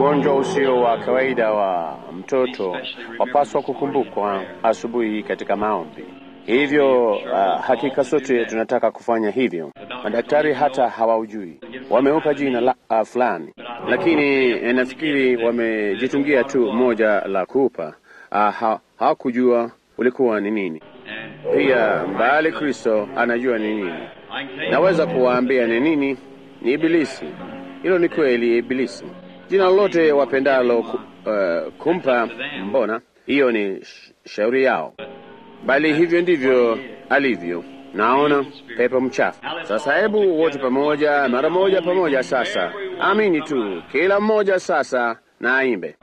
Ugonjwa usio wa kawaida wa mtoto wapaswa kukumbukwa asubuhi katika maombi. Hivyo uh, hakika sote tunataka kufanya hivyo. Madaktari hata hawaujui, wameupa jina la uh, fulani, lakini eh, nafikiri wamejitungia tu moja la kuupa. Uh, ha, hawakujua ulikuwa ni nini. Pia mbali Kristo anajua ni nini. Naweza kuwaambia ni nini? Ni Ibilisi. Hilo ni kweli, Ibilisi. Jina lolote wapendalo ku, uh, kumpa, mbona hiyo ni sh shauri yao, bali hivyo ndivyo alivyo. Naona pepo mchafu. Sasa hebu wote pamoja, mara moja pamoja. Sasa amini tu, kila mmoja sasa na aimbe.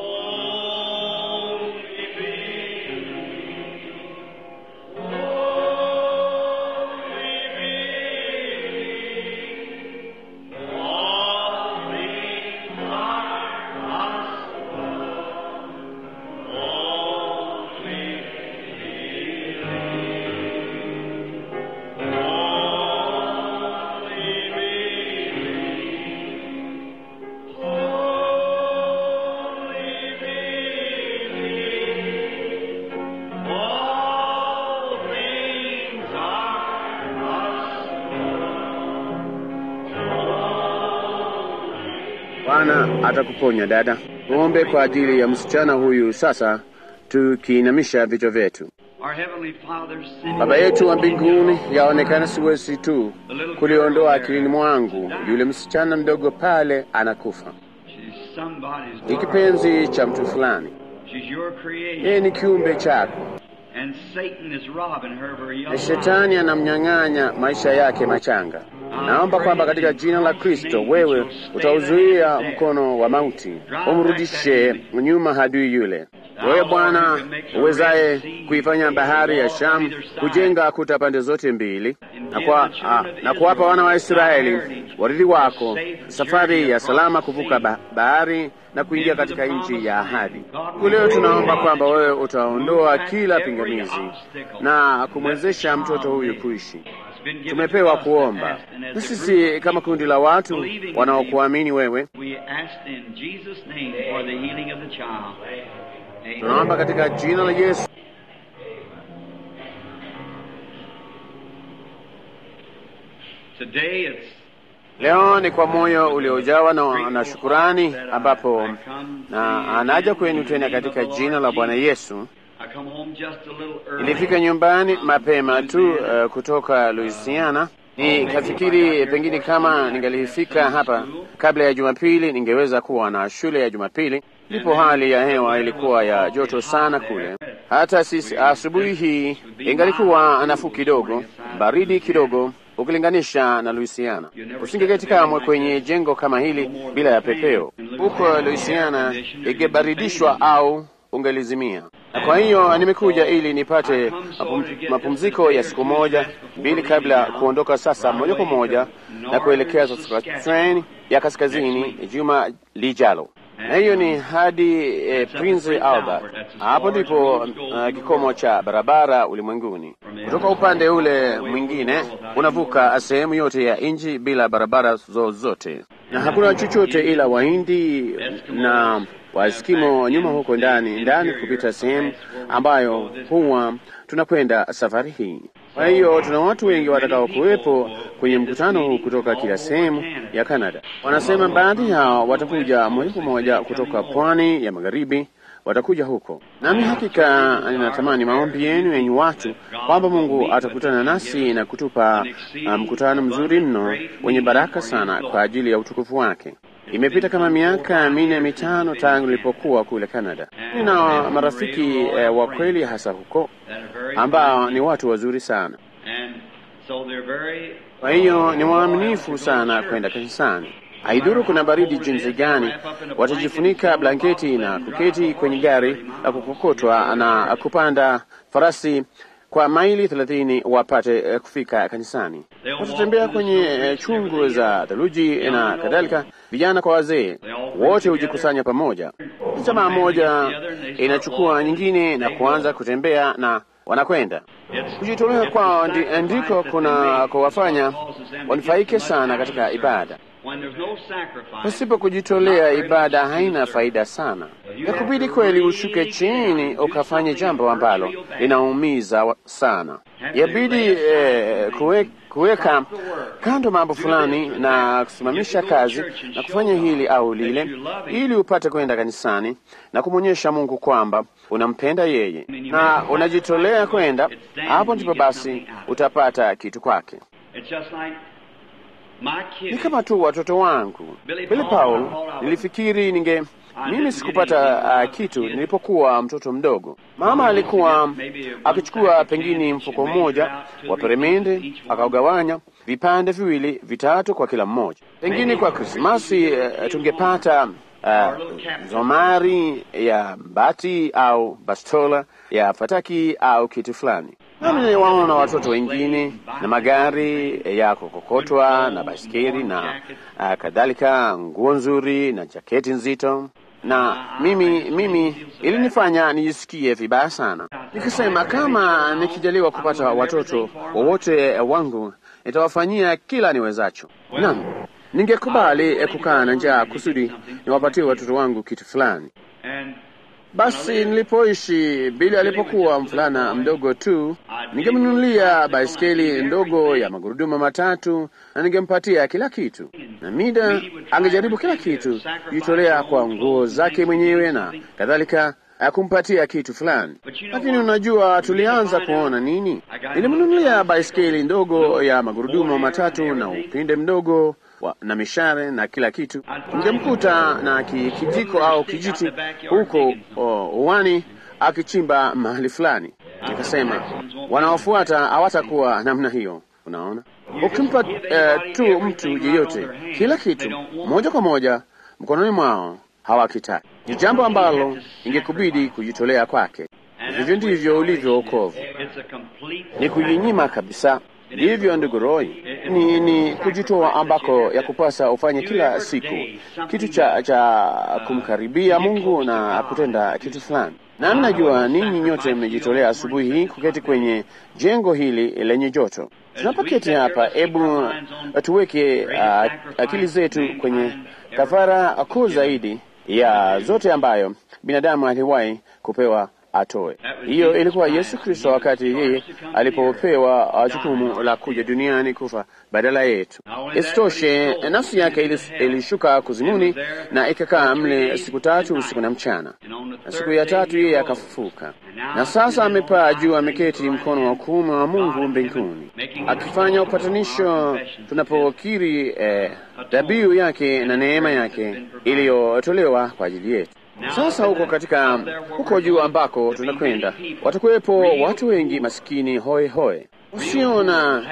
Bwana atakuponya dada. Tuombe kwa ajili ya msichana huyu sasa, tukiinamisha vichwa vyetu. Our Heavenly Father, send Baba yetu wa mbinguni, yaonekana siwezi tu kuliondoa akilini mwangu yule msichana mdogo pale anakufa. she's somebody's Ni daughter. kipenzi cha mtu fulani, She's your creation. yeye ni kiumbe chako, And Satan is robbing her of her young na life. shetani anamnyang'anya maisha yake machanga. Naomba kwamba katika jina la Kristo wewe utauzuia mkono wa mauti, umrudishe nyuma hadui yule. Wewe Bwana uwezaye kuifanya bahari ya Shamu kujenga kuta pande zote mbili na, kwa, ah, na kuwapa wana wa Israeli warithi wako safari ya salama kuvuka ba bahari na kuingia katika nchi ya ahadi. Siku leo tunaomba kwamba wewe utaondoa kila pingamizi na kumwezesha mtoto huyu kuishi. Tumepewa kuomba na sisi kama kundi la watu wanaokuamini wewe, We ask in Jesus' name for the healing of the child. Amen. tunaomba katika jina la Yesu. Today it's Leo ni kwa moyo uliojawa na, na shukurani ambapo na anaja kwenu tena katika jina la Bwana Yesu. I come home just a little early. Nilifika nyumbani mapema tu uh, kutoka Louisiana. Nikafikiri pengine kama ningalifika hapa kabla ya Jumapili ningeweza kuwa na shule ya Jumapili. Ndipo hali ya hewa ilikuwa ya joto sana kule, hata sisi asubuhi hii ingalikuwa nafuu kidogo, baridi kidogo ukilinganisha na Louisiana. Usingeketi kamwe kwenye jengo kama hili bila ya pepeo. Huko Louisiana ingebaridishwa au ungelizimia. Na kwa hiyo nimekuja ili nipate mapum, mapumziko ya siku moja mbili kabla ya kuondoka sasa moja kwa moja na kuelekea Saskatchewan ya kaskazini juma lijalo, na hiyo ni hadi eh, Prince Albert. Hapo ndipo uh, kikomo cha barabara ulimwenguni. Kutoka upande ule mwingine unavuka sehemu yote ya nchi bila barabara zozote, na hakuna chochote ila Wahindi na Waeskimo nyuma huko ndani ndani kupita sehemu ambayo huwa tunakwenda safari hii. Kwa hiyo tuna watu wengi watakao kuwepo kwenye mkutano huu kutoka kila sehemu ya Kanada. Wanasema baadhi yao watakuja moja kwa moja kutoka pwani ya magharibi, watakuja huko. Nami hakika ninatamani maombi yenu yenye watu kwamba Mungu atakutana nasi na kutupa uh, mkutano mzuri mno wenye baraka sana kwa ajili ya utukufu wake. Imepita kama miaka minne mitano tangu nilipokuwa kule Canada. Nina marafiki eh, wa kweli hasa huko that are very ambao ni watu wazuri sana. and so they're very Kwa hiyo ni waaminifu sana kwenda kanisani. Haidhuru kuna baridi jinsi gani, watajifunika blanketi na kuketi kwenye gari la kukokotwa na kupanda farasi kwa maili thelathini wapate eh, kufika kanisani. Watatembea kwenye eh, chungu za theluji na kadhalika. Vijana kwa wazee wote hujikusanya pamoja. Jamaa moja inachukua nyingine na kuanza kutembea na wanakwenda kujitolea kwao ndi- ndiko kuna kuwafanya wanufaike sana katika ibada. when there's no sacrifice, Pasipo kujitolea, ibada haina faida sana. Yakubidi kweli ushuke chini ukafanye jambo ambalo linaumiza wa- sana. Yabidi eh, kuwe, kuweka kando mambo fulani na kusimamisha kazi na kufanya hili au lile, ili upate kwenda kanisani na kumwonyesha Mungu kwamba unampenda yeye na unajitolea kwenda. Hapo ndipo basi utapata kitu kwake. it's just like my Ni kids. kama tu watoto wangu Billy Paul. Nilifikiri ninge mimi sikupata uh, kitu nilipokuwa mtoto mdogo. Mama alikuwa akichukua pengine mfuko mmoja wa peremende akaugawanya vipande viwili vitatu kwa kila mmoja. Pengine kwa Krismasi uh, tungepata uh, zomari ya mbati au bastola ya fataki au kitu fulani. Nami niliwaona watoto wengine na magari ya kukokotwa na baiskeli na uh, kadhalika, nguo nzuri na jaketi nzito, na mimi mimi ilinifanya nijisikie vibaya sana, nikisema kama nikijaliwa kupata watoto wowote wangu nitawafanyia kila niwezacho. Naam, ningekubali eh, kukaa na njaa kusudi niwapatie watoto wangu kitu fulani. And Basi nilipoishi, Bili alipokuwa mvulana mdogo tu, ningemnunulia baiskeli ndogo ya magurudumu matatu na ningempatia kila kitu, na Mida angejaribu kila kitu, kujitolea kwa nguo zake mwenyewe na kadhalika, ya kumpatia kitu fulani. Lakini unajua, tulianza kuona nini? Nilimnunulia baiskeli ndogo ya magurudumu matatu na upinde mdogo wa, na mishare na kila kitu. Ningemkuta na ki, kijiko au kijiti huko o, uwani akichimba mahali fulani. Nikasema wanaofuata hawatakuwa namna hiyo. Unaona, ukimpa eh, tu mtu yeyote kila kitu moja kwa moja mkononi mwao hawakitaki. Ni jambo ambalo ingekubidi kujitolea kwake. Hivyo ndivyo ulivyo wokovu, it's a complete ni kujinyima kabisa. Ndivyo ndugu Roy, ni, ni kujitoa ambako ya kupasa ufanye kila siku kitu cha, cha kumkaribia Mungu na kutenda kitu fulani. Na najua ninyi nyote mmejitolea asubuhi hii kuketi kwenye jengo hili lenye joto. Tunapoketi hapa, hebu tuweke uh, akili zetu kwenye kafara kuu zaidi ya zote ambayo binadamu aliwahi kupewa atoe. Hiyo ilikuwa Yesu Kristo wakati yeye alipopewa jukumu la kuja duniani kufa badala yetu. Isitoshe, nafsi yake ilis- ilishuka kuzimuni na ikakaa mle siku tatu usiku na mchana, na siku ya tatu yeye akafufuka, na sasa amepaa juu, ameketi mkono wa kuume wa Mungu mbinguni, akifanya upatanisho tunapokiri eh, dhabihu yake na neema yake iliyotolewa kwa ajili yetu. Sasa huko katika huko juu ambako tunakwenda, watakuwepo watu wengi masikini hoe hoe, usiona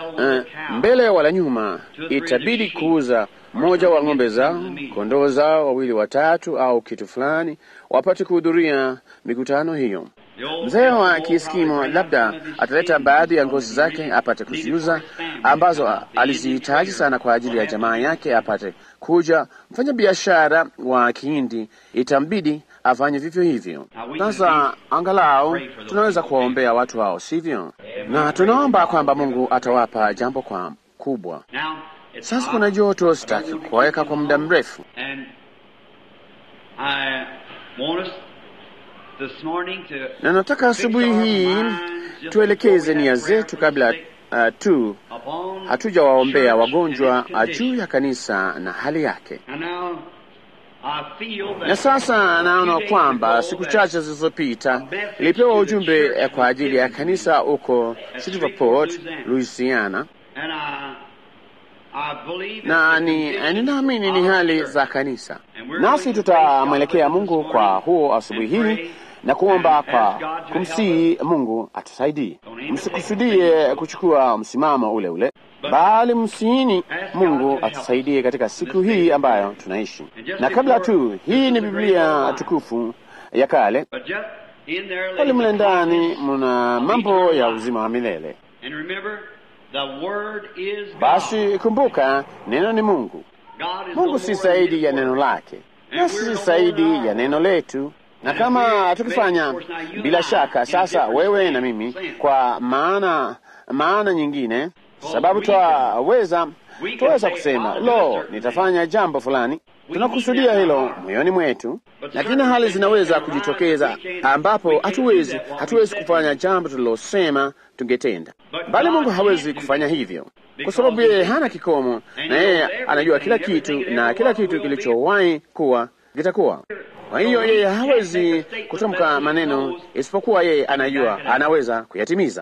uh, mbele wala nyuma. Itabidi kuuza mmoja wa ng'ombe zao, kondoo zao wawili watatu, au kitu fulani, wapate kuhudhuria mikutano hiyo. Mzee wa Kieskimo labda ataleta baadhi ya ngozi zake apate kuziuza, ambazo alizihitaji sana kwa ajili ya jamaa yake apate kuja. Mfanya biashara wa Kihindi itambidi afanye vivyo hivyo. Sasa angalau tunaweza kuwaombea watu hao, sivyo? Na tunaomba kwamba Mungu atawapa jambo kwa kubwa. Now, it's Sasa kuna joto, sitaki kuweka kwa muda mrefu. And I want us this morning to na nataka asubuhi hii tuelekeze nia zetu kabla uh, tu upon hatujawaombea church wagonjwa and its uh, juu condition. ya kanisa na hali yake. And now I feel that Na sasa naona a few days kwamba ago siku that chache zilizopita nilipewa ujumbe eh, kwa ajili ya kanisa huko Shreveport, Louisiana, and I, I believe it's na the ni condition ninaamini ni of hali church. za kanisa, nasi tutamwelekea Mungu kwa huo asubuhi hii na kuomba kwa kumsihi Mungu atusaidie. Msikusudie kuchukua msimamo ule ule, bali msiini Mungu atusaidie katika siku hii ambayo tunaishi. Na kabla tu, hii ni Biblia tukufu ya kale, But just in there pale mle lays the ndani promise muna of mambo eternal ya life. uzima wa milele. And remember, the Word is God. Basi kumbuka, neno ni Mungu. God is Mungu no si more zaidi than ya His neno Word. lake, na si zaidi ya neno letu. Na kama tukifanya bila shaka, sasa wewe na mimi, kwa maana maana nyingine, sababu twaweza Tunaweza kusema lo, nitafanya jambo fulani, tunakusudia hilo moyoni mwetu, lakini hali zinaweza kujitokeza ambapo hatuwezi hatuwezi kufanya jambo tulilosema tungetenda, bali Mungu hawezi kufanya hivyo kwa sababu yeye hana kikomo, na yeye anajua kila kitu, na kila kitu kilichowahi kuwa kitakuwa. Kwa hiyo yeye hawezi kutamka maneno isipokuwa yeye anajua anaweza kuyatimiza.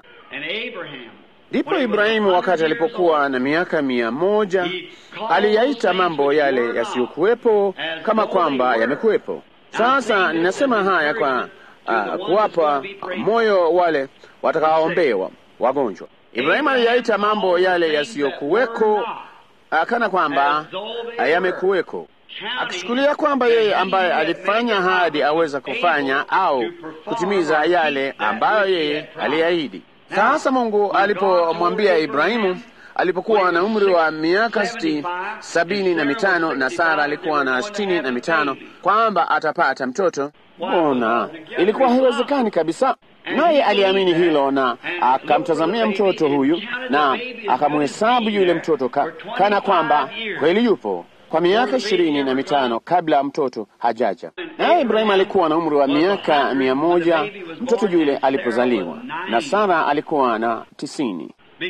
Ndipo Ibrahimu wakati alipokuwa na miaka mia moja aliyaita mambo yale yasiyokuwepo kama kwamba yamekuwepo. Sasa ninasema haya kwa uh, kuwapa moyo wale watakaoombewa wagonjwa. Ibrahimu aliyaita mambo yale yasiyokuweko uh, kana kwamba uh, yamekuweko, akichukulia kwamba yeye ambaye alifanya hadi aweza kufanya au kutimiza yale ambayo yeye aliahidi. Sasa Mungu alipomwambia Ibrahimu alipokuwa na umri wa miaka sitini sabini na mitano na Sara alikuwa na sitini na mitano kwamba atapata mtoto, mbona ilikuwa haiwezekani kabisa. Naye aliamini hilo na akamtazamia mtoto huyu na akamhesabu yule mtoto ka, kana kwamba kweli yupo kwa miaka ishirini na mitano kabla mtoto hajaja. Naye Ibrahimu alikuwa na umri wa miaka mia moja mtoto yule alipozaliwa, na Sara alikuwa na tisini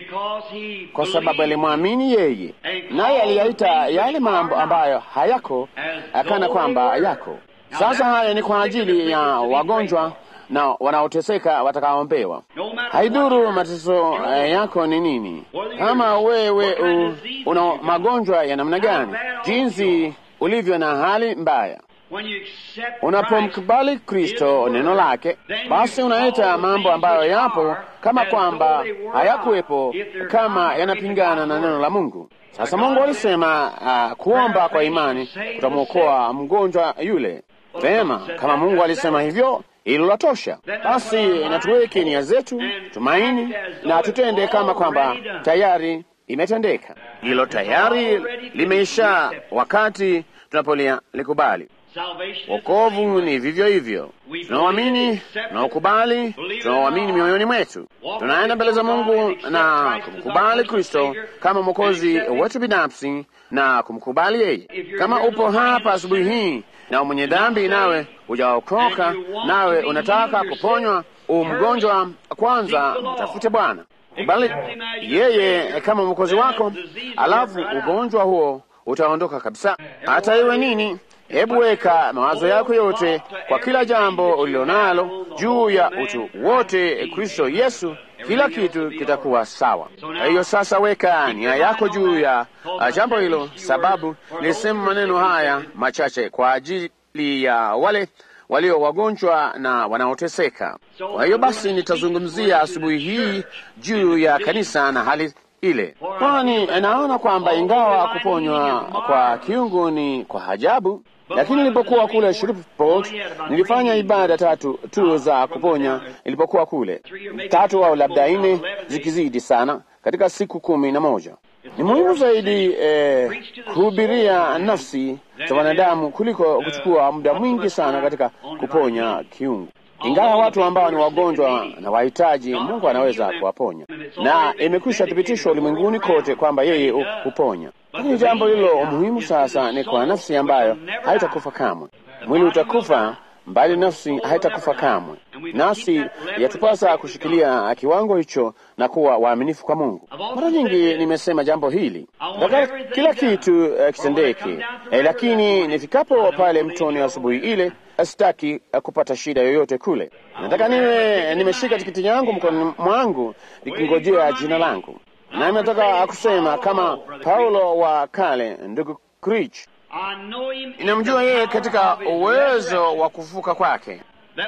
kwa sababu alimwamini yeye, naye aliyaita yale mambo ambayo hayako akana kwamba yako. Sasa haya ni kwa ajili ya wagonjwa na wanaoteseka watakaombewa. Haidhuru mateso yako ni nini, kama wewe u, una magonjwa ya namna gani, jinsi ulivyo na hali mbaya Unapomkubali Kristo neno lake, basi unaita mambo ambayo yapo kama kwamba hayakuwepo, kama yanapingana na neno la Mungu. Sasa Mungu alisema uh, kuomba kwa imani kutamwokoa mgonjwa yule. Vema, kama Mungu alisema hivyo, hilo la tosha. Basi na tuweke nia zetu tumaini, na tutende kama kwamba tayari imetendeka. Hilo tayari limeisha wakati tunapolia likubali. Wokovu ni vivyo hivyo, tunaoamini, tunaokubali, tunaoamini mioyoni mwetu, tunaenda mbele za Mungu na kumkubali Kristo kama mwokozi wetu binafsi na kumkubali yeye. Kama upo hapa asubuhi hii na mwenye dhambi, nawe hujaokoka, nawe unataka kuponywa umgonjwa, kwanza mtafute Bwana, kubali yeye kama mwokozi wako, alafu ugonjwa huo utaondoka kabisa. Hata iwe nini Hebu weka mawazo yako yote kwa kila jambo ulilonalo juu ya utu wote Kristo Yesu, kila kitu kitakuwa sawa. Kwa hiyo sasa, weka nia yako juu ya jambo hilo, sababu nilisema maneno haya machache kwa ajili ya wale walio wagonjwa na wanaoteseka. Kwa hiyo basi, nitazungumzia asubuhi hii juu ya kanisa na hali ile, kwani naona kwamba ingawa kuponywa kwa kiungu ni kwa ajabu lakini nilipokuwa kule Shreveport nilifanya ibada tatu tu za kuponya. Nilipokuwa kule tatu au labda nne, zikizidi sana, katika siku kumi na moja. Ni muhimu zaidi eh, kuhubiria nafsi za wanadamu kuliko kuchukua muda mwingi sana katika kuponya kiungu. Ingawa watu ambao ni wagonjwa na wahitaji, Mungu anaweza kuwaponya, na imekwisha thibitishwa ulimwenguni kote kwamba yeye huponya. Lakini jambo lilo muhimu sasa ni kwa nafsi ambayo haitakufa kamwe. Mwili utakufa, mbali nafsi haitakufa kamwe. Nasi yatupasa kushikilia kiwango hicho na kuwa waaminifu kwa Mungu. Mara nyingi nimesema jambo hili, nataka kila kitu uh, kitendeke, eh, lakini nifikapo pale mtoni asubuhi ile sitaki uh, kupata shida yoyote kule. Nataka niwe nimeshika tikiti yangu mkononi mwangu nikingojea jina langu na nataka kusema kama Paulo wa kale, ndugu Krich, inamjua yeye katika uwezo wa kufuka kwake,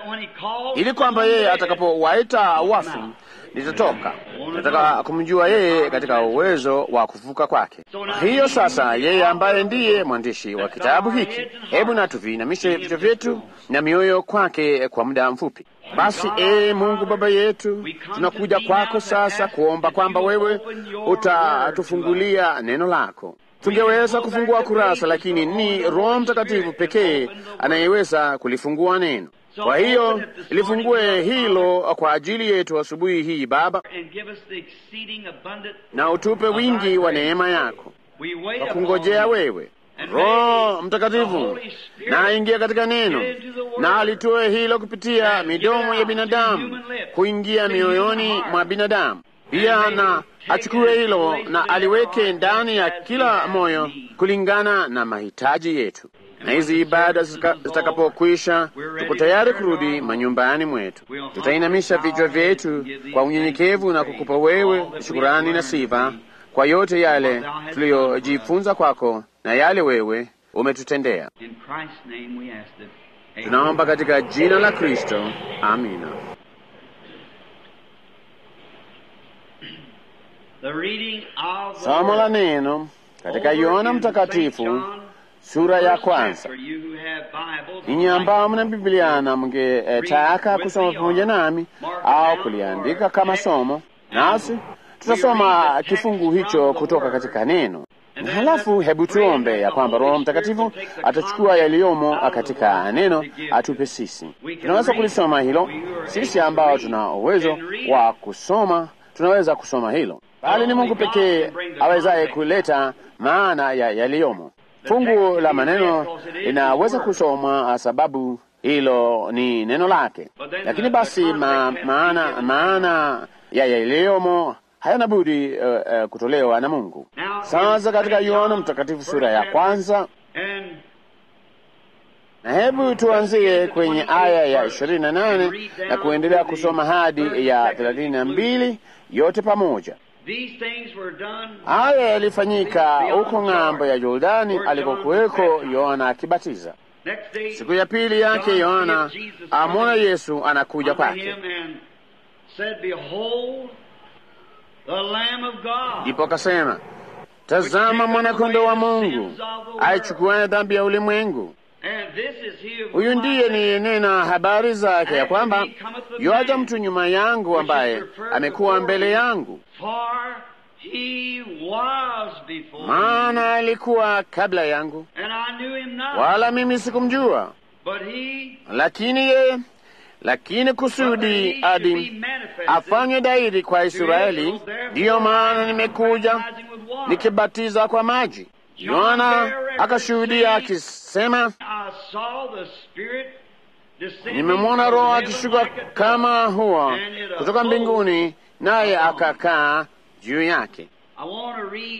ili kwamba yeye atakapowaita wafu nitatoka. Nataka kumjua yeye katika uwezo wa kufuka kwake. Hiyo sasa, yeye ambaye ndiye mwandishi wa kitabu hiki, hebu na tuviinamishe vichwa vyetu na mioyo kwake kwa muda mfupi. Basi ee Mungu Baba yetu, tunakuja kwako sasa kuomba kwamba wewe utatufungulia neno lako. Tungeweza kufungua kurasa, lakini ni Roho Mtakatifu pekee anayeweza kulifungua neno. Kwa hiyo lifungue hilo kwa ajili yetu asubuhi hii Baba, na utupe wingi wa neema yako. We wait kwa upon kungojea Him. wewe. And Roho may the Mtakatifu Holy Spirit na aingie katika neno get into the word na alitoe hilo kupitia and midomo get ya out to binadamu human lips, kuingia to human mioyoni heart. mwa binadamu. Pia And may na he take achukue it hilo and place na it in aliweke our ndani ya hearts as kila we have moyo need. kulingana na mahitaji yetu. Na hizi ibada zika- zitakapokwisha, tuko tayari kurudi manyumbani mwetu. Tutainamisha vichwa vyetu kwa unyenyekevu na kukupa wewe shukurani na sifa kwa yote yale tuliyojifunza kwako na yale wewe umetutendea. In Christ's name we ask it. Amen. Tunaomba katika jina la Kristo, amina. The reading of the Somo la Word. neno katika Over Yohana in Mtakatifu St. John, sura ya first kwanza. chapter, you who have Bibles, Ninyi ambao mna Biblia na mngetaka kusoma pamoja nami au kuliandika kama somo, nasi tutasoma kifungu hicho kutoka katika neno. Na halafu hebu tuombe ya kwamba Roho Mtakatifu atachukua yaliyomo katika neno atupe sisi. Tunaweza kulisoma hilo, sisi ambao tuna uwezo wa kusoma tunaweza kusoma hilo, bali ni Mungu pekee awezaye kuleta maana ya yaliyomo. Fungu la maneno linaweza kusomwa sababu hilo ni neno lake, lakini basi ma, maana maana ya yaliyomo hayana budi uh, uh, kutolewa na Mungu. Sasa katika Yohana Mtakatifu sura ya kwanza, And na hebu tuanzie kwenye aya ya ishirini na nane na kuendelea kusoma hadi ya thelathini na mbili yote pamoja. these things were done Haya yalifanyika huko ng'ambo ya Yordani alikokuweko Yohana akibatiza. next day. Siku ya pili yake Yohana amwona Yesu anakuja unto kwake, him and said, Behold, the Lamb of God. ndipo akasema, tazama mwana-kondoo wa Mungu aichukuaye dhambi ya ulimwengu. And this is he of Huyu whom I ndiye said, niyenena habari zake ya kwamba yuaja mtu nyuma yangu ambaye amekuwa mbele yangu, For he was before me, maana alikuwa kabla yangu, and I knew him not. wala mimi sikumjua. But he, Lakini yeye, lakini kusudi adi afanywe dhahiri kwa Israeli, ndiyo maana nimekuja nikibatiza kwa maji. Yohana akashuhudia akisema, I saw the Spirit descending nimemwona from Roho heaven akishuka like a dove, kama hua and it kutoka abode mbinguni, naye upon akakaa juu yake. I want to read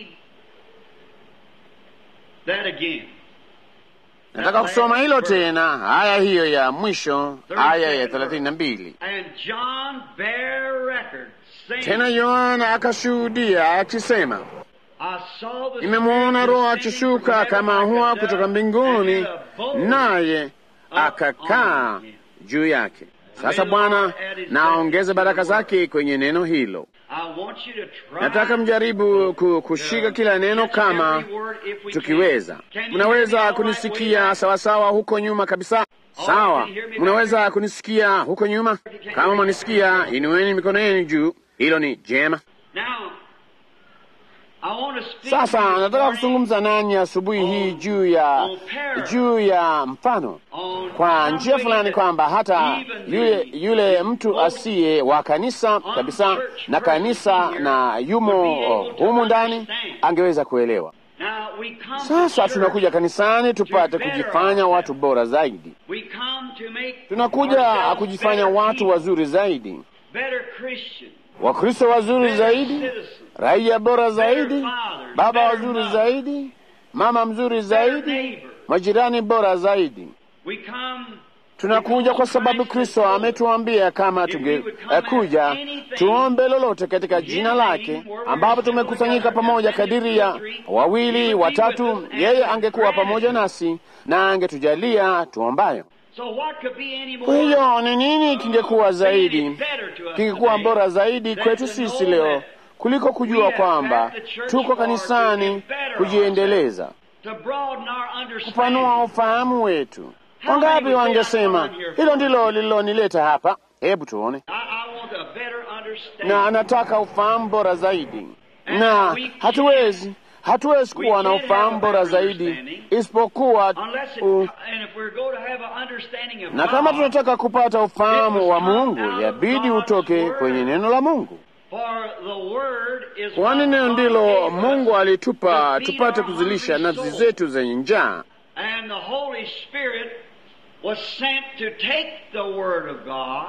that again. Nataka kusoma hilo tena, aya hiyo ya mwisho, aya ya thelathini na mbili. And John bare record, saying, Tena Yohana akashuhudia akisema, I saw the nimemwona Spirit Roho descending from akishuka heaven kama like a hua dove, kutoka and mbinguni, it abode naye akakaa juu yake. Sasa Bwana na aongeze baraka zake kwenye neno hilo. I want you to try Nataka mjaribu ku- kushika kila neno kama tukiweza. Mnaweza kunisikia sawasawa huko nyuma kabisa? Sawa, mnaweza kunisikia huko nyuma? Kama mwanisikia, inueni mikono yenu juu. Hilo ni jema. Now, I want to speak Sasa to you nataka this kuzungumza nanyi asubuhi hii juu ya juu ya mfano on kwa some njia way fulani that kwamba hata even yule the yule mtu asiye wa kanisa kabisa na kanisa na yumo humu ndani angeweza kuelewa. Now we come to Sasa church. tunakuja kanisani tupate kujifanya watu bora zaidi, We come to make tunakuja ourselves kujifanya better watu people, wazuri zaidi, better Christians, Wakristo wazuri better zaidi, citizens, raia bora zaidi, better fathers, baba better wazuri mothers, zaidi, mama mzuri better zaidi, neighbors. majirani bora zaidi. We come Tunakuja kwa sababu Kristo ametuambia kama tungekuja tuombe lolote katika jina lake, ambapo tumekusanyika pamoja kadiri ya wawili watatu, yeye angekuwa pamoja nasi na angetujalia tuombayo. So what could be any Kwa more hiyo ni nini kingekuwa zaidi, better to us kingekuwa today bora zaidi than kwetu to sisi know leo that kuliko kujua kwamba tuko kanisani kujiendeleza, to broaden our understanding. kupanua ufahamu wetu. Wangapi wangesema hilo ndilo lililonileta hapa? Hebu tuone. I, I want a better understanding. Na anataka ufahamu bora zaidi, na hatuwezi hatuwezi kuwa na ufahamu bora zaidi isipokuwa Unless it, u, and if we're going to have an understanding of na kama God, tunataka kupata ufahamu wa Mungu, yabidi utoke kwenye neno la Mungu. For the word is kwani what neno God ndilo gave us Mungu alitupa to feed tupate our kuzilisha hungry nafsi souls. zetu zenye njaa, And the Holy Spirit was sent to take the word of God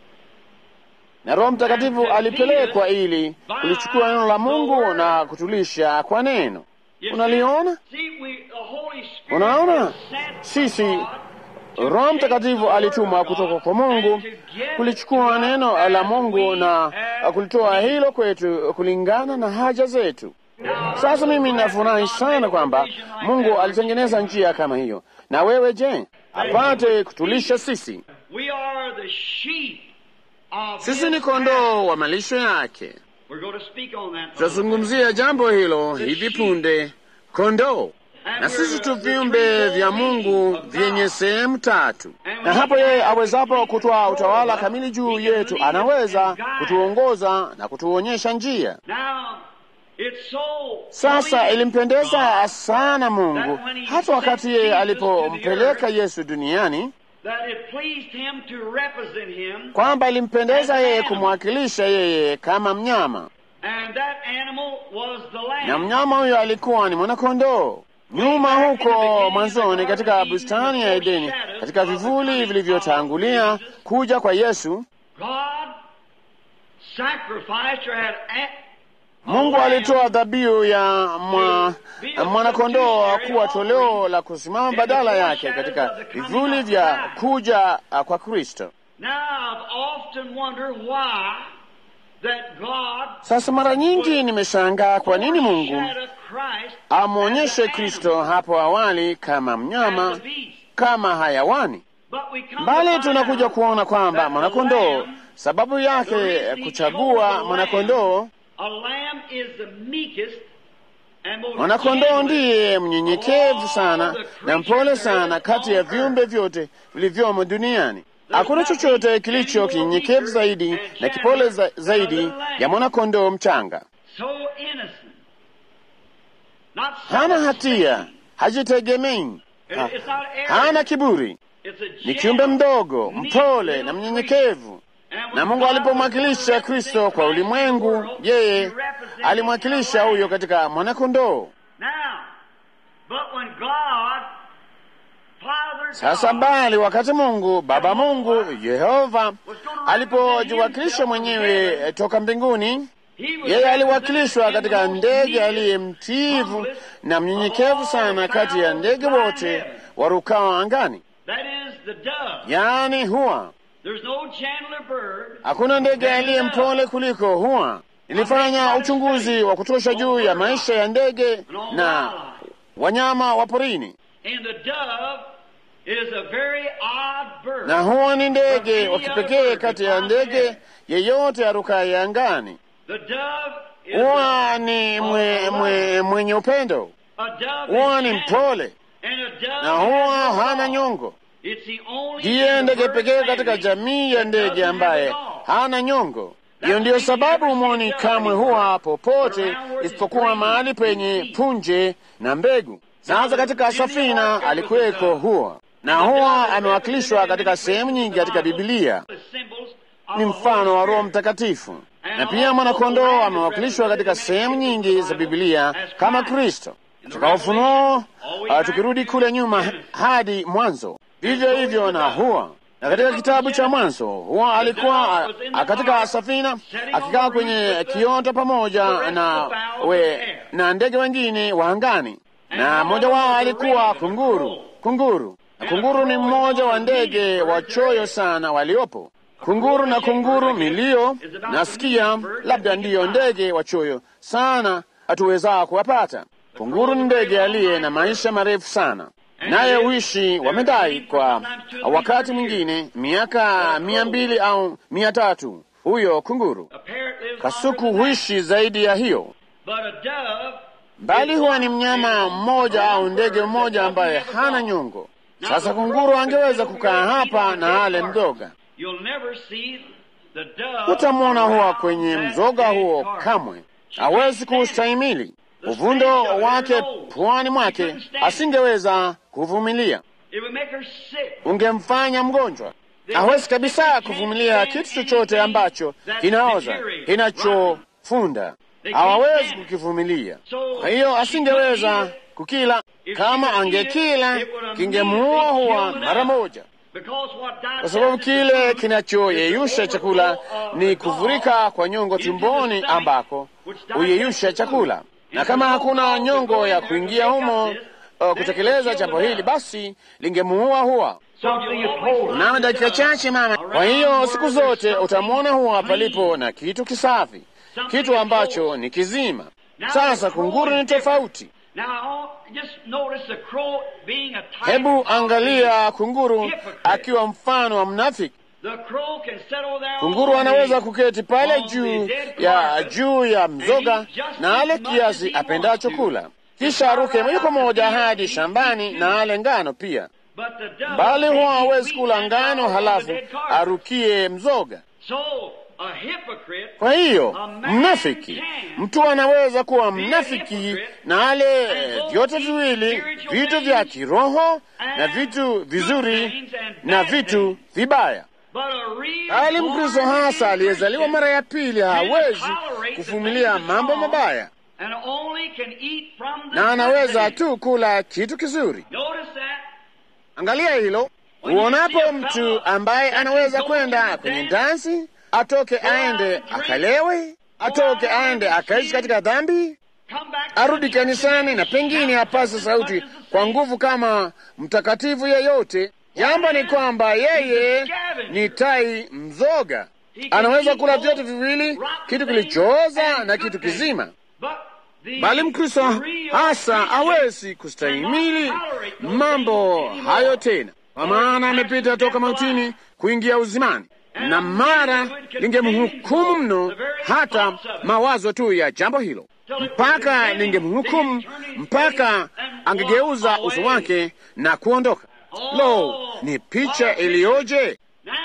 na Roho Mtakatifu alipelekwa ili kulichukua neno la Mungu na kutulisha kwa neno. You see- Unaliona? see, we, the Holy Spirit Unaona? was sent from Sisi God to Roho take Mtakatifu the word alitumwa of God kutoka kwa Mungu and to give kulichukua to us neno as la Mungu we na have kulitoa need. hilo kwetu kulingana na haja zetu. Sasa mimi nafurahi sana kwamba Mungu alitengeneza njia kama hiyo. Na wewe je, apate kutulisha sisi? We are the sheep of Sisi His ni kondoo wa malisho yake. We're going to speak on that. Tutazungumzia jambo hilo hivi punde, kondoo. Na sisi tu viumbe vya Mungu vyenye sehemu tatu, na hapo yeye awezapo kutoa utawala kamili juu yetu, anaweza kutuongoza na kutuonyesha njia. Now, it's so Sasa pleasing ilimpendeza God sana Mungu hata wakati yeye alipompeleka Yesu duniani, that it pleased him to represent him, kwamba ilimpendeza yeye kumwakilisha yeye kama mnyama, and that animal was the na lamb. mnyama huyo alikuwa ni mwanakondoo. Nyuma huko mwanzoni katika bustani ya Edeni, katika vivuli vilivyotangulia kuja kwa Yesu, God sacrificed or had a- Mungu alitoa dhabihu ya mwa, mwanakondoo kuwa toleo la kusimama badala yake katika vivuli vya kuja kwa Kristo. Now, I've often wondered why that God Sasa mara nyingi nimeshangaa kwa nini Mungu foreshadowed Christ amwonyeshe as an Kristo animal, hapo awali kama as a mnyama, beast. kama hayawani. But we come to Bali find tunakuja out kuona kwamba that the mwanakondoo, lamb, sababu yake kuchagua mwanakondoo, a lamb is the meekest and most mwanakondoo gentlest ndiye mnyenyekevu sana na mpole sana kati ya viumbe vyote vilivyomo duniani. Hakuna chochote kilicho kinyenyekevu zaidi na kipole za, zaidi ya mwanakondoo mchanga. so innocent. Not Hana self-seeking. hatia, hajitegemei, ha, It's not arrogant. hana kiburi, It's a ni gentle, kiumbe mdogo, meek mpole little na creature. mnyenyekevu. And when Na Mungu God alipomwakilisha was Kristo kwa representing ulimwengu, Christ in the yeye world, he represented alimwakilisha the huyo Lamb. katika mwanakondoo. Now, but when God, Father Sasa God, bali wakati Mungu Baba Mungu Yehova alipojiwakilisha mwenyewe eh, toka mbinguni, he was yeye aliwakilishwa represented in katika the most ndege meekest, aliye mtiivu humblest na mnyenyekevu sana kati ya ndege wote warukao angani, That is the dove. yaani huwa. There's no gentler bird. Hakuna ndege aliye mpole kuliko huwa. Nilifanya uchunguzi wa kutosha juu ya maisha ya ndege na wanyama wa porini, And the dove is a very odd bird. na huwa ni ndege wa kipekee kati ya ndege yeyote arukaye angani. The dove is Huwa ni mwe, mwe, mwenye upendo, a dove huwa is ni gentle. mpole And a dove na huwa has no hana gall. nyongo. It's the only Ndiye in ndege the bird pekee katika family jamii ya that ndege doesn't ambaye have a gall. hana nyongo. Hiyo ndiyo sababu humwoni kamwe huwa popote isipokuwa mahali penye punje na mbegu. Sasa katika safina alikuweko huwa, na huwa amewakilishwa katika sehemu nyingi katika Bibilia, The symbols of ni the mfano wa Holy Roho Spirit. Mtakatifu. Na pia mwanakondoo amewakilishwa katika sehemu nyingi za Bibilia kama Kristo. Katika Ufunuo, uh, tukirudi kule nyuma hadi Mwanzo, vivyo hivyo na huwa na katika kitabu cha Mwanzo huwa alikuwa uh, katika safina akikaa kwenye kiota pamoja na we, na ndege wengine wa angani, na mmoja wao alikuwa kunguru. Kunguru na kunguru ni mmoja wa ndege wachoyo sana waliopo. Kunguru na kunguru milio nasikia, labda ndiyo ndege wachoyo sana hatuwezaa kuwapata. Kunguru ni ndege aliye na maisha marefu sana, naye huishi wamedai kwa wakati mwingine miaka mia mbili au mia tatu. Huyo kunguru A parrot lives kasuku longer than that. huishi zaidi ya hiyo, But a dove bali huwa ni mnyama mmoja au ndege mmoja ambaye hana nyongo. Sasa kunguru angeweza kukaa hapa na ale mzoga, You'll never see the dove hutamwona huwa kwenye that mzoga big huo part. kamwe, hawezi kuustahimili. Uvundo wake puani mwake asingeweza kuvumilia, It would make her sick. ungemfanya mgonjwa. hawezi kabisa kuvumilia kitu chochote ambacho kinaoza, kinachofunda, hawawezi kukivumilia. Kwa hiyo asingeweza kukila. Kama angekila, kingemuua huwa mara moja, kwa sababu kile kinachoyeyusha chakula ni kuvurika kwa nyongo tumboni, ambako huyeyusha chakula, na kama hakuna nyongo ya kuingia humo uh, kutekeleza jambo hili, basi lingemuua huwa Mnamo dakika chache mama. Kwa hiyo siku zote utamwona huwa palipo na kitu kisafi, kitu ambacho ni kizima. Sasa kunguru ni tofauti. Hebu angalia kunguru akiwa mfano wa mnafiki. Kunguru anaweza kuketi pale juu ya juu ya mzoga na ale kiasi apendacho kula, kisha aruke moja kwa moja hadi shambani na ale ngano pia bali huwa hawezi kula ngano halafu arukie mzoga. Kwa hiyo mnafiki, mtu anaweza kuwa mnafiki na ale vyote viwili, vitu vya kiroho na vitu vizuri na vitu vibaya. Bali Mkristo hasa aliyezaliwa mara ya pili hawezi kuvumilia mambo mabaya na anaweza tu kula kitu kizuri. Angalia hilo. Uonapo mtu ambaye anaweza kwenda kwenye dansi, atoke aende akalewe, atoke aende akaishi katika dhambi, arudi kanisani na pengine apase sauti kwa nguvu kama mtakatifu yeyote, jambo ni kwamba yeye ni tai mzoga. Anaweza kula vyote viwili, kitu kilichooza na kitu kizima bali Mkristo hasa hawezi kustahimili mambo hayo tena, kwa maana amepita toka mautini kuingia uzimani, na mara lingemhukumu mno, hata mawazo tu ya jambo hilo, mpaka lingemhukumu, mpaka angegeuza uso wake na kuondoka. Lo, ni picha iliyoje!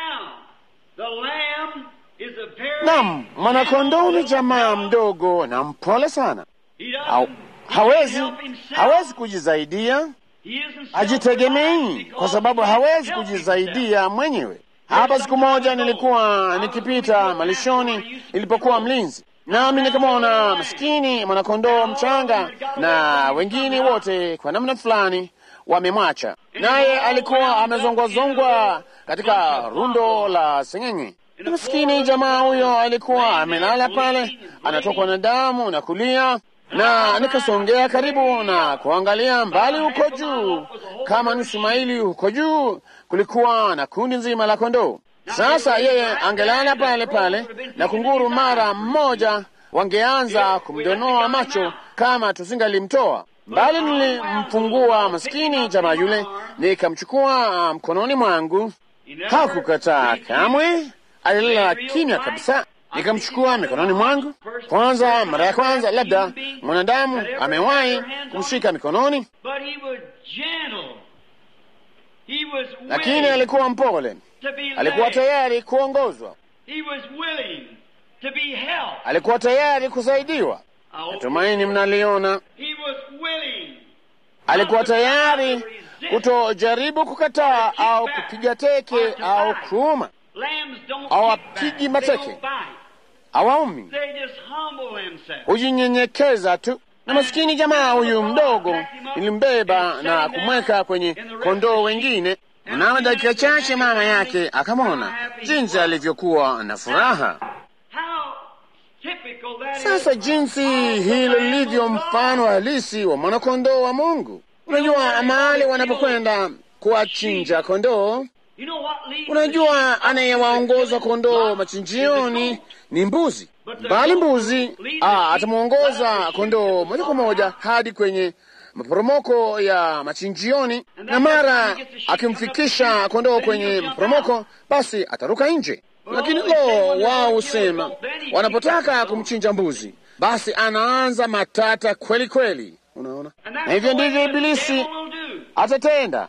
Nam, mwanakondoo ni jamaa mdogo na mpole sana. Ha, hawezi hawezi kujisaidia, ajitegemei kwa sababu hawezi kujisaidia mwenyewe. Hapa siku moja nilikuwa nikipita malishoni nilipokuwa mlinzi, nami nikamwona maskini mwanakondoo mchanga na wengine wote kwa namna fulani wamemwacha, naye alikuwa amezongwazongwa katika rundo la seng'eng'e. Maskini jamaa huyo alikuwa amelala pale, anatokwa na damu na kulia na nikasongea karibu na kuangalia mbali huko juu, kama nusu maili huko juu, kulikuwa na kundi nzima la kondoo. Sasa yeye angelala pale pale, na kunguru mara mmoja wangeanza kumdonoa macho kama tusingalimtoa. Bali nilimfungua maskini jamaa yule, nikamchukua mkononi mwangu. Hakukataa kamwe, alilala kimya kabisa. Nikamchukua mikononi mwangu. Kwanza, mara ya kwanza labda mwanadamu amewahi kumshika mikononi, lakini alikuwa mpole, alikuwa tayari kuongozwa, alikuwa tayari kusaidiwa. Natumaini mnaliona. Alikuwa tayari kutojaribu kukataa au kupiga teke au kuuma hawapigi mateke, hawaumi, hujinyenyekeza tu. Na maskini jamaa huyu mdogo nilimbeba na kumweka kwenye kondoo wengine. Mnamo dakika chache mama yake akamwona jinsi alivyokuwa na furaha. Sasa jinsi hilo lilivyo mfano halisi wa mwanakondoo wa Mungu. Unajua mahali wanapokwenda kuwachinja kondoo Unajua, anayewaongoza kondoo machinjioni ni mbuzi, bali mbuzi atamwongoza kondoo moja kwa moja hadi kwenye maporomoko ya machinjioni, na mara akimfikisha kondoo kwenye maporomoko, basi ataruka nje. Lakini lo, wao husema wanapotaka kumchinja mbuzi, basi anaanza matata kweli kweli. Unaona, na hivyo ndivyo Ibilisi atatenda.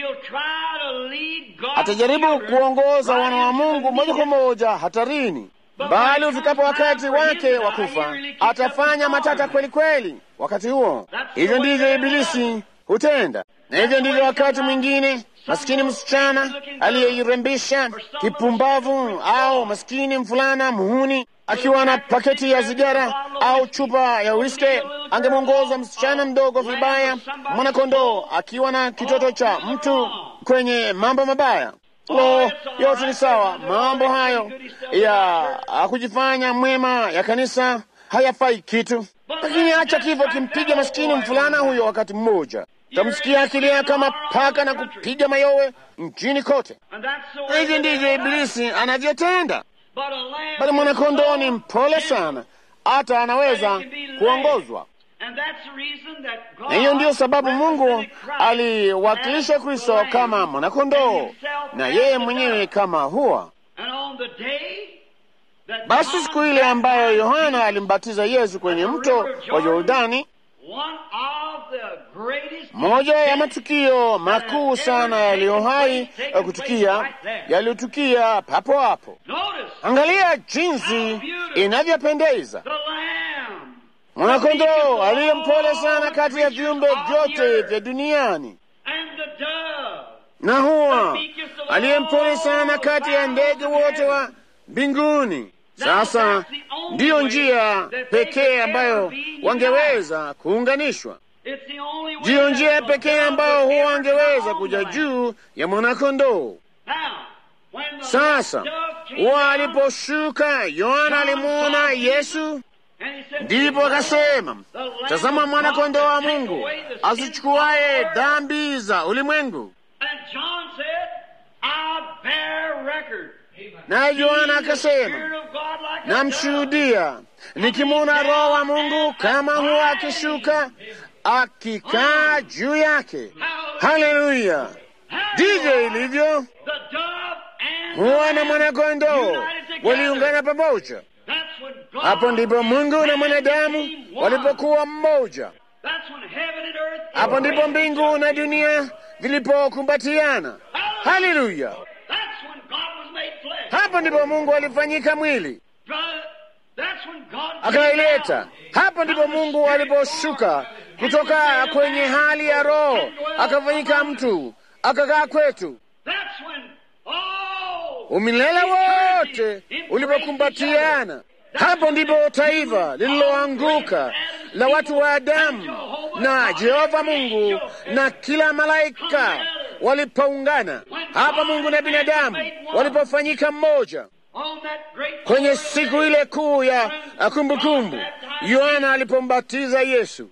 Atajaribu kuongoza wana wa Mungu moja kwa moja hatarini, bali ufikapo wakati wake wa kufa atafanya matata kweli kweli wakati huo. Hivyo ndivyo Ibilisi hutenda, na hivyo ndivyo wakati mwingine maskini msichana aliyeirembesha kipumbavu, au maskini mvulana muhuni akiwa na paketi ya sigara au chupa ya wiske, angemwongoza msichana mdogo vibaya, mwanakondoo akiwa na kitoto cha mtu kwenye mambo mabaya. Lo, yote ni sawa. Mambo hayo ya kujifanya mwema ya kanisa hayafai kitu, lakini acha kifo kimpiga maskini mfulana huyo. Wakati mmoja tamsikia akilia kama paka na kupiga mayowe nchini kote. Hivi ndivyo Ibilisi anavyotenda, bali mwanakondoo ni mpole sana, hata anaweza kuongozwa na hiyo ndiyo sababu Mungu aliwakilisha Kristo kama mwanakondoo na yeye mwenyewe kama hua. Basi siku ile ambayo Yohana alimbatiza Yesu kwenye mto wa Yordani, moja ya matukio makuu sana yaliyohai kutukia yaliyotukia papo hapo. Angalia jinsi inavyopendeza mwanakondoo aliye mpole sana kati ya viumbe vyote vya duniani, na huwa aliye mpole sana kati ya ndege wote wa mbinguni. Sasa ndiyo njia pekee ambayo wangeweza kuunganishwa, ndiyo njia pekee ambayo huwa wangeweza kuja juu ya mwanakondoo. Sasa huwa aliposhuka, Yohana alimwona Yesu Ndipo akasema, tazama mwana-kondoo wa Mungu azichukuaye dhambi za ulimwengu. Naye Yohana akasema, namshuhudia nikimwona Roho wa Mungu kama huwa akishuka akikaa juu yake. Haleluya! Ndivyo ilivyo. Huwa na mwana-kondoo waliungana pamoja. Hapo ndipo Mungu na mwanadamu walipokuwa mmoja. Hapo ndipo mbingu na dunia vilipokumbatiana. Haleluya! Hapo ndipo Mungu alifanyika mwili akaileta. Hapo ndipo Mungu aliposhuka kutoka kwenye hali ya roho akafanyika mtu akakaa kwetu. Umilele wote ulipokumbatiana hapo ndipo taifa lililoanguka la watu wa Adamu na Jehova Mungu na kila malaika walipoungana. Hapa Mungu na binadamu walipofanyika mmoja kwenye siku ile kuu ya kumbukumbu, Yohana alipombatiza Yesu.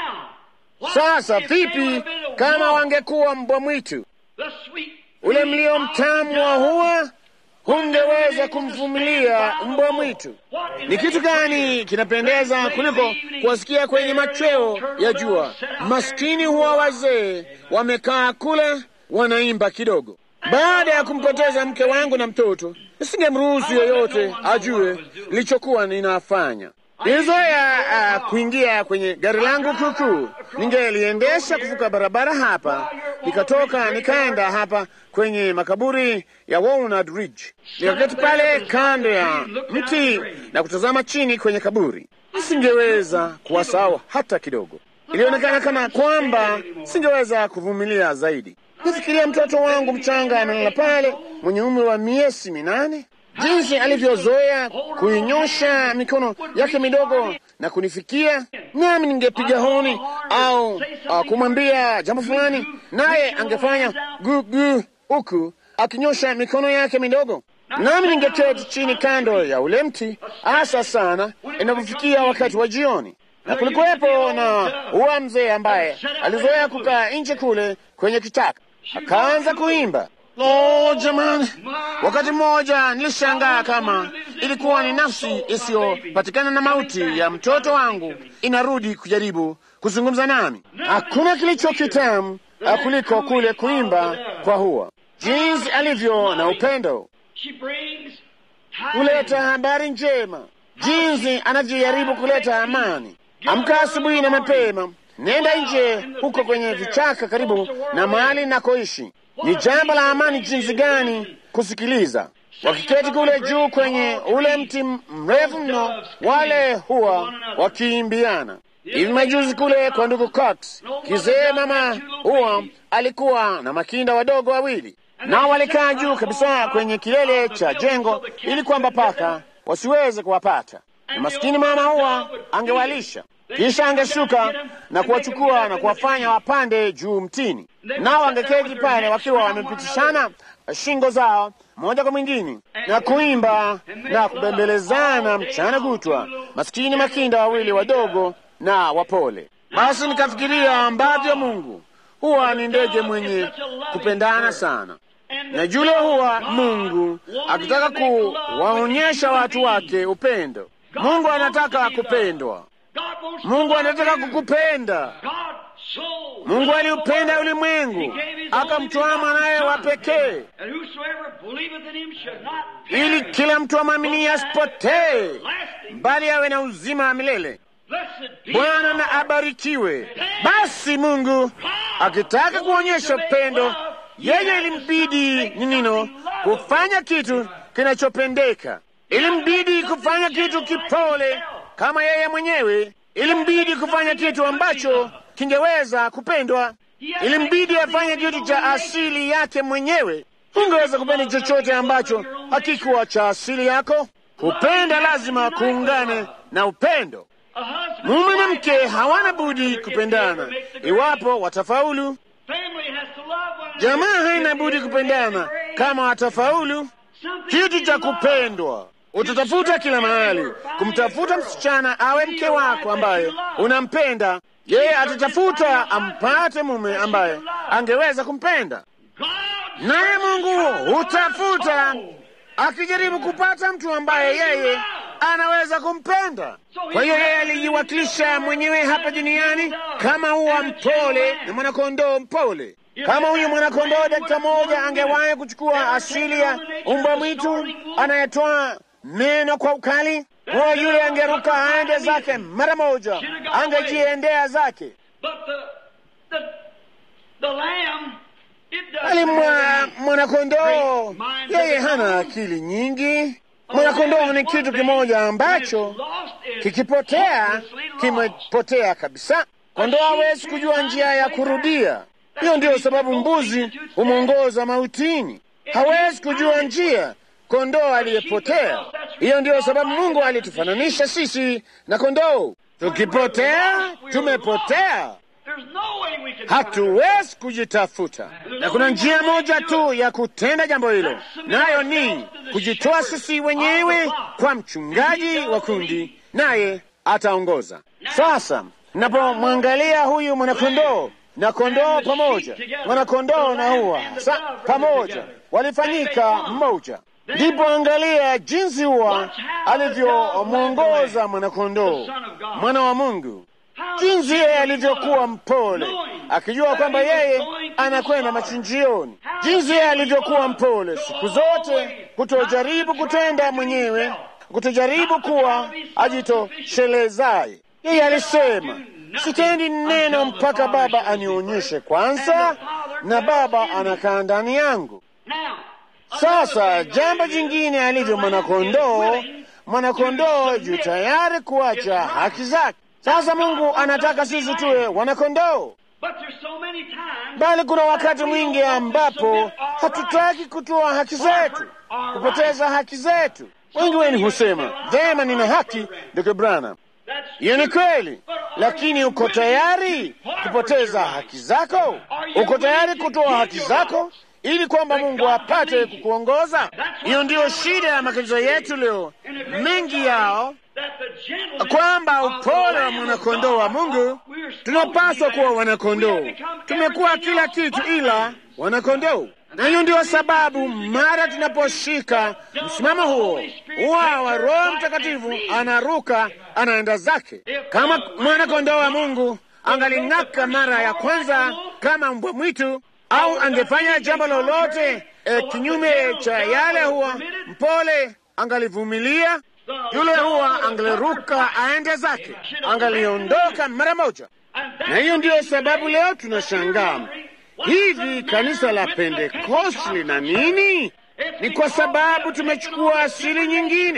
Sasa vipi kama wangekuwa mbwa mwitu? Ule mlio mtamu wa hua hungeweza kumvumilia mbwa mwitu. Ni kitu gani kinapendeza kuliko kuwasikia kwenye machweo ya jua maskini huwa wazee wamekaa kule wanaimba kidogo? Baada ya kumpoteza mke wangu na mtoto, nisingemruhusu yeyote ajue nilichokuwa ninafanya. Nilizoea uh, kuingia kwenye gari langu kuukuu, ningeliendesha kuvuka barabara hapa, nikatoka nikaenda hapa kwenye makaburi ya Walnut Ridge, nikaketi pale kando ya mti na kutazama chini kwenye kaburi. Nisingeweza kuwasahau hata kidogo. Ilionekana kana kwamba singeweza kuvumilia zaidi. Nifikiria mtoto wangu mchanga analala pale, mwenye umri wa miezi minane jinsi alivyozoea kuinyosha mikono yake midogo na kunifikia, nami ningepiga honi au uh, kumwambia jambo fulani, naye angefanya gugu huku akinyosha mikono yake midogo, nami ningeketi chini kando ya ule mti, hasa sana inapofikia wakati wa jioni. Na kulikuwepo na uwa mzee ambaye alizoea kukaa nje kule kwenye kitaka, akaanza kuimba Lo, jamani! Wakati mmoja nilishangaa kama ilikuwa ni nafsi isiyopatikana na mauti ya mtoto wangu inarudi kujaribu kuzungumza nami. Hakuna kilicho kitamu kuliko kule kuimba kwa hua, jinsi alivyo na upendo, kuleta habari njema, jinsi anavyojaribu kuleta amani. Amka asubuhi na mapema, nenda nje huko kwenye vichaka karibu na mahali nakoishi ni jambo la amani jinsi gani kusikiliza wakiketi kule juu kwenye ule mti mrefu mno, wale huwa wakiimbiana. Hivi majuzi kule kwa ndugu Cox, kizee mama huwa alikuwa na makinda wadogo wawili, nao walikaa juu kabisa kwenye kilele cha jengo ili kwamba paka wasiweze kuwapata, na maskini mama huwa angewalisha kisha angeshuka na kuwachukua na kuwafanya wapande juu mtini, nao angeketi pale wakiwa wamepitishana shingo zao moja kwa mwingine na kuimba na kubembelezana mchana kutwa, maskini makinda wawili wadogo na wapole. Basi nikafikiria ambavyo Mungu huwa ni ndege mwenye kupendana sana, na jule huwa Mungu akitaka kuwaonyesha watu wake upendo. Mungu anataka kupendwa. Mungu anataka kukupenda. Mungu aliupenda ulimwengu akamtoa mwanaye wa pekee, ili kila mtu amwaminie asipotee, bali awe na uzima wa milele. Bwana na abarikiwe. Basi Mungu akitaka kuonyesha upendo, yeye ilimbidi ninino kufanya kitu kinachopendeka, ilimbidi kufanya kitu kipole kama yeye mwenyewe ilimbidi kufanya kitu ambacho kingeweza kupendwa. Ilimbidi afanye kitu cha asili yake mwenyewe. Ungeweza kupenda chochote ambacho hakikuwa cha asili yako. Kupenda lazima kuungane na upendo. Mume na mke hawana budi kupendana iwapo watafaulu. Jamaa haina budi kupendana kama watafaulu. Kitu cha kupendwa Utatafuta kila mahali kumtafuta msichana awe mke wako ambaye unampenda yeye. Atatafuta ampate mume ambaye angeweza kumpenda, naye Mungu hutafuta akijaribu kupata mtu ambaye yeye anaweza kumpenda. Kwa hiyo yeye alijiwakilisha mwenyewe hapa duniani kama uwa mpole na mwanakondoo mpole. Kama huyu mwanakondoo dakika moja angewahi kuchukua asili ya umbwa mwitu anayetoa meno kwa ukali, huyo yule angeruka aende zake mara moja, angejiendea zake. Bali mwanakondoo yeye hana akili nyingi. Mwanakondoo ni kitu kimoja ambacho kikipotea, kimepotea kabisa. Kondoo hawezi kujua njia ya kurudia. Hiyo ndiyo sababu mbuzi humwongoza mautini, hawezi kujua njia kondoo aliyepotea. Hiyo ndiyo sababu Mungu alitufananisha sisi na kondoo. Tukipotea, tumepotea, hatuwezi kujitafuta, na kuna njia moja tu ya kutenda jambo hilo, nayo ni kujitoa sisi wenyewe kwa mchungaji wa kundi, naye ataongoza. Sasa napomwangalia huyu mwanakondoo na kondoo pamoja, mwanakondoo na huwa sa pamoja walifanyika mmoja ndipo angalia jinsi huwa alivyomwongoza mwanakondoo, mwana wa Mungu, jinsi yeye alivyokuwa mpole, akijua kwamba yeye anakwenda machinjioni, jinsi yeye alivyokuwa mpole siku zote, kutojaribu kutenda mwenyewe, kutojaribu kuwa ajitoshelezaye. Yeye alisema, sitendi neno mpaka Baba anionyeshe kwanza, na Baba anakaa ndani yangu. Sasa jambo jingine alivyo mwanakondoo, mwanakondoo juu tayari kuacha haki zake. Sasa Mungu anataka sisi tuwe wanakondoo, bali kuna wakati mwingi ambapo hatutaki kutoa haki zetu, kupoteza haki zetu. Wengi wenu husema vema, nina haki, ndugu Branham. Hiyo ni kweli, lakini uko tayari kupoteza haki zako? Uko tayari kutoa haki zako ili kwamba Mungu apate kukuongoza. Hiyo ndiyo shida ya makanisa yetu leo, mengi yao, kwamba upole wa mwanakondoo wa Mungu, tunapaswa kuwa wanakondoo. Tumekuwa kila kitu ila wanakondoo, na hiyo ndiyo sababu mara tunaposhika msimamo huo huwa wa Roho Mtakatifu anaruka, anaenda zake. Kama mwanakondoo wa Mungu angaling'aka mara ya kwanza kama mbwa mwitu au angefanya jambo lolote e, kinyume cha yale, huwa mpole, angalivumilia. Yule huwa angaliruka aende zake, angaliondoka mara moja. Na hiyo ndiyo sababu leo tunashangaa hivi, kanisa la Pentekosti lina nini? Ni kwa sababu tumechukua asili nyingine.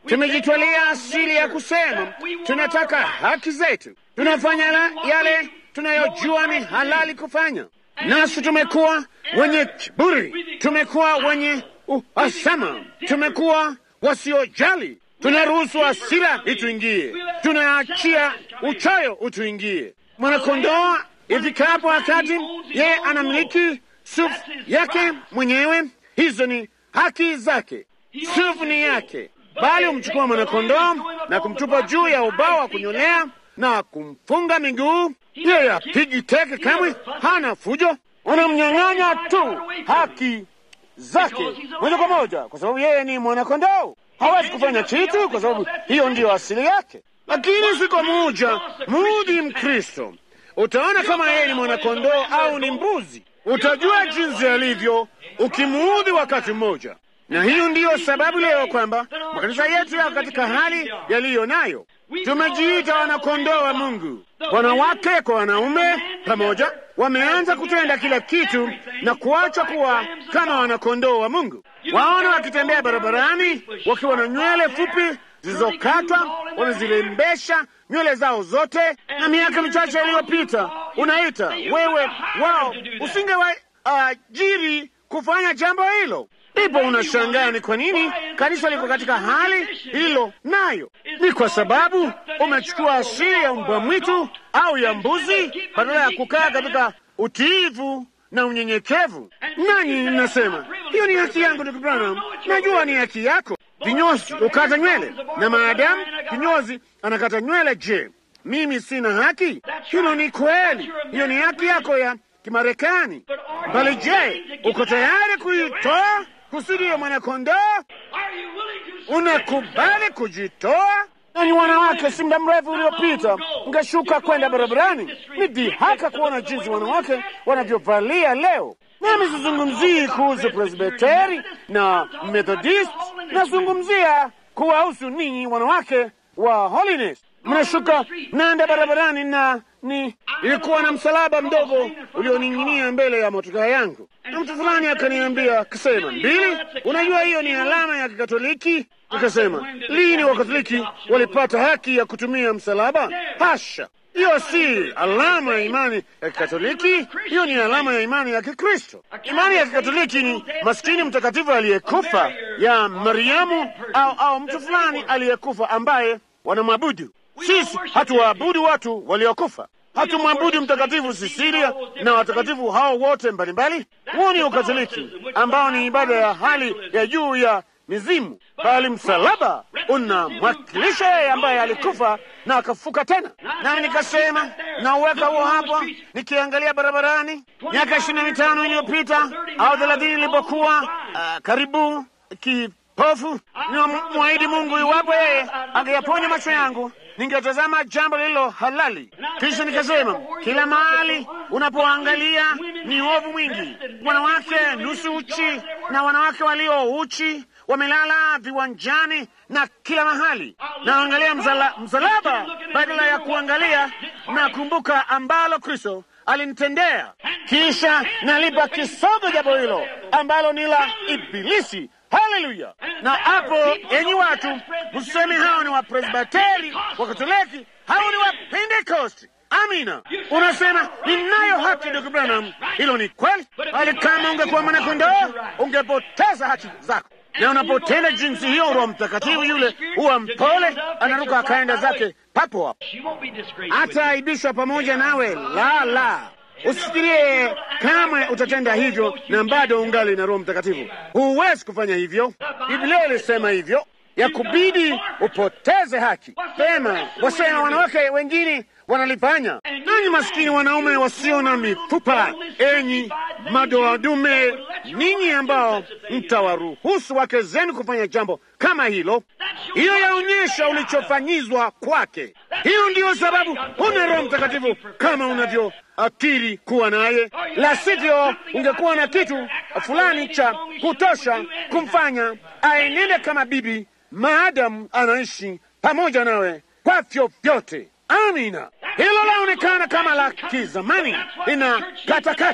tumejitwalia asili ya kusema tunataka haki zetu, tunafanya yale tunayojua ni halali kufanya, nasi tumekuwa wenye kiburi, tumekuwa wenye uhasama, tumekuwa wasiojali, tunaruhusu hasira ituingie, tunaachia uchayo utuingie. Mwanakondoo ifikapo wakati yeye anamiliki sufu yake mwenyewe, hizo ni haki zake, sufu ni yake, bali humchukua mwanakondoo na kumtupa juu ya ubao wa kunyolea na kumfunga miguu. Yeye apigi teke kamwe, hana fujo, unamnyang'anya tu haki zake moja kwa moja, kwa sababu yeye ni mwanakondoo. Hawezi kufanya kitu, kwa sababu hiyo ndiyo asili yake. Lakini siku moja muudhi Mkristo, utaona kama yeye ni mwanakondoo au ni mbuzi. Utajua jinsi alivyo ukimuudhi wakati mmoja. Na hiyo ndiyo sababu leo kwamba makanisa yetu yako katika hali yaliyo nayo. Tumejiita wanakondoo wa Mungu, wanawake kwa wanaume pamoja, wameanza kutenda kila kitu na kuacha kuwa kama wanakondoo wa Mungu. Waona wakitembea barabarani wakiwa na nywele fupi zilizokatwa, wanazirembesha nywele zao zote, na miaka michache iliyopita unaita wewe wao usingewaajiri uh, kufanya jambo hilo. Ndipo unashangaa ni kwa nini kanisa liko katika hali hilo. Nayo ni kwa sababu umechukua asili ya mbwa mwitu au ya mbuzi badala ya kukaa katika utiivu na unyenyekevu. Nanyi mnasema hiyo ni haki yangu, ndugu Branham. Najua ni haki yako. Kinyozi ukata nywele, na maadamu kinyozi anakata nywele, je, mimi sina haki? Hilo ni kweli, hiyo ni haki yako ya Kimarekani. Bali je, uko tayari kuitoa kusudi ya mwanakondoo? Unakubali kujitoa? Nanyi wanawake, si muda mrefu uliopita ngashuka kwenda barabarani, ni dhihaka kuona jinsi wanawake wanavyovalia leo. Nami sizungumzii kuhusu Presbiteri na Methodist, nazungumzia kuwahusu ninyi wanawake wa Holiness. Mnashuka mnaenda barabarani na ni ilikuwa na msalaba mdogo ulioning'inia mbele ya motokaa yangu, na mtu fulani akaniambia akasema, mbili, unajua hiyo ni alama ya Kikatoliki. Nikasema, lini Wakatoliki walipata haki ya kutumia msalaba? Hasha, hiyo si alama ya imani ya Kikatoliki, hiyo ni alama ya imani ya Kikristo. Imani ya Kikatoliki ni maskini mtakatifu aliyekufa ya Mariamu au, au mtu fulani aliyekufa ambaye wanamwabudu. Sisi hatuwaabudu watu waliokufa, hatumwabudu Mtakatifu Sisilia na watakatifu hao wote mbalimbali. Huo ni Ukatoliki ambao ni ibada ya hali ya juu ya mizimu, bali msalaba unamwakilisha yeye ambaye alikufa na akafuka tena. Nami nikasema nauweka huo hapa, nikiangalia barabarani miaka ishirini na mitano iliyopita au thelathini ilipokuwa uh, karibu kipofu, nimwahidi Mungu iwapo yeye angeyaponya macho yangu ningetazama jambo lililo halali. Kisha nikasema kila mahali unapoangalia ni uovu mwingi, wanawake nusu uchi na wanawake walio uchi wamelala viwanjani na kila mahali. Naangalia mzala, msalaba badala ya kuangalia na kumbuka ambalo Kristo alinitendea. Kisha nalipa kisogo jambo hilo ambalo ni la Ibilisi. Haleluya! Na hapo, enyi watu, mseme hao ni Wapresbiteri, Wakatoliki, hao ni Wapentekosti. Amina. Unasema ninayo haki, ndugu Branham. Hilo ni kweli, bali kama ungekuwa mwanakondoo ungepoteza haki zako. Na unapotenda jinsi hiyo, Roho Mtakatifu yule huwa mpole, anaruka akaenda zake papo hapo, hataaibishwa pamoja nawe. La, la, usifikirie kamwe utatenda hivyo na bado ungali na Roho Mtakatifu. Huwezi kufanya hivyo. Biblia ilisema hivyo, ya kubidi upoteze haki. Sema wasema wanawake wengine wanalifanya. Nanyi maskini wanaume wasio na mifupa, enyi madoadume, ninyi ambao mtawaruhusu wake zenu kufanya jambo kama hilo, hiyo yaonyesha ulichofanyizwa kwake. Hiyo ndiyo sababu huna Roho Mtakatifu kama unavyoakiri kuwa naye, la sivyo ungekuwa na kitu fulani cha kutosha kumfanya aenende kama bibi maadamu anaishi pamoja nawe kwa vyovyote. Amina. Hilo laonekana kama la kizamani, lina katakata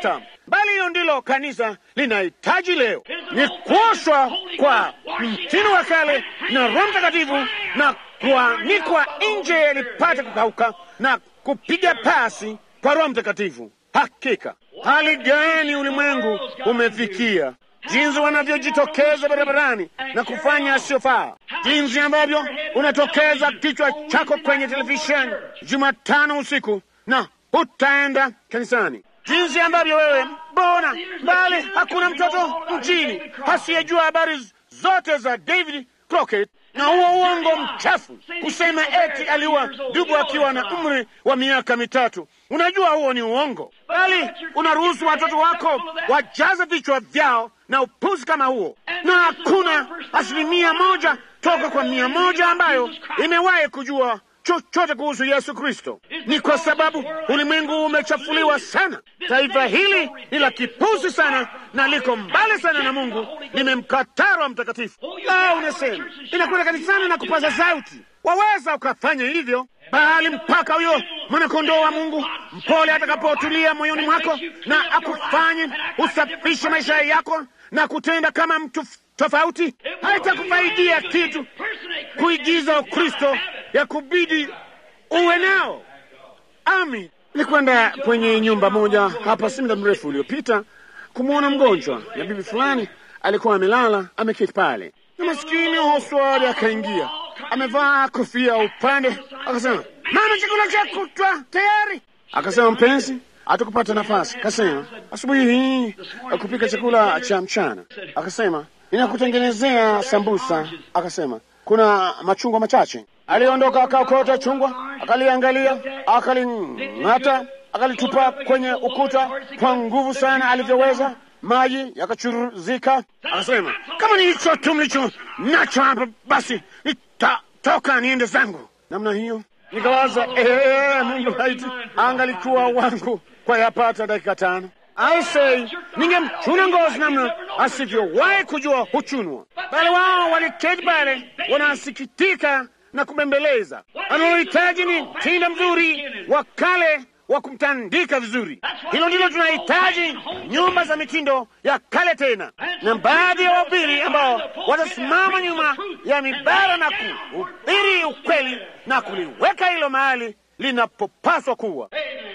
bali hiyo ndilo kanisa linahitaji leo, ni kuoshwa kwa mtindo wa kale na Roho Mtakatifu na kuanikwa nje lipate kukauka na kupiga pasi kwa Roho Mtakatifu. Hakika hali gani ulimwengu umefikia, jinsi wanavyojitokeza barabarani na kufanya asiyofaa, jinsi ambavyo unatokeza kichwa chako kwenye televisheni Jumatano usiku na hutaenda kanisani, jinsi ambavyo wewe mbona bali hakuna mtoto mjini asiyejua habari zote za David Crockett na huo uongo mchafu kusema eti aliwa dubu akiwa na umri wa miaka mitatu. Unajua huo ni uongo, bali unaruhusu watoto wako wajaze vichwa vyao na upuzi kama huo, na hakuna asilimia moja toka kwa mia moja ambayo imewahi kujua chochote kuhusu Yesu Kristo. Ni kwa sababu ulimwengu umechafuliwa sana. Taifa hili ni la kipuzi sana na liko mbali sana na Mungu, limemkataa Roho Mtakatifu. Ah, unasema inakwenda kanisani na kupaza sauti, waweza ukafanya hivyo, bali mpaka huyo mwanakondoo wa Mungu mpole atakapotulia moyoni mwako na akufanye usafishe maisha yako na kutenda kama mtu tofauti, haitakufaidia kitu kuigiza Ukristo ya kubidi uwe nao. Ami nilikwenda kwenye nyumba moja hapa si muda mrefu uliopita kumwona mgonjwa, na bibi fulani alikuwa amelala ameketi pale, na maskini hoswari akaingia, amevaa kofia upande, akasema, mama, chakula cha kutwa tayari. Akasema, mpenzi, hatukupata nafasi. Akasema, asubuhi hii kupika chakula cha mchana. Akasema, ninakutengenezea sambusa. Akasema, kuna machungwa machache. Aliondoka akaokota chungwa, akaliangalia, akaling'ata, akalitupa kwenye ukuta kwa nguvu sana alivyoweza, maji yakachuruzika. Akasema, kama ni hicho tu mlicho nacho hapa, basi nitatoka niende zangu. Namna hiyo nikawaza, ee, Mungu laiti angalikuwa wangu kwa yapata dakika tano aisei ningemchuna ngozi namna asivyowahi kujua huchunwa, bali wao waliketi pale wanasikitika na kubembeleza. Wanalohitaji ni mtindo mzuri wa kale wa kumtandika vizuri. Hilo ndilo tunahitaji, nyumba za mitindo ya kale tena, na baadhi ya wahubiri ambao watasimama nyuma ya mibara na kuhubiri ukweli na kuliweka hilo mahali linapopaswa kuwa.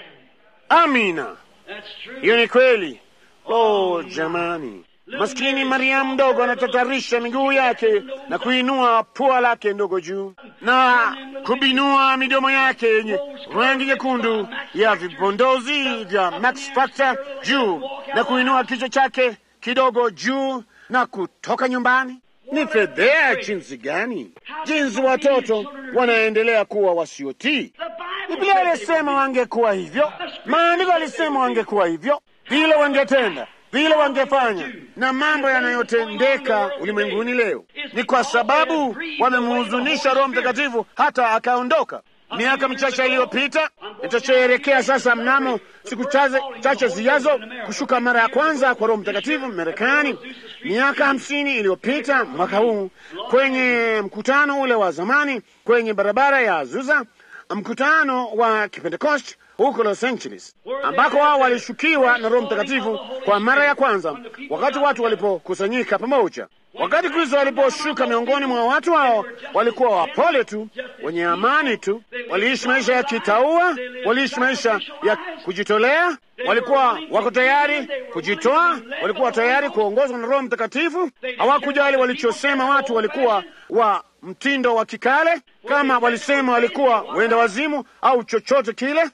Amina. Hiyo ni kweli. Oh, jamani, maskini Mariamu mdogo anatatarisha miguu yake na kuinua pua lake ndogo juu na kubinua midomo yake yenye rangi nyekundu ya vibondozi vya Max Factor juu na kuinua kichwa chake kidogo juu na kutoka nyumbani. Ni fedhea jinsi gani, jinsi watoto wanaendelea kuwa wasiotii. Biblia alisema wangekuwa hivyo, maandiko alisema wangekuwa hivyo, vile wangetenda, vile wangefanya, na mambo yanayotendeka ulimwenguni leo ni kwa sababu wamemhuzunisha Roho Mtakatifu hata akaondoka. Miaka michache iliyopita, itasherekea sasa mnamo siku chache chache zijazo kushuka mara ya kwanza kwa Roho Mtakatifu Marekani. Miaka hamsini iliyopita mwaka huu, kwenye mkutano ule wa zamani kwenye barabara ya Azusa, mkutano wa Kipentekost huko Los Angeles, ambako wao walishukiwa na Roho Mtakatifu kwa mara ya kwanza, wakati watu walipokusanyika pamoja. Wakati Kristo aliposhuka miongoni mwa watu hao, walikuwa wapole tu, wenye amani tu, waliishi maisha ya kitaua, waliishi maisha ya kujitolea, walikuwa wako tayari kujitoa, walikuwa tayari kuongozwa na Roho Mtakatifu. Hawakujali walichosema watu, walikuwa wa mtindo wa kikale, kama walisema walikuwa wenda wazimu au chochote kile,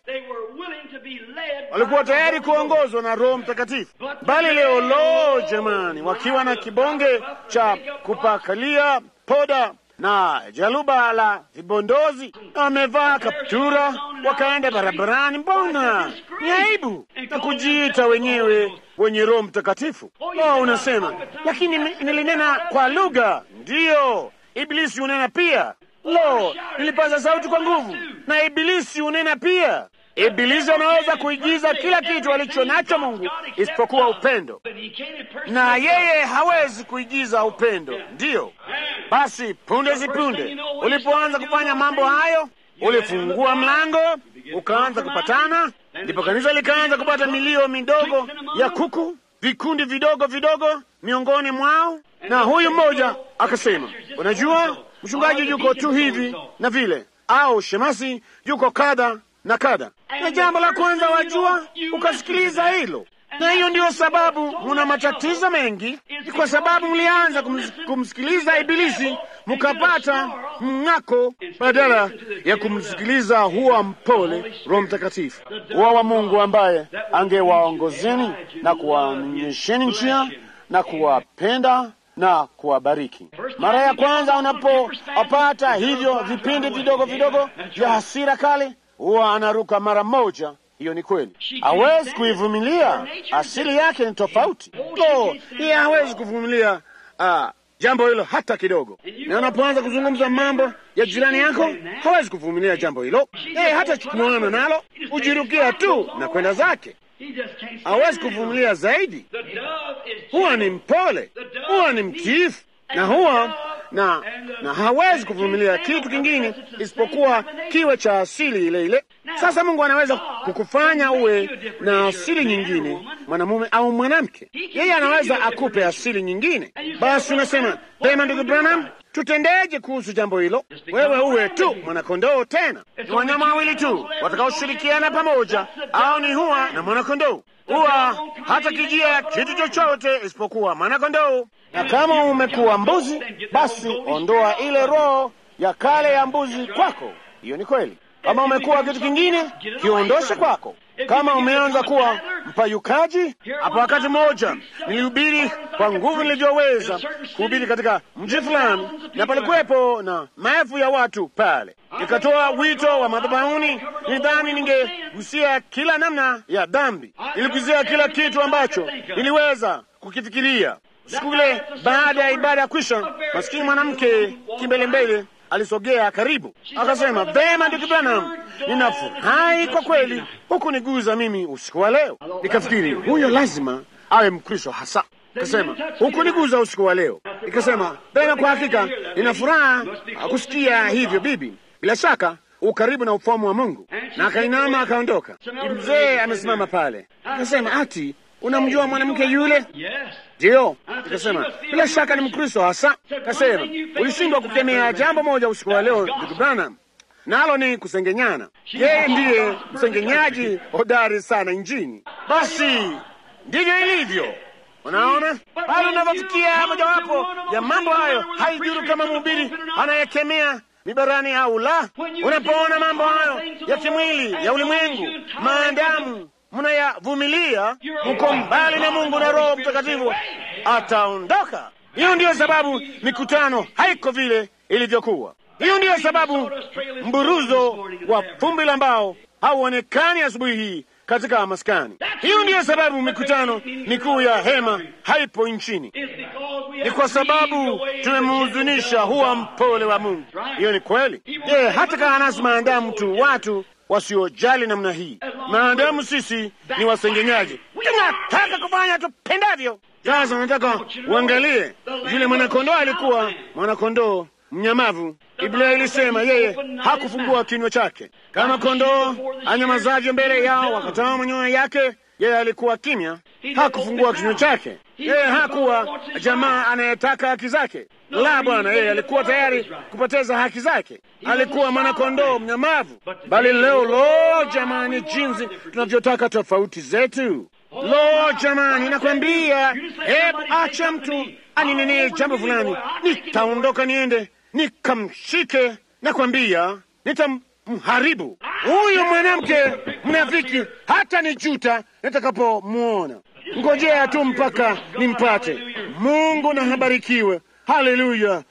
walikuwa tayari kuongozwa na Roho Mtakatifu. Bali leo, lo jamani, wakiwa na kibonge cha kupakalia poda na jaluba la vibondozi, wamevaa kaptura, wakaenda barabarani. Mbona ni aibu na kujiita wenyewe wenye Roho Mtakatifu. Oh, unasema lakini nilinena kwa lugha. Ndiyo, Ibilisi unena pia. Lo, nilipaza sauti kwa nguvu, na Ibilisi unena pia. Ibilisi anaweza kuigiza kila kitu alicho nacho Mungu isipokuwa upendo, na yeye hawezi kuigiza upendo. Ndiyo basi, punde si punde ulipoanza kufanya mambo hayo, ulifungua mlango, ukaanza kupatana, Ndipo kanisa likaanza kupata milio midogo ya kuku, vikundi vidogo vidogo miongoni mwao, na huyu mmoja akasema, unajua mchungaji yuko tu hivi na vile, au shemasi yuko kadha na kadha, na jambo la kwanza wajua, ukasikiliza hilo na hiyo ndiyo sababu muna matatizo mengi, ni kwa sababu mlianza kums, kumsikiliza Ibilisi mukapata mng'ako, badala ya kumsikiliza huwa mpole Roho Mtakatifu, huwa wa Mungu ambaye angewaongozeni na kuwaonyesheni njia na kuwapenda na kuwabariki. Mara ya kwanza unapopata hivyo vipindi vidogo vidogo vya hasira kali, huwa anaruka mara moja. Hiyo ni kweli, hawezi kuivumilia. Asili yake ni tofauti. Lo, yeye hawezi kuvumilia ah, jambo hilo hata kidogo. Na unapoanza kuzungumza mambo ya jirani yako, hawezi kuvumilia jambo hilo. Yeye hata chukuana nalo, hujirukia tu na kwenda zake. Hawezi kuvumilia zaidi. Huwa ni mpole, huwa ni mtiifu, na huwa na na hawezi kuvumilia kitu kingine isipokuwa kiwe cha asili ile ile. Sasa Mungu anaweza kukufanya uwe na asili nyingine, mwanamume au mwanamke. Yeye anaweza akupe asili nyingine. Basi unasema pema, ndugu Branham, tutendeje kuhusu jambo hilo? Wewe uwe tu mwanakondoo. Tena ni wanyama wawili tu watakaoshirikiana pamoja, au ni huwa na mwanakondoo. Huwa hata kijia kitu chochote isipokuwa mwanakondoo. Na kama umekuwa mbuzi, basi ondoa ile roho ya kale ya mbuzi kwako. Hiyo ni kweli. Kama umekuwa kitu kingine, kiondoshe kwako. Kama umeanza kuwa mpayukaji, hapo wakati mmoja nilihubiri kwa nguvu nilivyoweza kuhubiri katika mji fulani, na palikuwepo na maelfu ya watu pale. Nikatoa wito wa madhabahuni. Nidhani ningegusia kila namna ya dhambi, niliguzia kila kitu ambacho niliweza kukifikiria. Siku ile baada ya ibada ya kwisha, masikini mwanamke kimbelembele alisogea karibu, akasema, vema, ndugu Branham, ninafurahi kwa kweli huku niguza mimi usiku wa leo. Nikafikiri huyo lazima awe Mkristo hasa. Kasema huku niguza usiku wa leo. Nikasema vema, kwa hakika nina furaha kusikia hivyo bibi, bila shaka ukaribu na ufahamu wa Mungu. Na akainama akaondoka. Mzee amesimama pale, akasema ati unamjua mwanamke yule? Ndiyo. Nikasema bila shaka ni Mkristo hasa. Kasema ulishindwa kukemea jambo moja usiku wa leo, ndugu Branham, nalo ni kusengenyana. Yeye ndiye msengenyaji hodari sana nchini. Basi ndivyo ilivyo. Unaona, pale unavyofikia mojawapo ya mambo hayo, haidhuru kama mhubiri anayekemea mibarani au la. Unapoona mambo hayo ya kimwili ya ulimwengu, maadamu mnayavumilia, mko mbali na Mungu na Roho Mtakatifu ataondoka. Hiyo ndiyo sababu mikutano haiko vile ilivyokuwa. Hiyo ndiyo sababu mburuzo wa vumbi la mbao hauonekani asubuhi hii katika maskani. Hiyo ndiyo sababu mikutano mikuu ya hema haipo nchini, ni kwa sababu tumemhuzunisha huwa mpole wa Mungu. Hiyo ni kweli. Je, hata kaa nasi maadamu tu watu wasiojali namna hii, maadamu sisi ni wasengenyaji, tunataka kufanya tupendavyo. Sasa nataka uangalie yule mwanakondoo. Alikuwa mwanakondoo mnyamavu. Biblia ilisema yeye hakufungua kinywa chake kama kondoo anyamazavyo mbele yao wakatoa manyoya yake. Yeye alikuwa kimya, hakufungua kinywa chake. Yeye hakuwa jamaa anayetaka haki zake, la bwana. Yeye alikuwa tayari kupoteza haki zake. Alikuwa mwanakondoo mnyamavu. Bali leo, lo jamani, jinsi tunavyotaka tofauti zetu! Lo jamani, nakwambia, hebu acha mtu aninenee jambo fulani, nitaondoka niende nikamshike, nakwambia nitamharibu huyu mwanamke mnafiki, hata nijuta nitakapomwona. Ngojea tu mpaka nimpate. Mungu na habarikiwe, haleluya.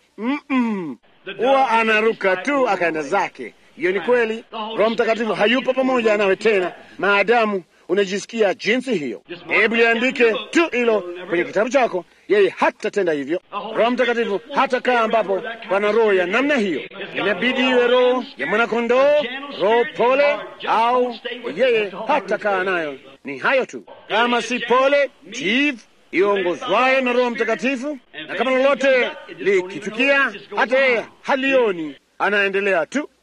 Huwa anaruka tu akaenda zake. Hiyo ni kweli. Roho Mtakatifu hayupo pamoja nawe tena maadamu unajisikia jinsi hiyo. Hebu liandike tu hilo kwenye kitabu chako. Yeye hatatenda hivyo. Roho Mtakatifu hatakaa ambapo pana roho ya namna hiyo. Inabidi iwe roho ya mwanakondoo, roho pole, au yeye hatakaa nayo. Ni hayo tu, kama si pole tiifu iongozwayo na Roho Mtakatifu, na kama lolote likitukia, hata yeye halioni, anaendelea tu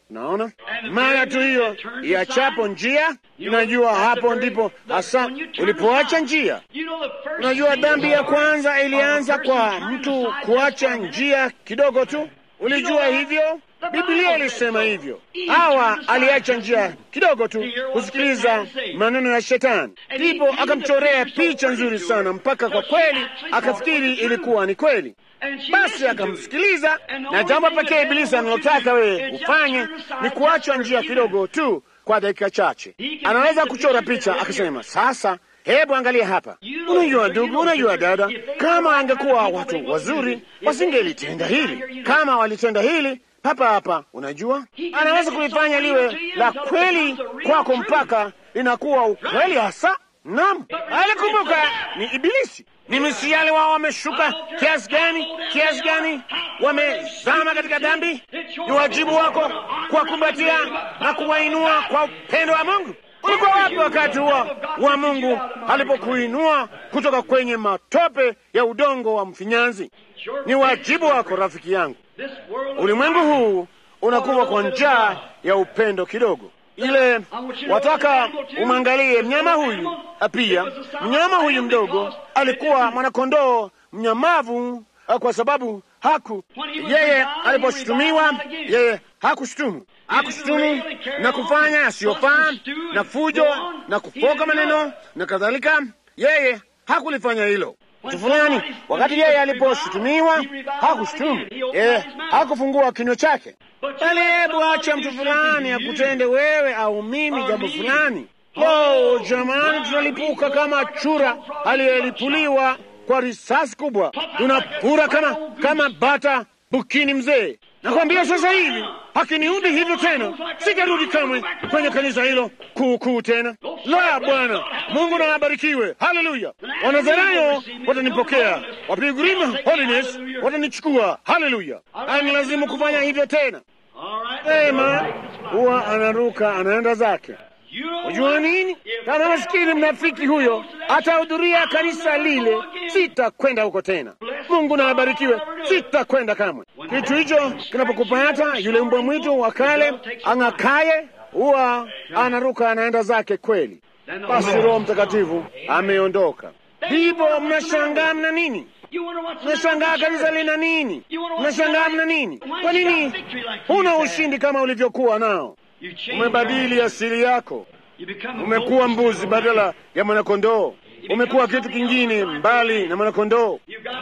Unaona, mara tu hiyo iachapo njia, unajua hapo ndipo hasa ulipoacha njia. Unajua, dhambi ya kwanza ilianza kwa mtu kuacha njia kidogo tu. Ulijua hivyo? Biblia ilisema hivyo. Hawa aliacha njia kidogo tu kusikiliza maneno ya Shetani, ndipo akamchorea picha nzuri sana mpaka kwa kweli akafikiri ilikuwa ni kweli. Basi akamsikiliza, na jambo pekee Ibilisi analotaka wewe ufanye ni kuachwa njia kidogo tu kwa dakika chache. Anaweza kuchora picha akasema, sasa hebu angalia hapa. Unajua ndugu, unajua dada, kama angekuwa watu wazuri wasingelitenda hili. Kama walitenda hili hapa hapa, unajua, anaweza kulifanya liwe la kweli kwako mpaka linakuwa ukweli hasa. Naam, alikumbuka ni Ibilisi. Ni misiali wao wameshuka kiasi gani, kiasi gani wamezama katika dhambi. Ni wajibu wako kuwakumbatia na kuwainua kwa upendo wa Mungu. Ulikuwa wapi wakati huo wa Mungu alipokuinua kutoka kwenye matope ya udongo wa mfinyanzi? Ni wajibu wako, rafiki yangu. Ulimwengu huu unakuwa kwa njaa ya upendo kidogo ile wataka umwangalie mnyama huyu. Pia mnyama huyu mdogo alikuwa mwanakondoo mnyamavu, kwa sababu haku yeye aliposhutumiwa, yeye hakushutumu, hakushutumu na kufanya asiyofaa na fujo na kufoka maneno na kadhalika. Yeye hakulifanya hilo mtu fulani. Wakati yeye aliposhutumiwa, hakushutumu, yeye hakufungua kinywa chake bali hebu acha mtu fulani akutende wewe au mimi jambo fulani. Oh jamani, tunalipuka kama chura aliyelipuliwa kwa risasi kubwa, tunapura kama kama bata bukini mzee. Nakwambia sasa hivi hakiniudi hivyo tena, sitarudi kamwe kwenye kanisa hilo kuukuu tena. La, Bwana Mungu na abarikiwe. Haleluya! Wanazarayo watanipokea, wapigurima holiness watanichukua. Haleluya! ani lazimu kufanya hivyo tena. Ema huwa anaruka anaenda zake. Unajua nini? Kama maskini mnafiki huyo atahudhuria kanisa lile, sitakwenda huko tena. Mungu na abarikiwe, sitakwenda kamwe. Kitu hicho kinapokupata, yule mbwa mwitu wa kale ang'akaye huwa anaruka anaenda zake kweli. Basi Roho Mtakatifu ameondoka, ndipo mnashangaa mna nini? Mnashangaa kanisa lina nini? Mnashangaa mna nini? Kwa nini huna ushindi kama ulivyokuwa nao? Umebadili asili yako, umekuwa mbuzi badala ya mwanakondoo, umekuwa kitu kingine mbali na mwanakondoo.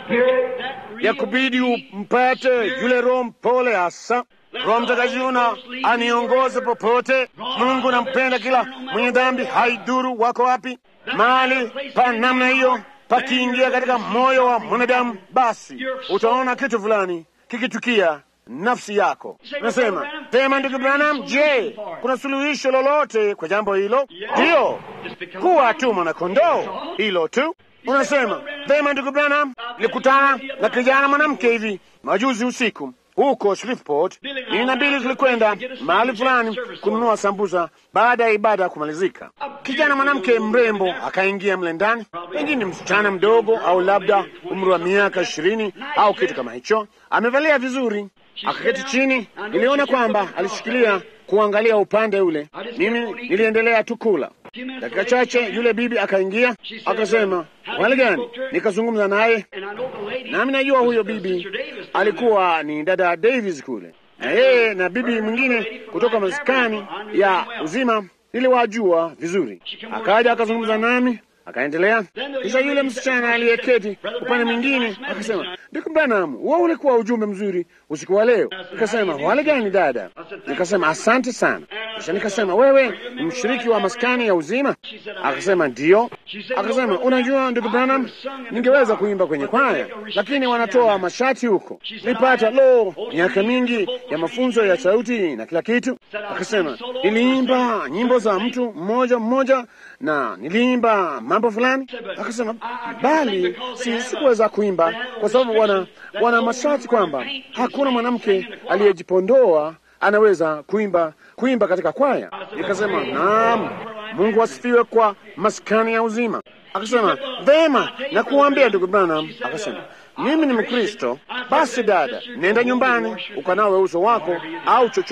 Ya kubidi umpate yule Roho mpole hasa Roho Mtakatifu na aniongoze popote. Mungu nampenda kila mwenye dhambi, haiduru wako wapi. Mahali pa namna hiyo pakiingia katika moyo wa mwanadamu, basi utaona kitu fulani kikitukia nafsi yako. Nasema tema, ndugu Branham, je, kuna suluhisho lolote kwa jambo hilo? Ndiyo, kuwa tu mwanakondoo, hilo tu. Unasema tema, ndugu Branham, nilikutana na kijana mwanamke hivi majuzi usiku huko Shreveport. Mimi na Bili tulikwenda mahali fulani kununua sambusa baada ya ibada kumalizika. Kijana mwanamke mrembo akaingia mle ndani, pengine msichana mdogo au labda umri wa miaka ishirini au kitu kama hicho. Amevalia vizuri, akaketi chini. Niliona kwamba alishikilia kuangalia upande ule. Mimi niliendelea tu kula. Dakika chache yule bibi akaingia, akasema hali gani? Nikazungumza naye, nami najua huyo bibi alikuwa ni dada Davis kule, na yeye na bibi mwingine kutoka maskani ya uzima niliwajua vizuri. Akaja akazungumza nami akaendelea. Kisha yule msichana aliyeketi upande mwingine akasema, Ndugu Branham, huo ulikuwa ujumbe mzuri usiku wa leo. Nikasema, wale gani dada? Nikasema, asante sana. Kisha nikasema, wewe ni mshiriki wa maskani ya uzima? Akasema, ndiyo. Akasema, unajua ndugu Branham, ningeweza kuimba kwenye kwaya, lakini wanatoa mashati huko. Nilipata lo, miaka mingi ya mafunzo ya sauti na kila kitu. Akasema, niliimba nyimbo za mtu mmoja mmoja na niliimba mambo fulani. Akasema, bali si sikuweza kuimba kwa sababu wana, wana mashati kwamba hakuna mwanamke aliyejipondoa anaweza kuimba kuimba katika kwaya. Nikasema, naam, Mungu asifiwe kwa maskani ya uzima. Akasema, vema, na kuambia ndugu Branham. Akasema, mimi ni Mkristo. Basi dada, nenda nyumbani ukanawe uso wako au chochote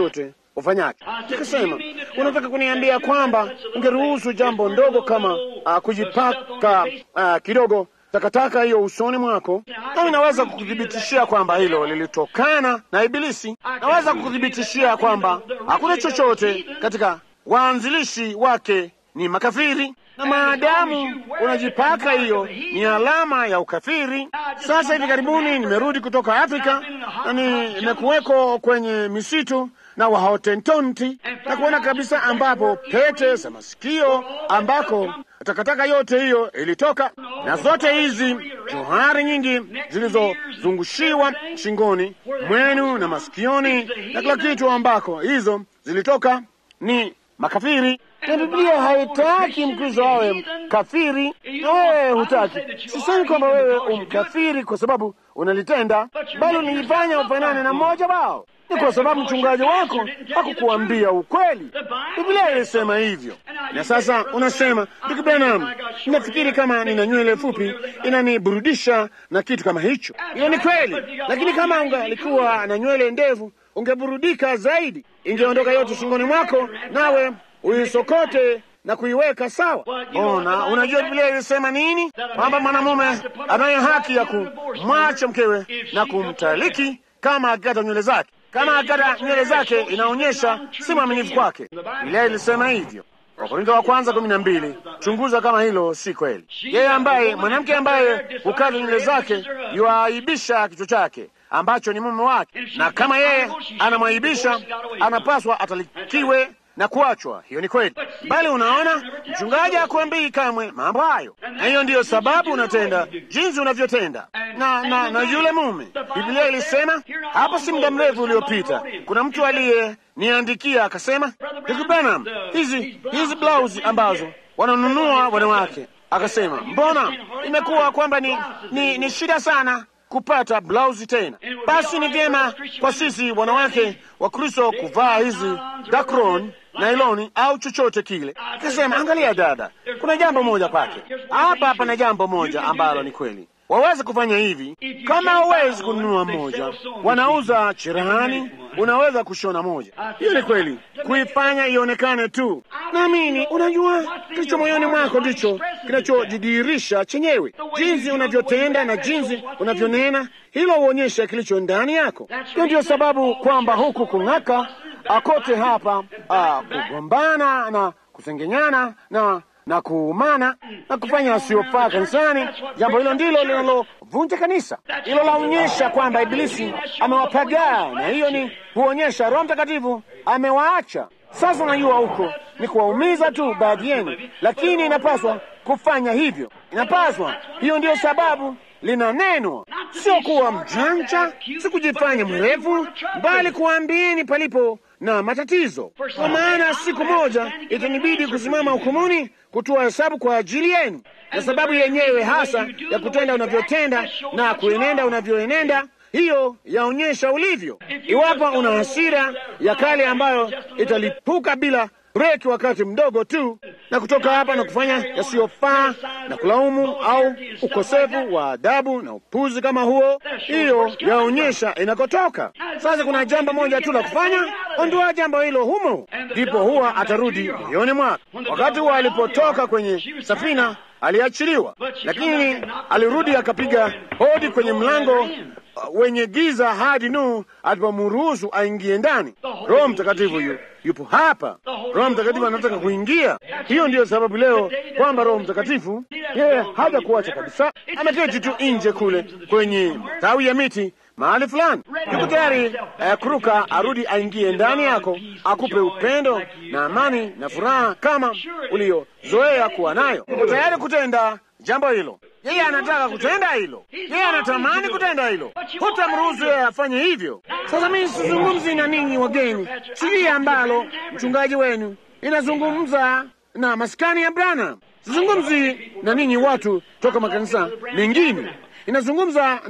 ufanyacho. Nikasema, unataka kuniambia kwamba ungeruhusu jambo ndogo kama uh, kujipaka uh, kidogo takataka hiyo usoni mwako, nami naweza kukuthibitishia kwamba hilo lilitokana na Ibilisi. Naweza kukuthibitishia kwamba hakuna chochote katika waanzilishi wake ni makafiri, na maadamu unajipaka hiyo ni alama ya ukafiri. Sasa hivi karibuni nimerudi kutoka Afrika na nimekuweko kwenye misitu na Wahotentonti na kuona kabisa ambapo pete za masikio ambako takataka yote hiyo ilitoka, na zote hizi johari nyingi zilizozungushiwa shingoni mwenu na masikioni na kila kitu ambako hizo zilitoka ni makafiri. Na Biblia haitaki Mkristo awe kafiri, na wewe hutaki. Sisemi kwamba wewe umkafiri kwa sababu unalitenda, bali unajifanya ufanane na mmoja wao. Ni kwa sababu mchungaji wako hakukuambia ukweli. Biblia ilisema hivyo. Na sasa unasema, ndugu Branham, nafikiri kama nina nywele fupi inaniburudisha na kitu kama hicho. Hiyo ni kweli, lakini kama ungalikuwa na nywele ndefu ungeburudika zaidi, ingeondoka yote shingoni mwako, nawe uisokote na kuiweka sawa. Ona, unajua Biblia ilisema nini? Kwamba mwanamume anayo haki ya kumwacha mkewe na kumtaliki kama akikata nywele zake. Kama akikata nywele zake, inaonyesha si mwaminifu kwake. Biblia ilisema hivyo. Wakorintho wa kwanza kumi na mbili. Chunguza kama hilo si kweli. Yeye ambaye mwanamke ambaye hukata nywele zake yuaibisha kichwa chake ambacho ni mume wake, na kama yeye anamwaibisha, anapaswa atalikiwe na kuachwa. Hiyo ni kweli, bali unaona, mchungaji hakuambii kamwe mambo hayo, na hiyo ndiyo sababu unatenda jinsi unavyotenda na, na, na yule mume. Biblia ilisema hapo si muda mrefu uliopita, kuna mtu aliyeniandikia akasema, ndugu Branham, hizi hizi blausi ambazo wananunua wanawake, akasema mbona imekuwa kwamba ni, ni, ni shida sana kupata blausi tena. Basi ni vyema kwa sisi wanawake wa Kristo kuvaa hizi dakron nailoni au chochote kile. Akasema, angalia dada, kuna jambo moja kwake hapa. Pana jambo moja ambalo ni kweli, waweza kufanya hivi. Kama huwezi kununua moja, wanauza cherehani, unaweza kushona moja. Hiyo ni kweli, kuifanya ionekane tu. Naamini unajua, kilicho moyoni mwako ndicho kinachojidhihirisha chenyewe. Jinsi unavyotenda na jinsi unavyonena, hilo huonyesha kilicho ndani yako. Hiyo ndiyo sababu kwamba huku kung'aka akote hapa a, kugombana na kusengenyana na na kuumana na kufanya asiyofaa kanisani. Jambo hilo ndilo linalovunja kanisa. Hilo laonyesha kwamba Ibilisi amewapagaa, na hiyo ni huonyesha Roho Mtakatifu amewaacha. Sasa unajua, huko ni kuwaumiza tu baadhi yenu, lakini inapaswa kufanya hivyo, inapaswa. Hiyo ndiyo sababu linanenwa, sio kuwa mjanja, si kujifanya mwerevu, bali kuambieni palipo na matatizo, kwa maana siku moja itanibidi kusimama hukumuni kutoa hesabu kwa ajili yenu, na sababu yenyewe hasa ya kutenda unavyotenda na kuenenda unavyoenenda hiyo yaonyesha ulivyo. Iwapo una hasira ya kale ambayo italipuka bila breki wakati mdogo tu, na kutoka hapa na kufanya yasiyofaa na kulaumu au ukosefu wa adabu na upuzi kama huo, hiyo yaonyesha inakotoka. Sasa kuna jambo moja tu la kufanya, ondoa jambo hilo humo, ndipo huwa atarudi moyoni mwako. Wakati huo alipotoka kwenye safina aliachiliwa, lakini alirudi akapiga hodi kwenye mlango wenye giza hadi Nuhu alipomruhusu aingie ndani. Roho Mtakatifu yu, yupo hapa. Roho Mtakatifu anataka kuingia. Hiyo ndiyo sababu leo kwamba Roho Mtakatifu yeye haja kuacha kabisa, ameketi tu nje kule kwenye tawi ya miti mahali fulani, yuko tayari eh, kuruka arudi aingie ndani yako, akupe upendo na amani na furaha kama uliozoea kuwa nayo. Uko tayari kutenda jambo hilo. Yeye anataka kutenda hilo, yeye anatamani kutenda hilo, hutamruhusu yeye afanye hivyo. Sasa mimi sizungumzi na ninyi wageni, sijui ambalo mchungaji wenu inazungumza na maskani ya Branham. Sizungumzi na ninyi watu toka makanisa mengine, inazungumza na mas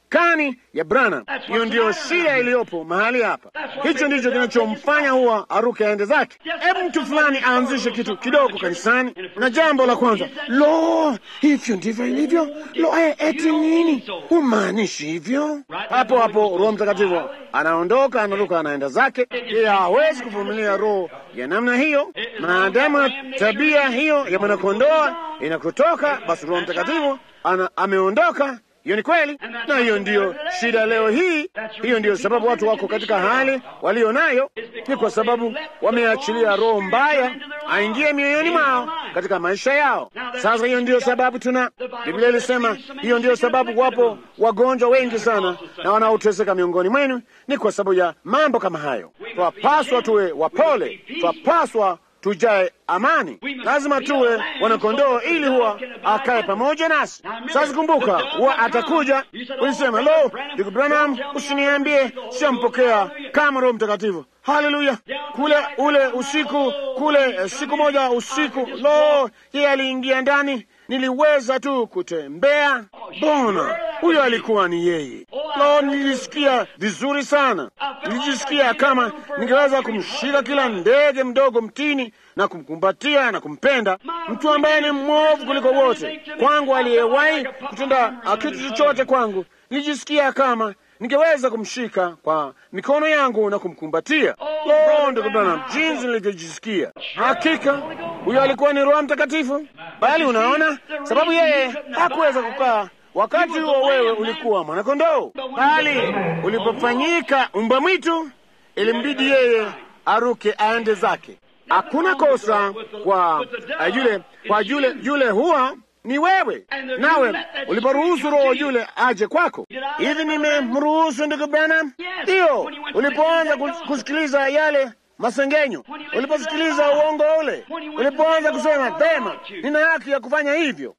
maskani ya Branham. Hiyo ndiyo shida iliyopo mahali hapa. Hicho ndicho kinachomfanya huwa aruke aende zake. Hebu mtu fulani aanzishe kitu kidogo kanisani, na jambo la kwanza, lo, hivyo ndivyo ilivyo. Lo, eh, eti nini? Humaanishi hivyo? Hapo hapo Roho Mtakatifu anaondoka, anaruka, anaenda zake. Yeye hawezi kuvumilia roho ya namna hiyo. Maadamu tabia hiyo ya mwanakondoa inakutoka, basi Roho Mtakatifu ana ameondoka. Hiyo ni kweli, na hiyo ndiyo shida leo hii. Hiyo ndiyo sababu watu wako katika hali walio nayo, ni kwa sababu wameachilia roho mbaya aingie mioyoni mwao katika maisha yao. Sasa hiyo ndiyo sababu tuna Biblia ilisema, hiyo ndiyo sababu wapo wagonjwa wengi sana na wanaoteseka miongoni mwenu, ni kwa sababu ya mambo kama hayo. Twapaswa tuwe wapole, twapaswa tujae amani. Lazima tuwe wanakondoo ili huwa akae pamoja nasi. Sasa kumbuka, huwa atakuja ulisema, lo, ndugu Branham, usiniambie siampokea kama Roho Mtakatifu. Haleluya! Kule ule usiku kule, siku moja usiku, lo, yeye aliingia ndani, niliweza tu kutembea. Bona huyo alikuwa ni yeye. Lo, nilisikia vizuri sana, nilijisikia kama ningeweza kumshika kila ndege mdogo mtini na kumkumbatia na kumpenda, mtu ambaye ni mwovu kuliko wote kwangu, aliyewahi kutenda kitu chochote kwangu. Nilijisikia kama ningeweza kumshika kwa mikono yangu na kumkumbatia. Lo, ndugu Branham, jinsi nilivyojisikia! Hakika huyo alikuwa ni Roho Mtakatifu. Bali unaona, sababu yeye hakuweza kukaa wakati huo, wewe ulikuwa mwanakondoo, bali ulipofanyika umbwa mwitu, ilimbidi yeye aruke aende zake. Hakuna kosa kwa uh, yule kwa yule yule, huwa ni wewe. Nawe uliporuhusu roho yule aje kwako, hivi nimemruhusu ndugu Branham? Ndiyo, ulipoanza kusikiliza yale masengenyo, uliposikiliza uongo ule, ulipoanza kusema pema, nina haki ya kufanya hivyo,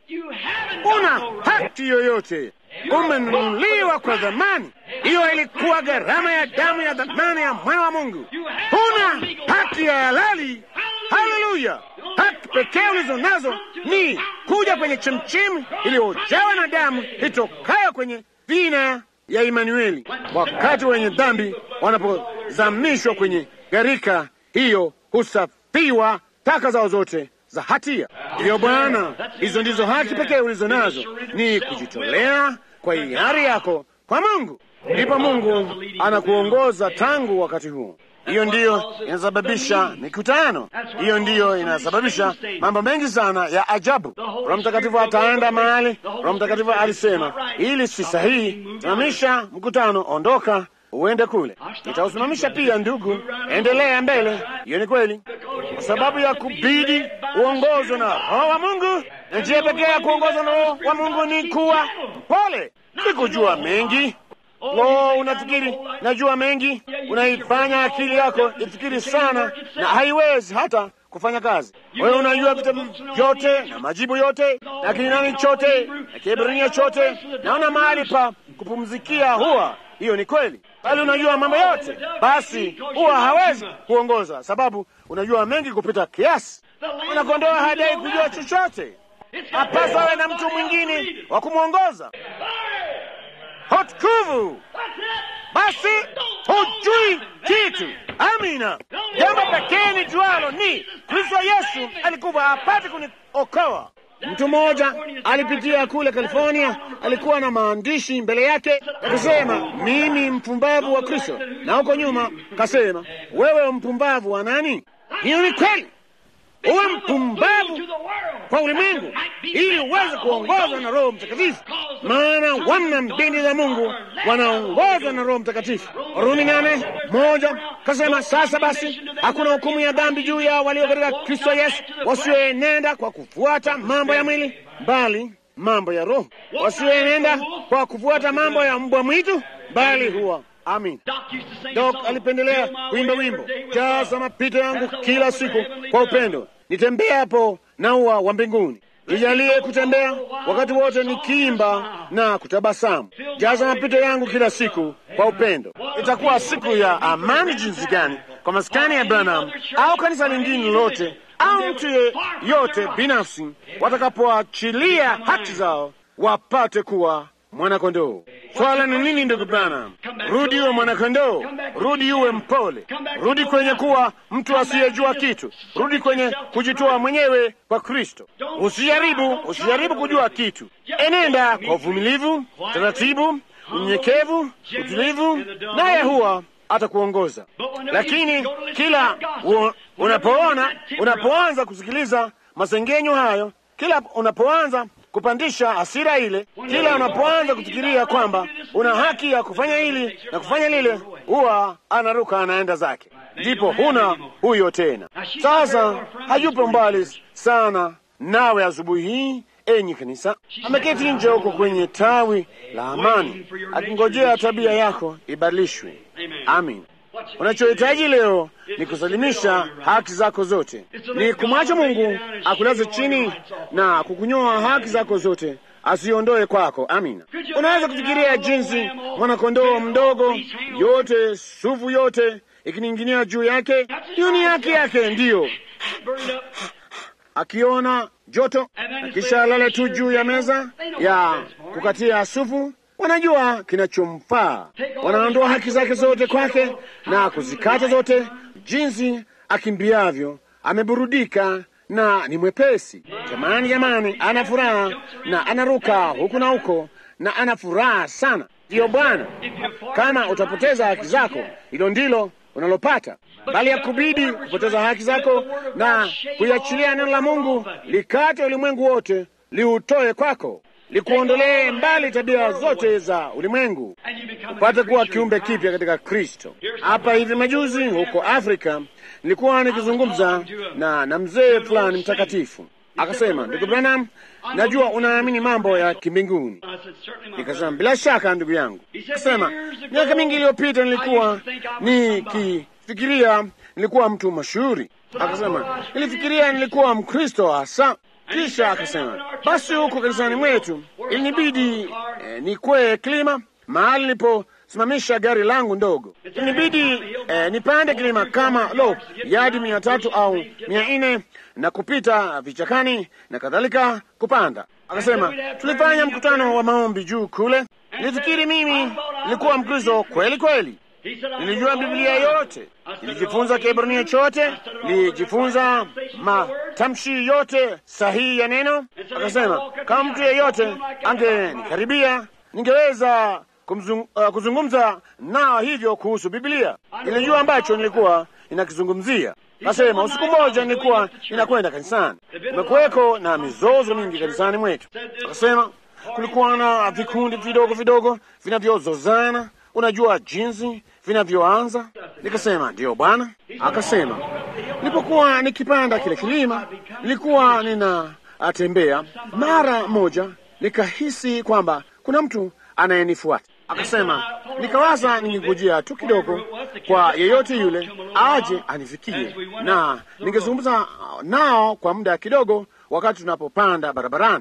una haki yoyote umenunuliwa kwa dhamani. Hiyo ilikuwa gharama ya damu ya dhamani ya mwana wa Mungu. Huna haki ya halali. Haleluya! haki pekee ulizo nazo ni kuja kwenye chemchemi iliyojawa na damu itokayo kwenye vina ya Imanueli, wakati wenye dhambi wanapozamishwa kwenye gharika hiyo, husafiwa taka zao zote za hatia. Ndiyo Bwana, hizo ndizo haki pekee ulizo nazo, ni kujitolea kwa hiari yako kwa Mungu. Ndipo Mungu anakuongoza tangu wakati huo. Hiyo ndiyo inasababisha mikutano, hiyo ndiyo inasababisha mambo mengi sana ya ajabu. Roho Mtakatifu ataenda mahali Roho Mtakatifu alisema ili si sahihi, simamisha mkutano, ondoka uende kule. Nitausimamisha pia, ndugu, endelea mbele. Hiyo ni kweli, kwa sababu ya kubidi uongozwe na Roho wa Mungu, na njia pekee ya kuongozwa na Roho wa Mungu ni kuwa mpole, si kujua mengi. Lo, unafikiri najua mengi, unaifanya akili yako ifikiri sana, na haiwezi hata kufanya kazi. Wewe unajua vitabu vyote na majibu yote na Kinani chote na Kiebrania chote, naona mahali pa kupumzikia huwa hiyo ni kweli, bali unajua mambo yote, basi huwa hawezi kuongoza, sababu unajua mengi kupita kiasi. Unakondoa hadai kujua chochote, hapasa awe na mtu mwingine wa kumwongoza. Hotkuvu basi hujui kitu. Amina. Jambo pekee ni jualo ni Kristo Yesu alikuwa apate kuniokoa. Mtu mmoja alipitia kule California, alikuwa na maandishi mbele yake akisema, mimi mpumbavu wa Kristo, na huko nyuma kasema, wewe mpumbavu wa nani? Hiyo ni kweli, uwe mpumbavu kwa ulimwengu ili uweze kuongozwa na Roho Mtakatifu, maana wana mbindi za Mungu wanaongozwa na Roho Mtakatifu. Warumi nane moja kasema, sasa basi hakuna hukumu ya dhambi juu ya walio katika Kristo Yesu, wasioenenda kwa kufuata mambo ya mwili, bali mambo ya Roho, wasioenenda kwa kufuata mambo ya mbwa mwitu, bali huwa Amin. Dok alipendelea kuimba wimbo jaza mapito yangu kila siku kwa upendo, nitembea hapo na ua wa mbinguni. Nijalie kutembea wakati wote nikiimba na kutabasamu. Jaza mapito yangu kila siku kwa upendo. Itakuwa siku ya amani jinsi gani kwa maskani ya Branham au kanisa lingine lolote au mtu yote binafsi watakapoachilia haki zao wapate kuwa mwanakondoo. Swala ni nini, ndugu Branham? Rudi uwe mwanakondoo, rudi uwe mpole, rudi kwenye kuwa mtu asiyejua kitu, rudi kwenye kujitoa mwenyewe kwa Kristo. Usijaribu, usijaribu kujua kitu. Enenda kwa uvumilivu, taratibu, unyenyekevu, utulivu, naye huwa atakuongoza. Lakini kila u, unapoona unapoanza kusikiliza masengenyo hayo, kila unapoanza kupandisha hasira ile, kila unapoanza kufikiria kwamba una haki ya kufanya hili na kufanya lile, huwa anaruka anaenda zake, ndipo huna huyo tena. Sasa hayupo mbali sana nawe asubuhi hii, enyi kanisa, ameketi nje huko kwenye tawi la amani, akingojea tabia yako ibadilishwe. Amin. Unachohitaji leo ni kusalimisha haki zako zote, ni kumwacha Mungu akulaze chini na kukunyoa haki zako zote, asiondoe kwako. Amina. Unaweza kufikiria jinsi mwanakondoo mdogo, yote sufu yote ikining'inia juu yake, hiyo ni haki yake, ndiyo akiona joto na kisha alale tu juu ya meza ya kukatia sufu wanajua kinachomfaa, wanaondoa haki zake zote kwake na kuzikata zote, jinsi akimbiavyo ameburudika na ni mwepesi. Jamani, jamani, ana furaha na anaruka huku na huko na ana furaha sana. Ndiyo Bwana, kama utapoteza haki zako, hilo ndilo unalopata, bali ya kubidi kupoteza haki zako na kuiachilia neno la Mungu likate ulimwengu wote, liutoe kwako likuondolee mbali tabia zote za ulimwengu, upate kuwa kiumbe kipya katika Kristo. Hapa hivi majuzi huko Afrika nilikuwa nikizungumza na na mzee fulani mtakatifu, akasema, ndugu Branham, najua unaamini mambo ya kimbinguni. Nikasema, bila shaka ndugu yangu. Akasema, miaka mingi iliyopita nilikuwa nikifikiria nilikuwa mtu mashuhuri. Akasema, nilifikiria nilikuwa Mkristo hasa kisha akasema basi, huko kanisani mwetu ilinibidi eh, nikwee kilima mahali niliposimamisha gari langu ndogo. Ilinibidi eh, nipande kilima kama lo yadi mia tatu au mia nne na kupita vichakani na kadhalika kupanda. Akasema tulifanya mkutano wa maombi juu kule. Nilifikiri mimi nilikuwa Mkristo kweli kweli. Nilijua Biblia yote, nilijifunza Kiebrania chote, nilijifunza matamshi yote sahihi ya neno. Akasema kama mtu yeyote angenikaribia, ningeweza kumzung, uh, kuzungumza nao hivyo kuhusu Biblia. Nilijua ambacho nilikuwa ninakizungumzia. Akasema usiku mmoja nilikuwa ninakwenda kanisani, kumekuweko na mizozo mingi kanisani mwetu. Akasema kulikuwa na vikundi vidogo vidogo vinavyozozana Unajua jinsi vinavyoanza. Nikasema ndiyo Bwana. Akasema nilipokuwa nikipanda kile kilima, nilikuwa ninatembea, mara moja nikahisi kwamba kuna mtu anayenifuata. Akasema nikawaza ningengojea tu kidogo kwa yeyote yule aje anifikie, na ningezungumza nao kwa muda kidogo, wakati tunapopanda barabarani.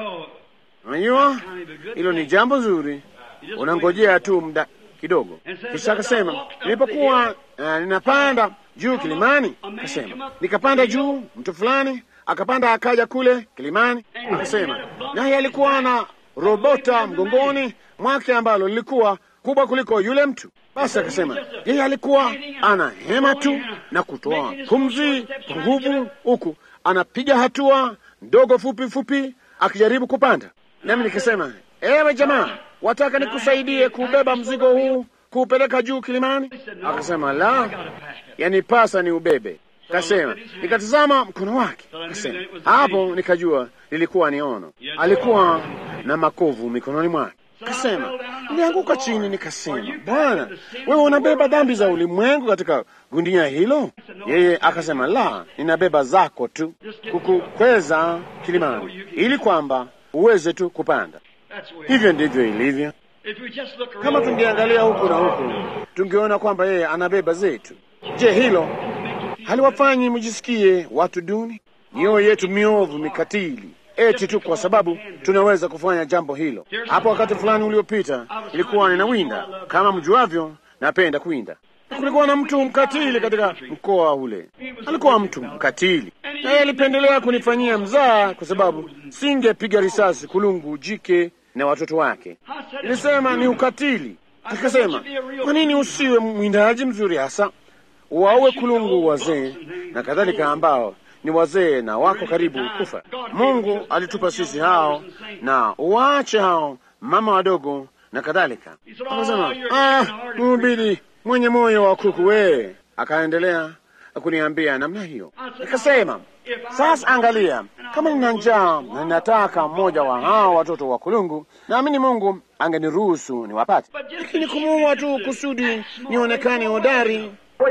Unajua hilo ni jambo zuri, unangojea tu muda kidogo. Kisha akasema nilipokuwa uh, ninapanda juu kilimani, akasema nikapanda juu, mtu fulani akapanda akaja kule kilimani, akasema naye alikuwa na robota mgongoni mwake ambalo lilikuwa kubwa kuliko yule mtu. Basi akasema yeye alikuwa ana hema tu na kutoa pumzi kwa nguvu, huku anapiga hatua ndogo fupi fupi akijaribu kupanda. Nami nikasema ewe jamaa, wataka nikusaidie kubeba mzigo huu kuupeleka juu kilimani? Akasema la, yanipasa ni ubebe. Kasema nikatazama mkono wake, kasema hapo nikajua lilikuwa ni ono. Alikuwa na makovu mikononi mwake. Kasema nilianguka chini, nikasema Bwana, wewe unabeba dhambi za ulimwengu katika gunia hilo? Yeye akasema la, ninabeba zako tu, kukukweza kilimani ili kwamba uweze tu kupanda. Hivyo ndivyo ilivyo. Kama tungeangalia huku na huku, tungeona kwamba yeye anabeba zetu. Je, hilo haliwafanyi mjisikie watu duni? Mioyo yetu miovu mikatili, eti tu kwa sababu tunaweza kufanya jambo hilo. Hapo wakati fulani uliopita, ilikuwa ninawinda. Kama mjuavyo, napenda kuwinda. Kulikuwa na mtu mkatili katika mkoa ule. Alikuwa mtu mkatili, naye alipendelea kunifanyia mzaa kwa sababu singepiga risasi kulungu jike na watoto wake. Nilisema ni ukatili. Akasema, kwa nini usiwe mwindaji mzuri hasa wawe kulungu wazee na kadhalika, ambao ni wazee na wako karibu kufa. Mungu alitupa sisi hao, na uwaache hao mama wadogo na kadhalika. Akasema, ah, mhubiri mwenye moyo wa kuku wee. Akaendelea kuniambia namna hiyo. Nikasema, sasa angalia, kama nina njaa na ninataka mmoja wa hao watoto wa kulungu, naamini Mungu angeniruhusu niwapate, lakini kumuua tu kusudi nionekane hodari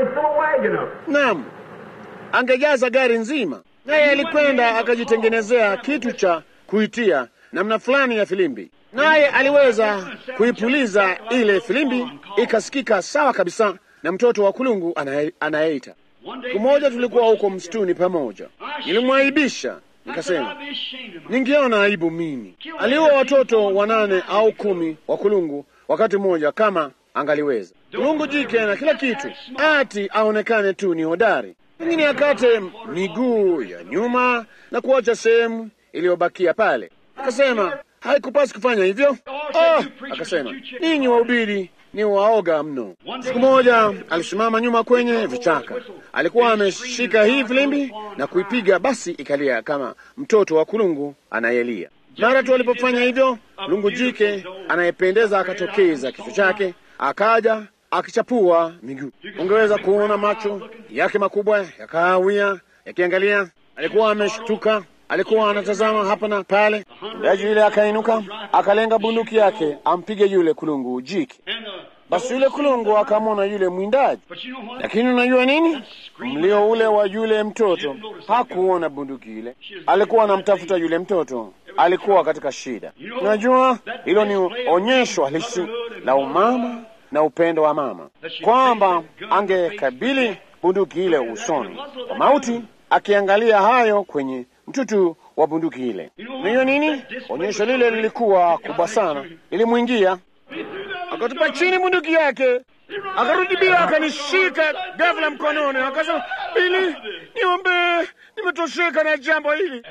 Naam, angejaza gari nzima, naye alikwenda akajitengenezea kitu cha kuitia namna fulani ya filimbi, naye aliweza kuipuliza ile filimbi ikasikika sawa kabisa na mtoto wa kulungu anayeita. Siku moja tulikuwa huko msituni pamoja, nilimwaibisha nikasema, ningeona aibu mimi. Aliua watoto wanane au kumi wa kulungu wakati mmoja kama angaliweza kulungu jike na kila kitu, ati aonekane tu ni hodari, lakini akate miguu ya nyuma na kuacha sehemu iliyobakia pale. Akasema haikupasi kufanya hivyo. Oh, akasema ninyi wahubiri ni waoga mno. Siku moja alisimama nyuma kwenye vichaka, alikuwa ameshika hii filimbi na kuipiga, basi ikalia kama mtoto wa kulungu anayelia. Mara tu alipofanya hivyo, kulungu jike anayependeza akatokeza kichwa chake, akaja akichapua miguu. Ungeweza kuona macho yake makubwa ya kahawia yakiangalia. Alikuwa ameshtuka, alikuwa anatazama hapa na pale. Mdaji yule akainuka, akalenga bunduki yake ampige yule kulungu jike. Basi yule kulungu akamwona yule mwindaji, lakini unajua nini? Mlio ule wa yule mtoto hakuona bunduki ile, alikuwa anamtafuta yule mtoto, alikuwa katika shida. Unajua, hilo ni onyesho halisi la umama na upendo wa mama, kwamba angekabili bunduki ile usoni kwa mauti, akiangalia hayo kwenye mtutu wa bunduki ile. Unajua nini? Onyesho lile lilikuwa kubwa sana, ilimwingia akatupa chini bunduki yake, akarudi bila, akanishika ghafla mkononi, akasema, Bili, niombe, nimetosheka na jambo hili.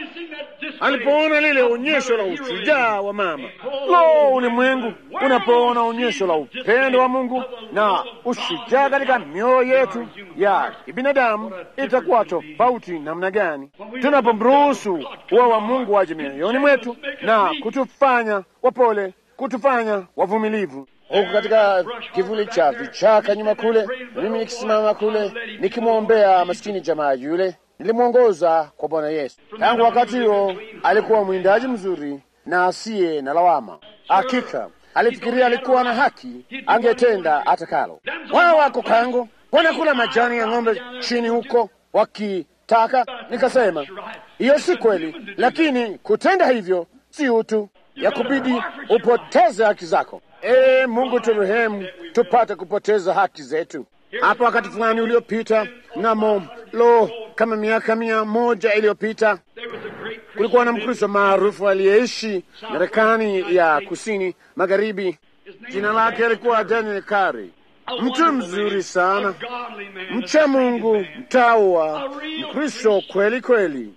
Alipoona lile onyesho la ushujaa wa mama, lo, ulimwengu unapoona onyesho la upendo wa Mungu na ushujaa katika mioyo yetu ya kibinadamu, itakuwa tofauti namna gani tunapomruhusu uwa wa Mungu waje mioyoni mwetu na kutufanya wapole kutufanya wavumilivu. Huku katika kivuli cha vichaka nyuma kule, mimi nikisimama kule nikimwombea maskini jamaa yule, nilimwongoza kwa Bwana Yesu. Tangu wakati huo alikuwa mwindaji mzuri na asiye na lawama. Hakika alifikiria alikuwa na haki, angetenda atakalo. Wao wako kango, wanakula majani ya ng'ombe chini huko wakitaka. Nikasema hiyo si kweli, lakini kutenda hivyo si utu ya kubidi upoteze haki zako. Ee Mungu, turehemu tupate kupoteza haki zetu. Hapa wakati fulani uliopita, mnamo lo, kama miaka mia moja iliyopita, kulikuwa na Mkristo maarufu aliyeishi Marekani ya kusini magharibi. Jina lake alikuwa Daniel Kari, mtu mzuri sana, mcha Mungu, mtawa, Mkristo kweli kweli,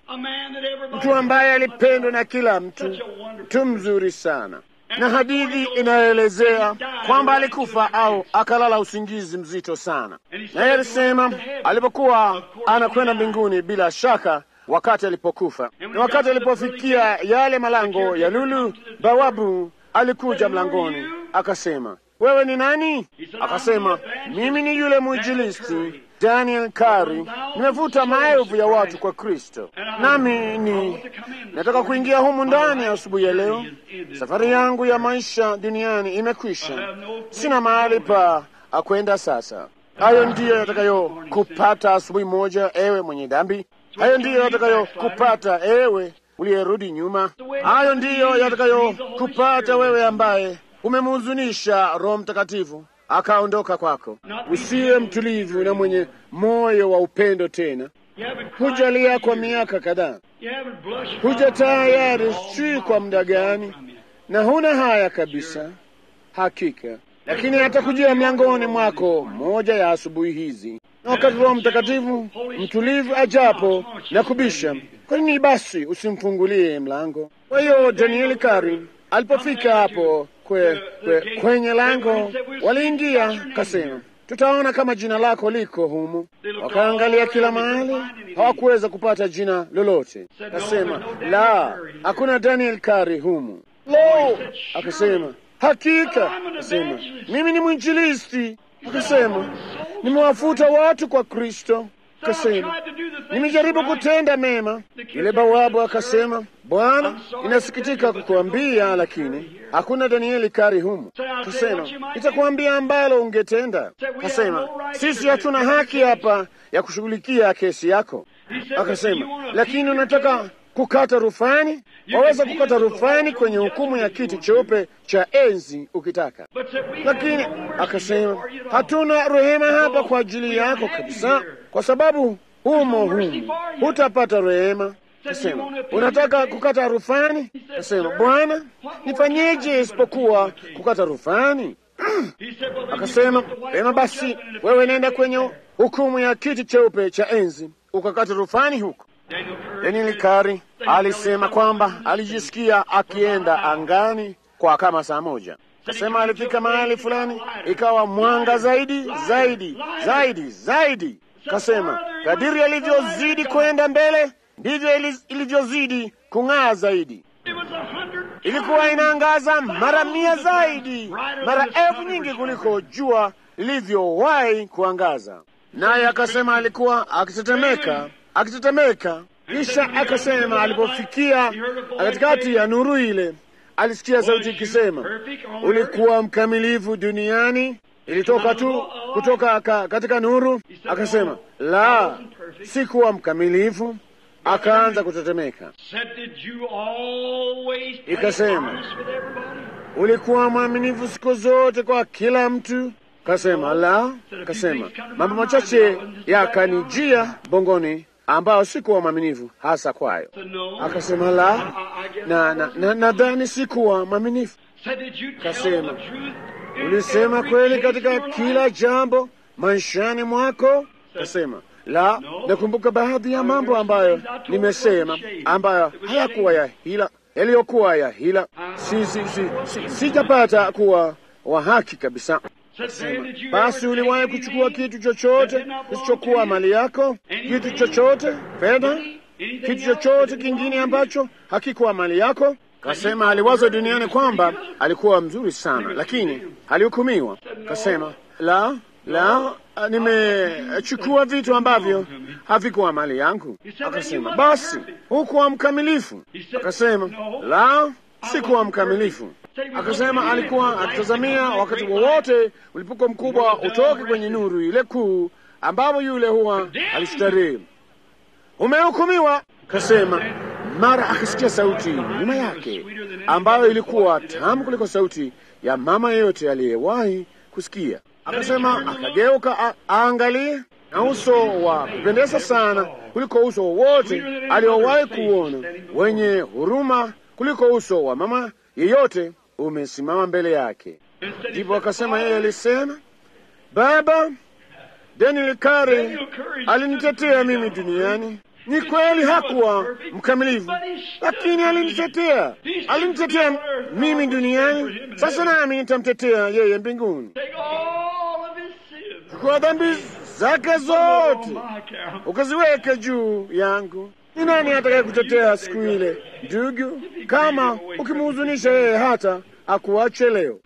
mtu ambaye alipendwa na kila mtu, mtu mzuri sana. Na hadithi inaelezea kwamba alikufa au akalala usingizi mzito sana, naye alisema alipokuwa anakwenda mbinguni, bila shaka wakati alipokufa na wakati alipofikia yale malango ya lulu, bawabu alikuja mlangoni akasema, wewe ni nani? Akasema, mimi ni yule mwinjilisti Daniel Kari, nimevuta maelfu ya watu kwa Kristo, nami ni nataka kuingia humu ndani asubuhi ya leo. Safari yangu ya maisha duniani imekwisha, sina mahali pa akwenda sasa. Hayo ndiyo yatakayo kupata asubuhi moja, ewe mwenye dhambi. Hayo ndiyo yatakayo kupata ewe uliyerudi nyuma. Hayo ndiyo yatakayo kupata wewe ambaye umemhuzunisha Roho Mtakatifu akaondoka kwako. Usiwe mtulivu na mwenye moyo wa upendo tena. Hujalia kwa miaka kadhaa, huja tayari sijui kwa muda gani, na huna haya kabisa, hakika. Lakini atakujia mlangoni mwako moja ya asubuhi hizi, na wakati Roho Mtakatifu mtulivu ajapo na kubisha, kwa nini basi usimfungulie mlango? Kwa hiyo Danieli Kari alipofika hapo kwe, kwe, kwenye lango, waliingia kasema, tutaona kama jina lako liko humu. Wakaangalia kila mahali, hawakuweza kupata jina lolote. Kasema, la, hakuna Daniel Kari humu. Lo, akasema hakika, akasema mimi ni mwinjilisti. Akasema nimewafuta watu kwa Kristo. Akasema nimejaribu kutenda mema. Yule bawabu akasema, Bwana, inasikitika kukuambia, lakini hakuna Danieli Kari humu. Akasema itakuambia ambalo ungetenda. Akasema sisi hatuna haki hapa ya kushughulikia kesi yako. Akasema lakini unataka kukata rufani, waweza kukata rufani kwenye hukumu ya kiti cheupe cha enzi ukitaka. Lakini akasema hatuna rehema hapa kwa ajili yako kabisa, kwa sababu humo humu hutapata rehema. Kasema unataka kukata rufani? Kasema Bwana, nifanyeje isipokuwa kukata rufani? Akasema vema basi, wewe nenda kwenye hukumu ya kiti cheupe cha enzi ukakata rufani huko. Danieli Kari alisema kwamba alijisikia akienda angani kwa kama saa moja. Kasema alifika mahali fulani, ikawa mwanga zaidi zaidi zaidi zaidi. Kasema kadiri alivyozidi kwenda mbele ndivyo ilivyozidi kung'aa zaidi. Ilikuwa inaangaza mara mia zaidi, mara elfu nyingi kuliko jua lilivyowahi kuangaza. Naye akasema alikuwa akitetemeka akitetemeka. Kisha akasema alipofikia katikati ya nuru ile, alisikia sauti ikisema, ulikuwa mkamilifu duniani. Ilitoka tu kutoka ka, katika nuru. Akasema la, sikuwa mkamilifu. Akaanza kutetemeka. Ikasema ulikuwa mwaminifu siku zote kwa kila mtu. Kasema la, kasema mambo machache yakanijia bongoni ambao sikuwa mwaminifu hasa kwayo. Akasema la, na nadhani na, na sikuwa mwaminifu. Kasema ulisema kweli katika kila jambo maishani mwako. Kasema la, nakumbuka baadhi ya mambo ambayo nimesema ambayo hayakuwa ya hila, yaliyokuwa ya hila. Si, si, si, si, sijapata kuwa wa haki kabisa. Sema, basi uliwahi kuchukua kitu chochote kisichokuwa mali yako? Kitu chochote, fedha, kitu chochote kingine ambacho hakikuwa mali yako? Kasema aliwaza duniani kwamba alikuwa mzuri sana, lakini alihukumiwa. Kasema la, la, nimechukua vitu ambavyo havikuwa mali yangu. Akasema basi hukuwa mkamilifu. Akasema la, sikuwa mkamilifu. Akasema alikuwa akitazamia wakati wowote ulipuko mkubwa utoke kwenye nuru ile kuu, ambapo yule huwa alistarehe. Umehukumiwa. Kasema mara akasikia sauti nyuma yake ambayo ilikuwa tamu kuliko sauti ya mama yeyote aliyewahi kusikia. Akasema akageuka aangalie, na uso wa kupendeza sana kuliko uso wowote aliowahi kuona, wenye huruma kuliko uso wa mama yeyote umesimama mbele yake. Ndipo akasema yeye alisema, Baba, Daniel Kari alinitetea mimi duniani. Ni kweli hakuwa mkamilifu, lakini alinitetea, alinitetea mimi duniani. Sasa nami nitamtetea yeye mbinguni. Chukua dhambi zake zote ukaziweke juu yangu. Ni nani atakaye kutetea siku ile, ndugu, kama ukimhuzunisha yeye hata akuache leo?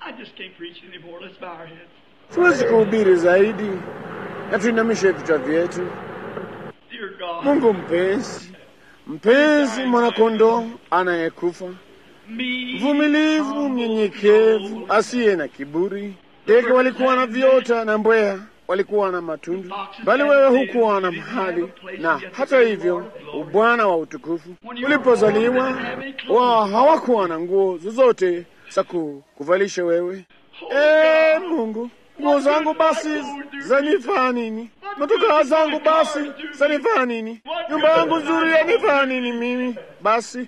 Siwezi kuhubiri zaidi, na tuinamishe vichwa vyetu. Mungu mpenzi, mpenzi, mwanakondoo anayekufa, mvumilivu, mnyenyekevu, asiye na kiburi. Ndege walikuwa na viota na mbweha walikuwa na matundu, bali wewe hukuwa na mahali. Na hata hivyo, ubwana wa utukufu ulipozaliwa, wao hawakuwa na nguo zozote za kuvalisha wewe. E Mungu, nguo zangu basi zanifaa nini? Motokaa zangu basi zanifaa nini? Nyumba yangu nzuri yanifaa nini mimi basi?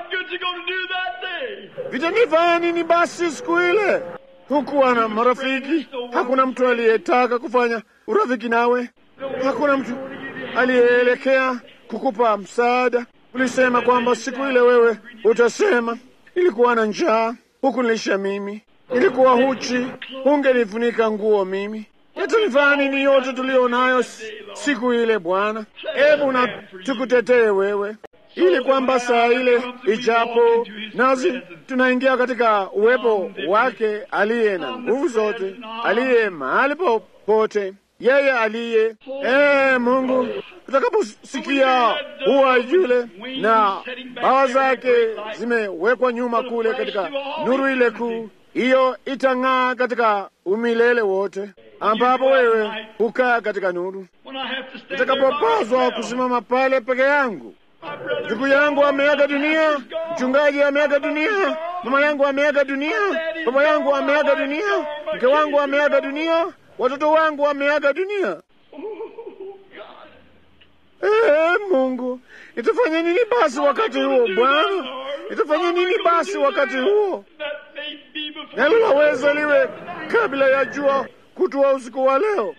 Vitanifaa nini basi siku ile? Hukuwa na marafiki, hakuna mtu aliyetaka kufanya urafiki nawe, hakuna mtu aliyeelekea kukupa msaada. Ulisema kwamba siku ile wewe utasema, ilikuwa na njaa, hukunilisha mimi, nilikuwa huchi, hungenifunika nguo mimi. Yatanifanya nini yote tuliyo nayo siku ile Bwana? Hebu na tukutetee wewe, ili kwamba saa ile ijapo, nasi tunaingia katika uwepo wake aliye na nguvu zote, aliye mahali popote, yeye aliye ee Mungu, tutakaposikia huwa yule na bawa zake zimewekwa nyuma kule katika nuru ile kuu, hiyo itang'aa katika umilele wote, ambapo wewe hukaa katika nuru. Nitakapopaswa kusimama pale peke yangu, ndugu yangu ameaga dunia, mchungaji ameaga dunia, mama yangu ameaga dunia, baba yangu ameaga dunia, mke wangu ameaga dunia, watoto wangu wameaga dunia. Ee Mungu, nitafanya nini basi wakati huo Bwana? Nitafanya nini basi wakati huo? Nalo laweza liwe kabla ya jua kutua usiku wa leo,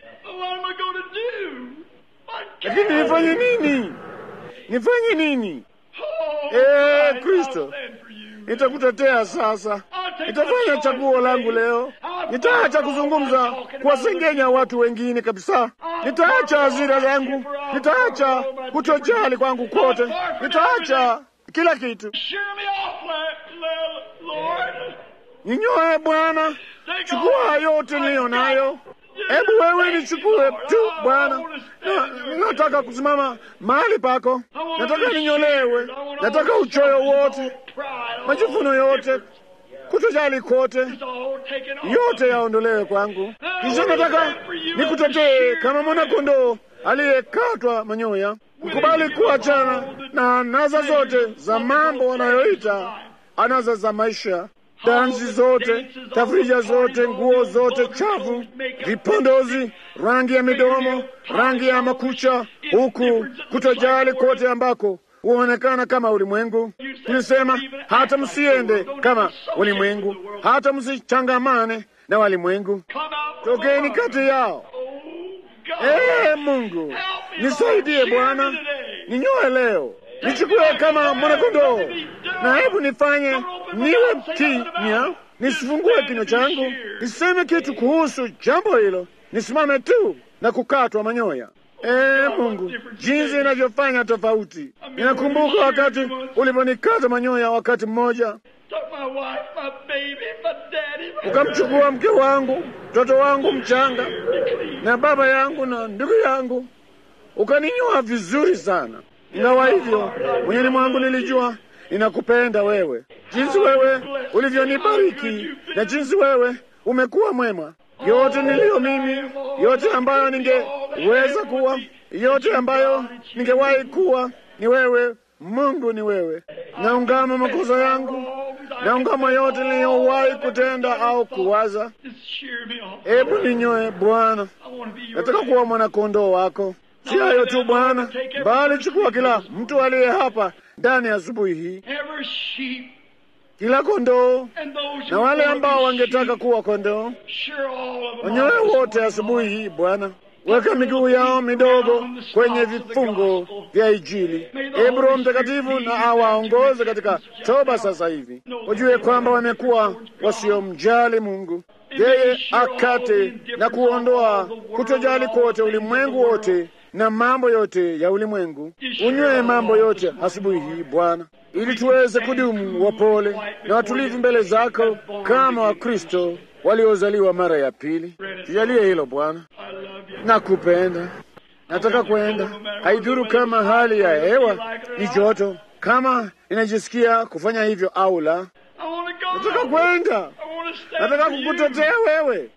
lakini nifanye nini? Nifanye nini? Ee Kristo, nitakutetea sasa. Nitafanya chaguo langu leo. Nitaacha kuzungumza kuwasengenya watu wengine kabisa. Nitaacha hasira zangu, nitaacha kutojali kwangu kote, nitaacha kila kitu. Ninyoe Bwana, chukua yote niliyo nayo. Hebu wewe nichukue tu Bwana. Nataka kusimama mahali pako, nataka ninyolewe, nataka uchoyo wote, majivuno yote, kutojali kote, yote yaondolewe kwangu. Kisha nataka nikutetee kama mwanakondoo aliyekatwa manyoya, mkubali kuachana na anaza zote za mambo wanayoita anaza za maisha dansi zote, tafrija zote, nguo zote chafu, vipondozi, rangi ya midomo, rangi ya makucha, huku kutojali kote ambako huonekana kama ulimwengu. Tulisema hata msiende kama ulimwengu, hata msichangamane na walimwengu, tokeni kati yao. Ee Mungu, nisaidie Bwana, ninyoe leo nichukue kama mwanakondoo, na hebu nifanye niwe kimya, nisifungue kinywa changu, niseme kitu kuhusu jambo hilo, nisimame tu na kukatwa manyoya. Ee Mungu, jinsi inavyofanya tofauti. Ninakumbuka wakati uliponikata manyoya wakati mmoja, ukamchukua mke wangu, mtoto wangu mchanga, na baba yangu na ndugu yangu, ukaninyoa vizuri sana. Ingawa hivyo moyoni mwangu nilijua ninakupenda wewe, jinsi wewe ulivyonibariki na jinsi wewe umekuwa mwema. Yote niliyo mimi, yote ambayo ningeweza kuwa, yote ambayo ningewahi kuwa, ni wewe Mungu, ni wewe. Naungama makosa yangu, naungama yote niliyowahi kutenda au kuwaza. Hebu ninyoe Bwana, nataka kuwa mwanakondoo wako. Si hayo tu Bwana, bali chukua kila mtu aliye hapa ndani ya asubuhi hii, kila kondoo na wale ambao wangetaka kuwa kondoo, wanyoe wote asubuhi hii Bwana. Weka miguu yao midogo kwenye vifungo vya Injili. Ee Roho Mtakatifu na awaongoze katika toba sasa hivi, wajue kwamba wamekuwa wasiomjali Mungu. Yeye akate na kuondoa kutojali kote ulimwengu wote na mambo yote ya ulimwengu. Unywe mambo yote asubuhi hii Bwana, ili tuweze kudumu wapole na watulivu mbele zako kama Wakristo waliozaliwa mara ya pili. Tujalie hilo Bwana. Nakupenda, nataka kwenda, haidhuru kama hali ya hewa ni joto, kama inajisikia kufanya hivyo au la. Nataka kwenda, nataka kukutetea wewe,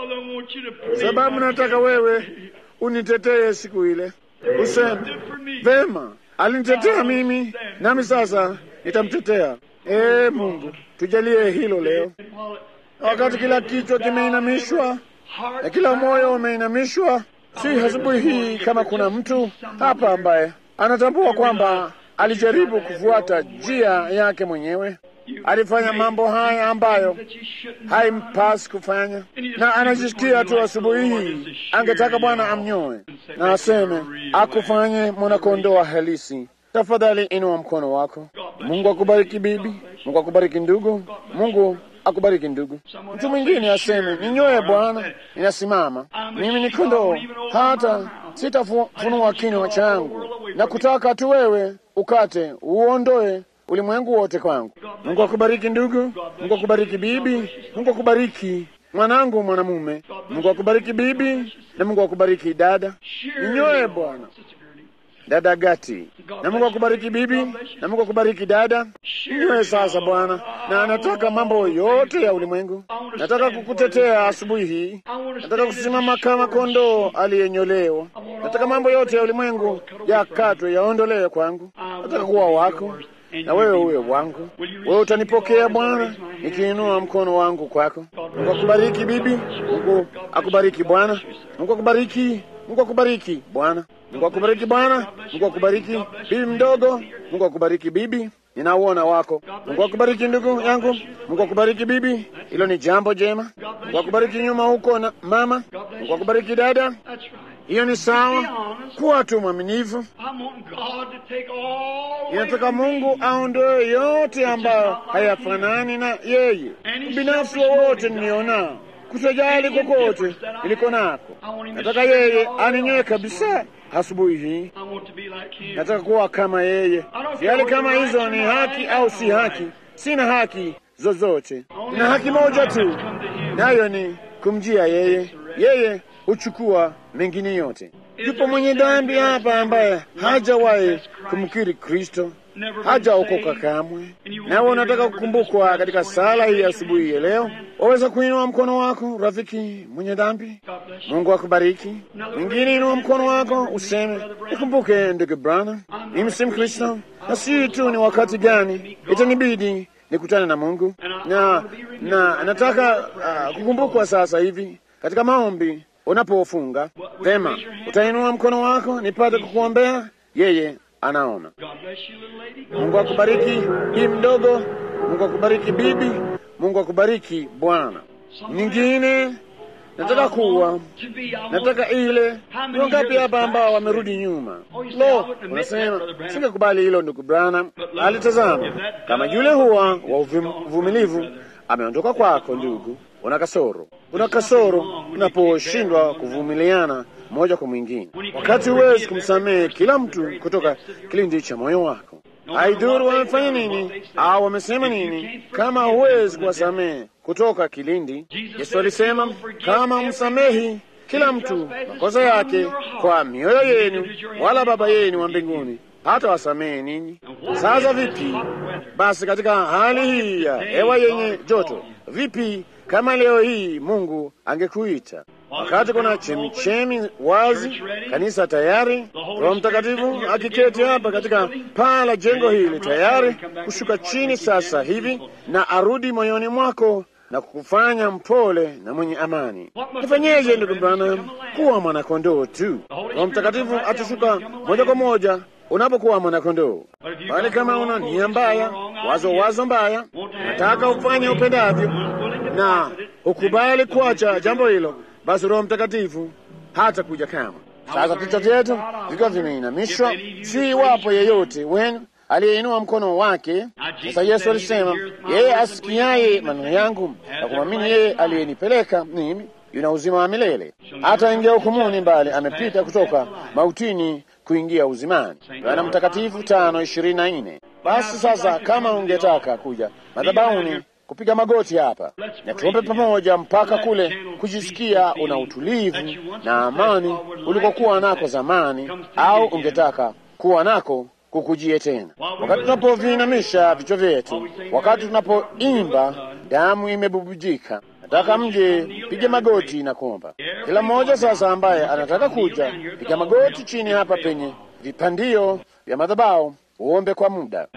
sababu nataka wewe unitetee siku ile, useme vema, alinitetea mimi, nami sasa nitamtetea. Ee Mungu, tujalie hilo leo, wakati kila kichwa kimeinamishwa na kila moyo umeinamishwa. Si asubuhi hii kama kuna mtu hapa ambaye anatambua kwamba alijaribu kufuata njia yake mwenyewe, alifanya mambo haya ambayo haimpasi kufanya, na anajisikia tu asubuhi hii angetaka Bwana amnyoe na aseme akufanye mwanakondoo halisi. Tafadhali inua mkono wako. Mungu akubariki bibi, Mungu akubariki ndugu, Mungu akubariki ndugu. Mtu mwingine aseme, ninyoe Bwana, ninasimama mimi ni kondoo, hata sitafunua kinywa changu na kutaka tu wewe ukate uondoe ulimwengu wote kwangu. Mungu akubariki ndugu, Mungu akubariki bibi, Mungu akubariki mwanangu mwanamume, Mungu akubariki bibi, na Mungu akubariki dada. Ninyoe Bwana, dada Gati, na Mungu akubariki bibi, na Mungu akubariki dada. Ninyoe sasa Bwana, na nataka mambo yote ya ulimwengu. Nataka kukutetea asubuhi hii, nataka kusimama kama kondoo aliyenyolewa. Nataka mambo yote ya ulimwengu yakatwe, yaondolewe kwangu. Nataka kuwa wako na wewe uwe wangu. Wewe utanipokea Bwana, nikiinua mkono wangu kwako. Mungu akubariki bibi, Mungu akubariki bwana, Mungu akubariki, Mungu akubariki bwana, Mungu akubariki bwana, Mungu akubariki bibi mdogo, Mungu akubariki bibi ninauona wako. Mungu akubariki ndugu yangu, Mungu akubariki bibi, hilo ni jambo jema. Mungu akubariki nyuma huko na mama, Mungu akubariki dada, hiyo ni sawa. Kuwa tu mwaminifu. Inataka Mungu aondoe yote ambayo hayafanani na yeye, ubinafsi wowote nilionao, kutojali kokote niliko nako. Nataka yeye aninyoe kabisa asubuhi hii. Nataka kuwa kama yeye, sijali kama hizo ni haki au si haki. Sina haki zozote, nina haki moja tu, nayo ni kumjia yeye. Yeye huchukua mengine yote. Yupo mwenye dhambi hapa ambaye hajawahi kumkiri Kristo, hajaokoka kamwe, nawe unataka kukumbukwa katika sala hii asubuhi ya leo. Waweza kuinua mkono wako, rafiki mwenye dhambi. Mungu akubariki. Mwingine inua mkono wako useme, nikumbuke ndugu Branham, mimi si Mkristo na si tu ni wakati gani itanibidi nikutane na Mungu na, na nataka uh, kukumbukwa sasa hivi katika maombi unapofunga vema, utainua mkono wako nipate kukuombea. Yeye anaona. Mungu akubariki bibi mdogo, Mungu akubariki bibi, Mungu akubariki bwana. Nyingine nataka kuwa nataka ile. Ni wangapi hapa ambao wamerudi nyuma? Lo, unasema singekubali hilo, ndugu Branham. Alitazama kama yule huwa wa uvumilivu ameondoka kwako, ndugu una kasoro, una kasoro unaposhindwa kuvumiliana mmoja kwa mwingine, wakati huwezi kumsamehe kila mtu kutoka kilindi cha moyo wako. Haidhuru wamefanya nini au wamesema nini, kama huwezi kuwasamehe kutoka kilindi. Yesu alisema kama msamehi kila mtu makosa yake kwa mioyo yenu, wala Baba yenu wa mbinguni hata wasamehe ninyi. Sasa vipi basi katika hali hii ya hewa yenye joto, vipi kama leo hii Mungu angekuita wakati kuna chemichemi wazi, kanisa tayari, Roho Mtakatifu akiketi hapa katika paa la jengo hili tayari kushuka chini sasa hivi na arudi moyoni mwako na kukufanya mpole na mwenye amani. Nifanyeje ndugu Branham? Kuwa mwanakondoo tu. Roho Mtakatifu atashuka moja kwa moja unapokuwa mwanakondoo. Bali kama una nia mbaya, wazo wazo mbaya, nataka ufanye upendavyo na ukubali kuacha jambo hilo, basi Roho Mtakatifu hata kuja kama. Sasa vichwa vyetu vikiwa vimeinamishwa, si iwapo yeyote wenu aliyeinua mkono wake. Sasa Yesu alisema, yeye asikiaye maneno yangu na kumwamini yeye aliyenipeleka mimi yuna uzima wa milele, hata ingia hukumuni, mbali amepita kutoka mautini kuingia uzimani. Yohana Mtakatifu tano ishirini na nne. Basi sasa, kama ungetaka kuja madhabahuni kupiga magoti hapa na tuombe pamoja mpaka kule kujisikia una utulivu na amani ulikokuwa nako zamani, au ungetaka kuwa nako kukujie tena. Wakati tunapoviinamisha vichwa vyetu, wakati tunapoimba damu imebubujika, nataka mje pige magoti na kuomba. Kila mmoja sasa ambaye anataka kuja, piga magoti chini hapa penye vipandio vya madhabahu, uombe kwa muda.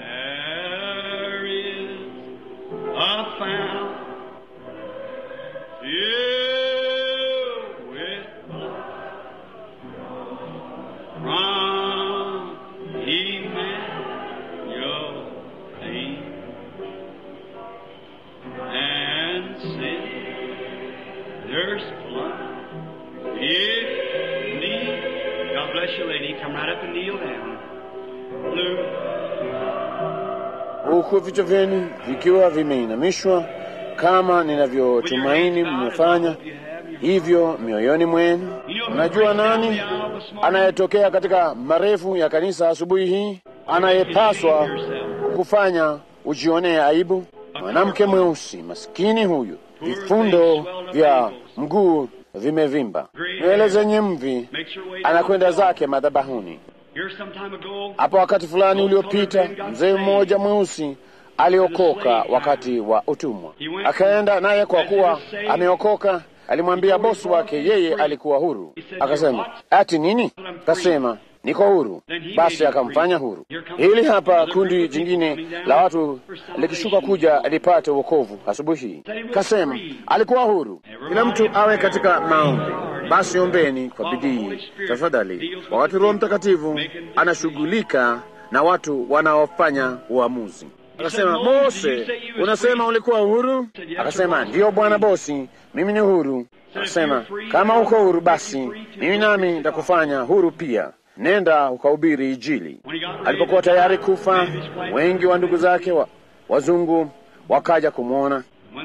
Huku vichwa vyenu vikiwa vimeinamishwa, kama ninavyotumaini mmefanya hivyo mioyoni mwenu. Unajua nani anayetokea katika marefu ya kanisa asubuhi hii, anayepaswa kufanya ujionee aibu? Mwanamke mweusi maskini huyu, vifundo vya mguu vimevimba, nywele zenye mvi, anakwenda zake madhabahuni. Hapo wakati fulani uliopita, mzee mmoja mweusi aliokoka wakati wa utumwa, akaenda naye. Kwa kuwa ameokoka, alimwambia bosi wake yeye alikuwa huru. Akasema, ati nini? Akasema, niko huru. Basi akamfanya huru. Hili hapa kundi jingine la watu likishuka kuja lipate wokovu asubuhi hii. Kasema alikuwa huru. Kila mtu awe katika maombi. Basi ombeni kwa bidii tafadhali, wakati Roho Mtakatifu anashughulika na watu wanaofanya uamuzi. Akasema, Mose, unasema ulikuwa huru? Akasema, ndiyo bwana bosi, mimi ni huru. Akasema, kama uko huru, basi mimi nami nitakufanya huru pia. Nenda ukahubiri Injili. Alipokuwa tayari kufa, wengi wa ndugu zake wa, wazungu wakaja kumwona,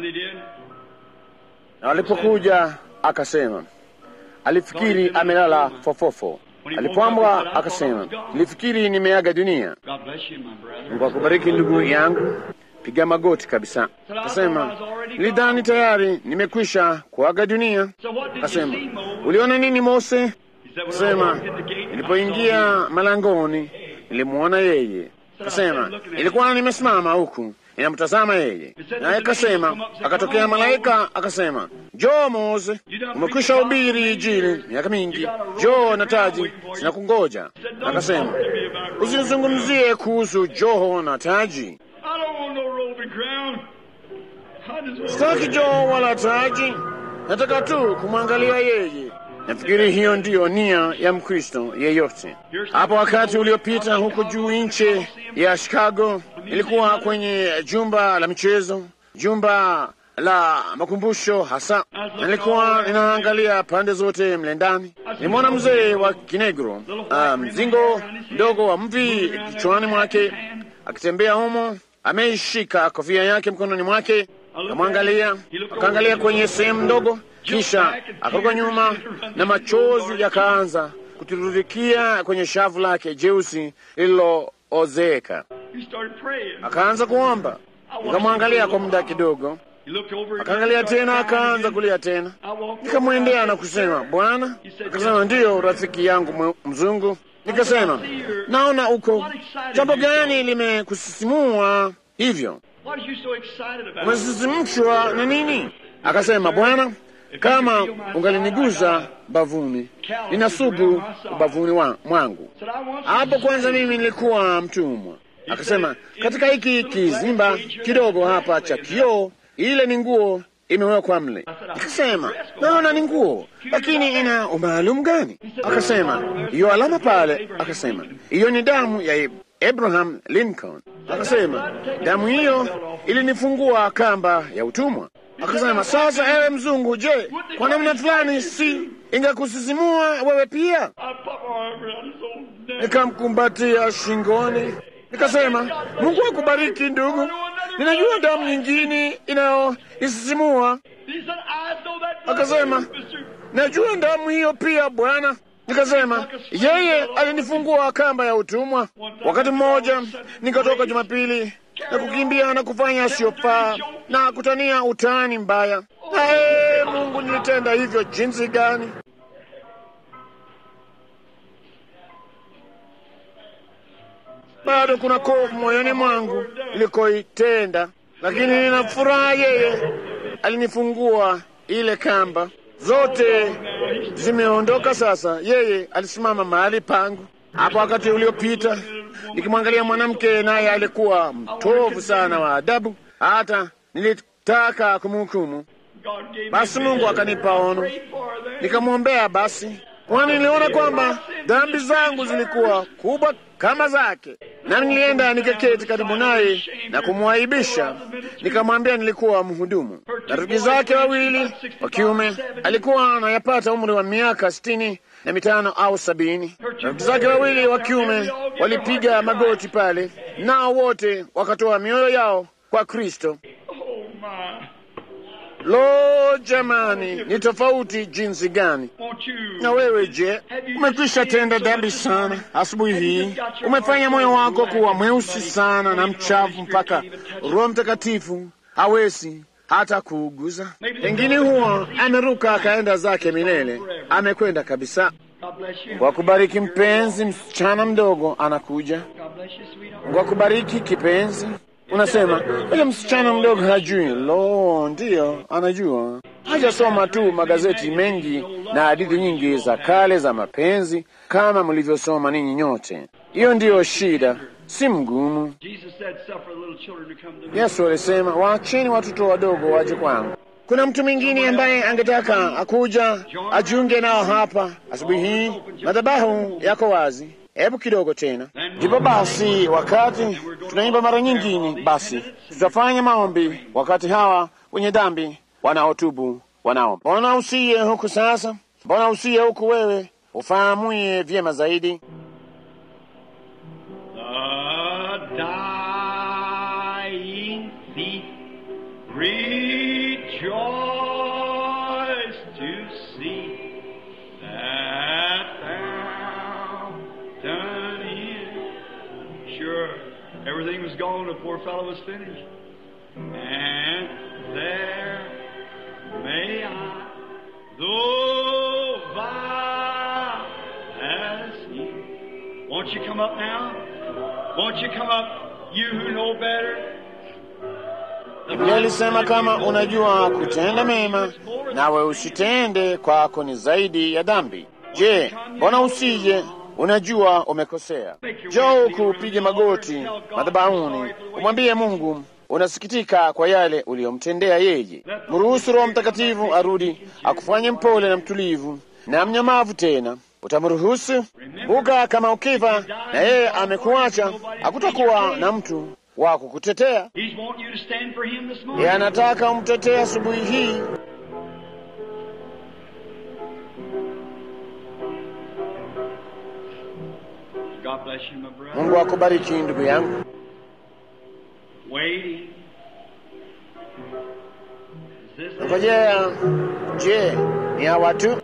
na walipokuja akasema alifikiri amelala fofofo. Alipoambwa akasema, nilifikiri nimeaga dunia. Mungu akubariki ndugu yangu, piga magoti kabisa. Akasema, nilidhani tayari nimekwisha kuaga dunia. Akasema, uliona nini Mose? Akasema, nilipoingia malangoni nilimwona yeye. Akasema, ilikuwa nimesimama huku inamtazama yeye, naye akasema, akatokea malaika akasema, njoo Mose, umekwisha hubiri Injili miaka mingi, njoo na taji zinakungoja. Akasema, usinizungumzie kuhusu joho na taji, sitaki joho wala taji, nataka tu kumwangalia yeye. Nafikiri hiyo ndiyo nia ya Mkristo yeyote. Hapo wakati uliopita huko juu nchi ya Chicago, ilikuwa kwenye jumba la michezo, jumba la makumbusho hasa. Nilikuwa ninaangalia pande zote mle ndani, nilimwona mzee wa kinegro, uh, mzingo mdogo wa mvi kichwani mwake, akitembea humo, ameishika kofia yake mkononi mwake. Akamwangalia, akaangalia kwenye sehemu ndogo kisha akaruka nyuma na machozi yakaanza kutiririkia kwenye shavu lake jeusi lililoozeka. Akaanza kuomba. Nikamwangalia kwa muda kidogo, akaangalia tena, akaanza kulia tena. Nikamwendea na kusema, Bwana. Akasema, ndiyo rafiki yangu mzungu. Nikasema, naona uko jambo gani limekusisimua hivyo? Umesisimshwa na nini? Akasema, Bwana kama ungaliniguza bavuni, nina sugu ubavuni wa mwangu. Hapo kwanza mimi nilikuwa mtumwa. Akasema, katika hiki kizimba kidogo hapa cha kioo, ile ni nguo imewekwa mle. Akasema, naona ni nguo, lakini ina umaalum gani? Akasema, hiyo alama pale. Akasema, hiyo ni damu ya Abraham Lincoln. Akasema, damu hiyo ilinifungua kamba ya utumwa. Akasema, sasa ewe mzungu, je, kwa namna fulani si ingekusisimua wewe pia? Nikamkumbatia shingoni, nikasema, Mungu akubariki ndugu, ninajua damu nyingine inayoisisimua. Akasema, najua damu hiyo pia Bwana. Nikasema, yeye alinifungua kamba ya utumwa. Wakati mmoja nikatoka Jumapili na kukimbia na kufanya asiyofaa na kutania utani mbaya. Ee Mungu, nilitenda hivyo jinsi gani? Bado kuna kovu moyoni mwangu ilikoitenda, lakini nina furaha. Yeye alinifungua ile kamba, zote zimeondoka sasa. Yeye alisimama mahali pangu hapo wakati uliopita nikimwangalia mwanamke naye alikuwa mtovu sana wa adabu, hata nilitaka kumhukumu. Basi Mungu akanipa ono, nikamwombea. Basi kwani niliona kwamba dhambi zangu zilikuwa kubwa kama zake, nami nilienda nikaketi karibu naye na kumwaibisha. Nikamwambia nilikuwa mhudumu. Na rafiki zake wawili wa kiume, alikuwa anayapata umri wa miaka sitini na mitano au sabini. Rafiki zake wawili wa kiume walipiga magoti pale, nao wote wakatoa mioyo yao kwa Kristo. Lo, jamani, ni tofauti jinsi gani! Won't you? Na wewe je, umekwisha tenda dhambi sana asubuhi hii? Umefanya moyo wako kuwa mweusi sana na mchafu mpaka Roho Mtakatifu hawezi hata kuuguza. Pengine huo ameruka akaenda zake milele, amekwenda kabisa. God bless you. Kwa kubariki mpenzi, msichana mdogo anakuja. God bless you, sweetheart. Kwa kubariki kipenzi, unasema yule msichana mdogo hajui. Lo, ndiyo anajua, hajasoma tu magazeti mengi na hadithi nyingi za kale za mapenzi kama mlivyosoma ninyi nyote. Hiyo ndiyo shida, si mgumu. Jesus said, "Suffer little children to come to me." Yesu alisema waacheni watoto wadogo waje kwangu. Kuna mtu mwingine ambaye angetaka akuja ajiunge nao hapa asubuhi hii. Madhabahu yako wazi. Hebu kidogo tena. Ndipo basi, wakati tunaimba mara nyingine, basi tutafanya maombi wakati hawa wenye dhambi wanaotubu wanaomba. Mbona usiye huku sasa? Mbona usiye huku wewe ufahamuye vyema zaidi? The dying thief rejoiced to see that fountain in. Sure, everything was gone. The poor fellow was finished. And there may I, though vile as he, won't you come up now? Won't you come up, you who know better? Biblia ilisema kama unajua kutenda mema nawe usitende, kwako ni zaidi ya dhambi. Je, mbona usije? Unajua umekosea. Njoo huku upige magoti madhabahuni, umwambie Mungu unasikitika kwa yale uliyomtendea yeye. Mruhusu Roho Mtakatifu arudi akufanye mpole na mtulivu na mnyamavu tena. Utamruhusu? Kumbuka, kama ukifa na yeye amekuacha, hakutakuwa na mtu wa kukutetea. He's wanting you to stand for him this Yeye morning. anataka umtetee asubuhi hii. God bless you, my brother. Mungu akubariki ndugu yangu. Waiting. Is this Ngojea, je, ni hawa tu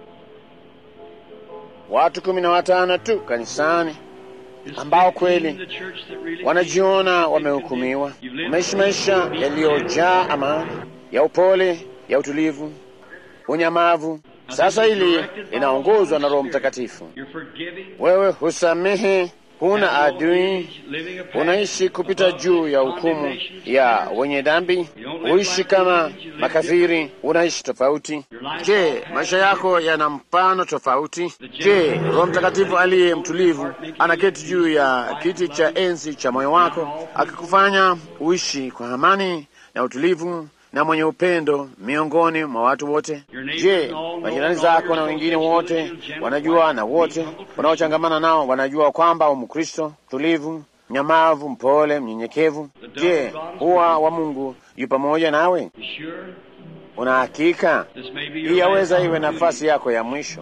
watu kumi na watano tu kanisani Is ambao 15 kweli the church that really wanajiona wamehukumiwa, wameishi maisha yaliyojaa amani, ya upole, ya utulivu, unyamavu. Sasa hili linaongozwa na Roho Mtakatifu. You're forgiving. Wewe husamehe, huna adui, Living a path unaishi kupita juu ya hukumu ya wenye dhambi, huishi kama makafiri, unaishi tofauti. Je, maisha yako yana mpano tofauti? Je, Roho Mtakatifu aliye mtulivu anaketi juu ya kiti cha enzi cha moyo wako akikufanya uishi kwa amani na utulivu na mwenye upendo miongoni mwa watu wote? Je, majirani zako na wengine wote wanajua na wote wanaochangamana nao wanajua kwamba umkristo tulivu, mnyamavu, mpole, mnyenyekevu? Je, huwa wa Mungu yu pamoja nawe? You sure? Una hakika? This may be Hii your yaweza last iwe nafasi opportunity. yako ya mwisho.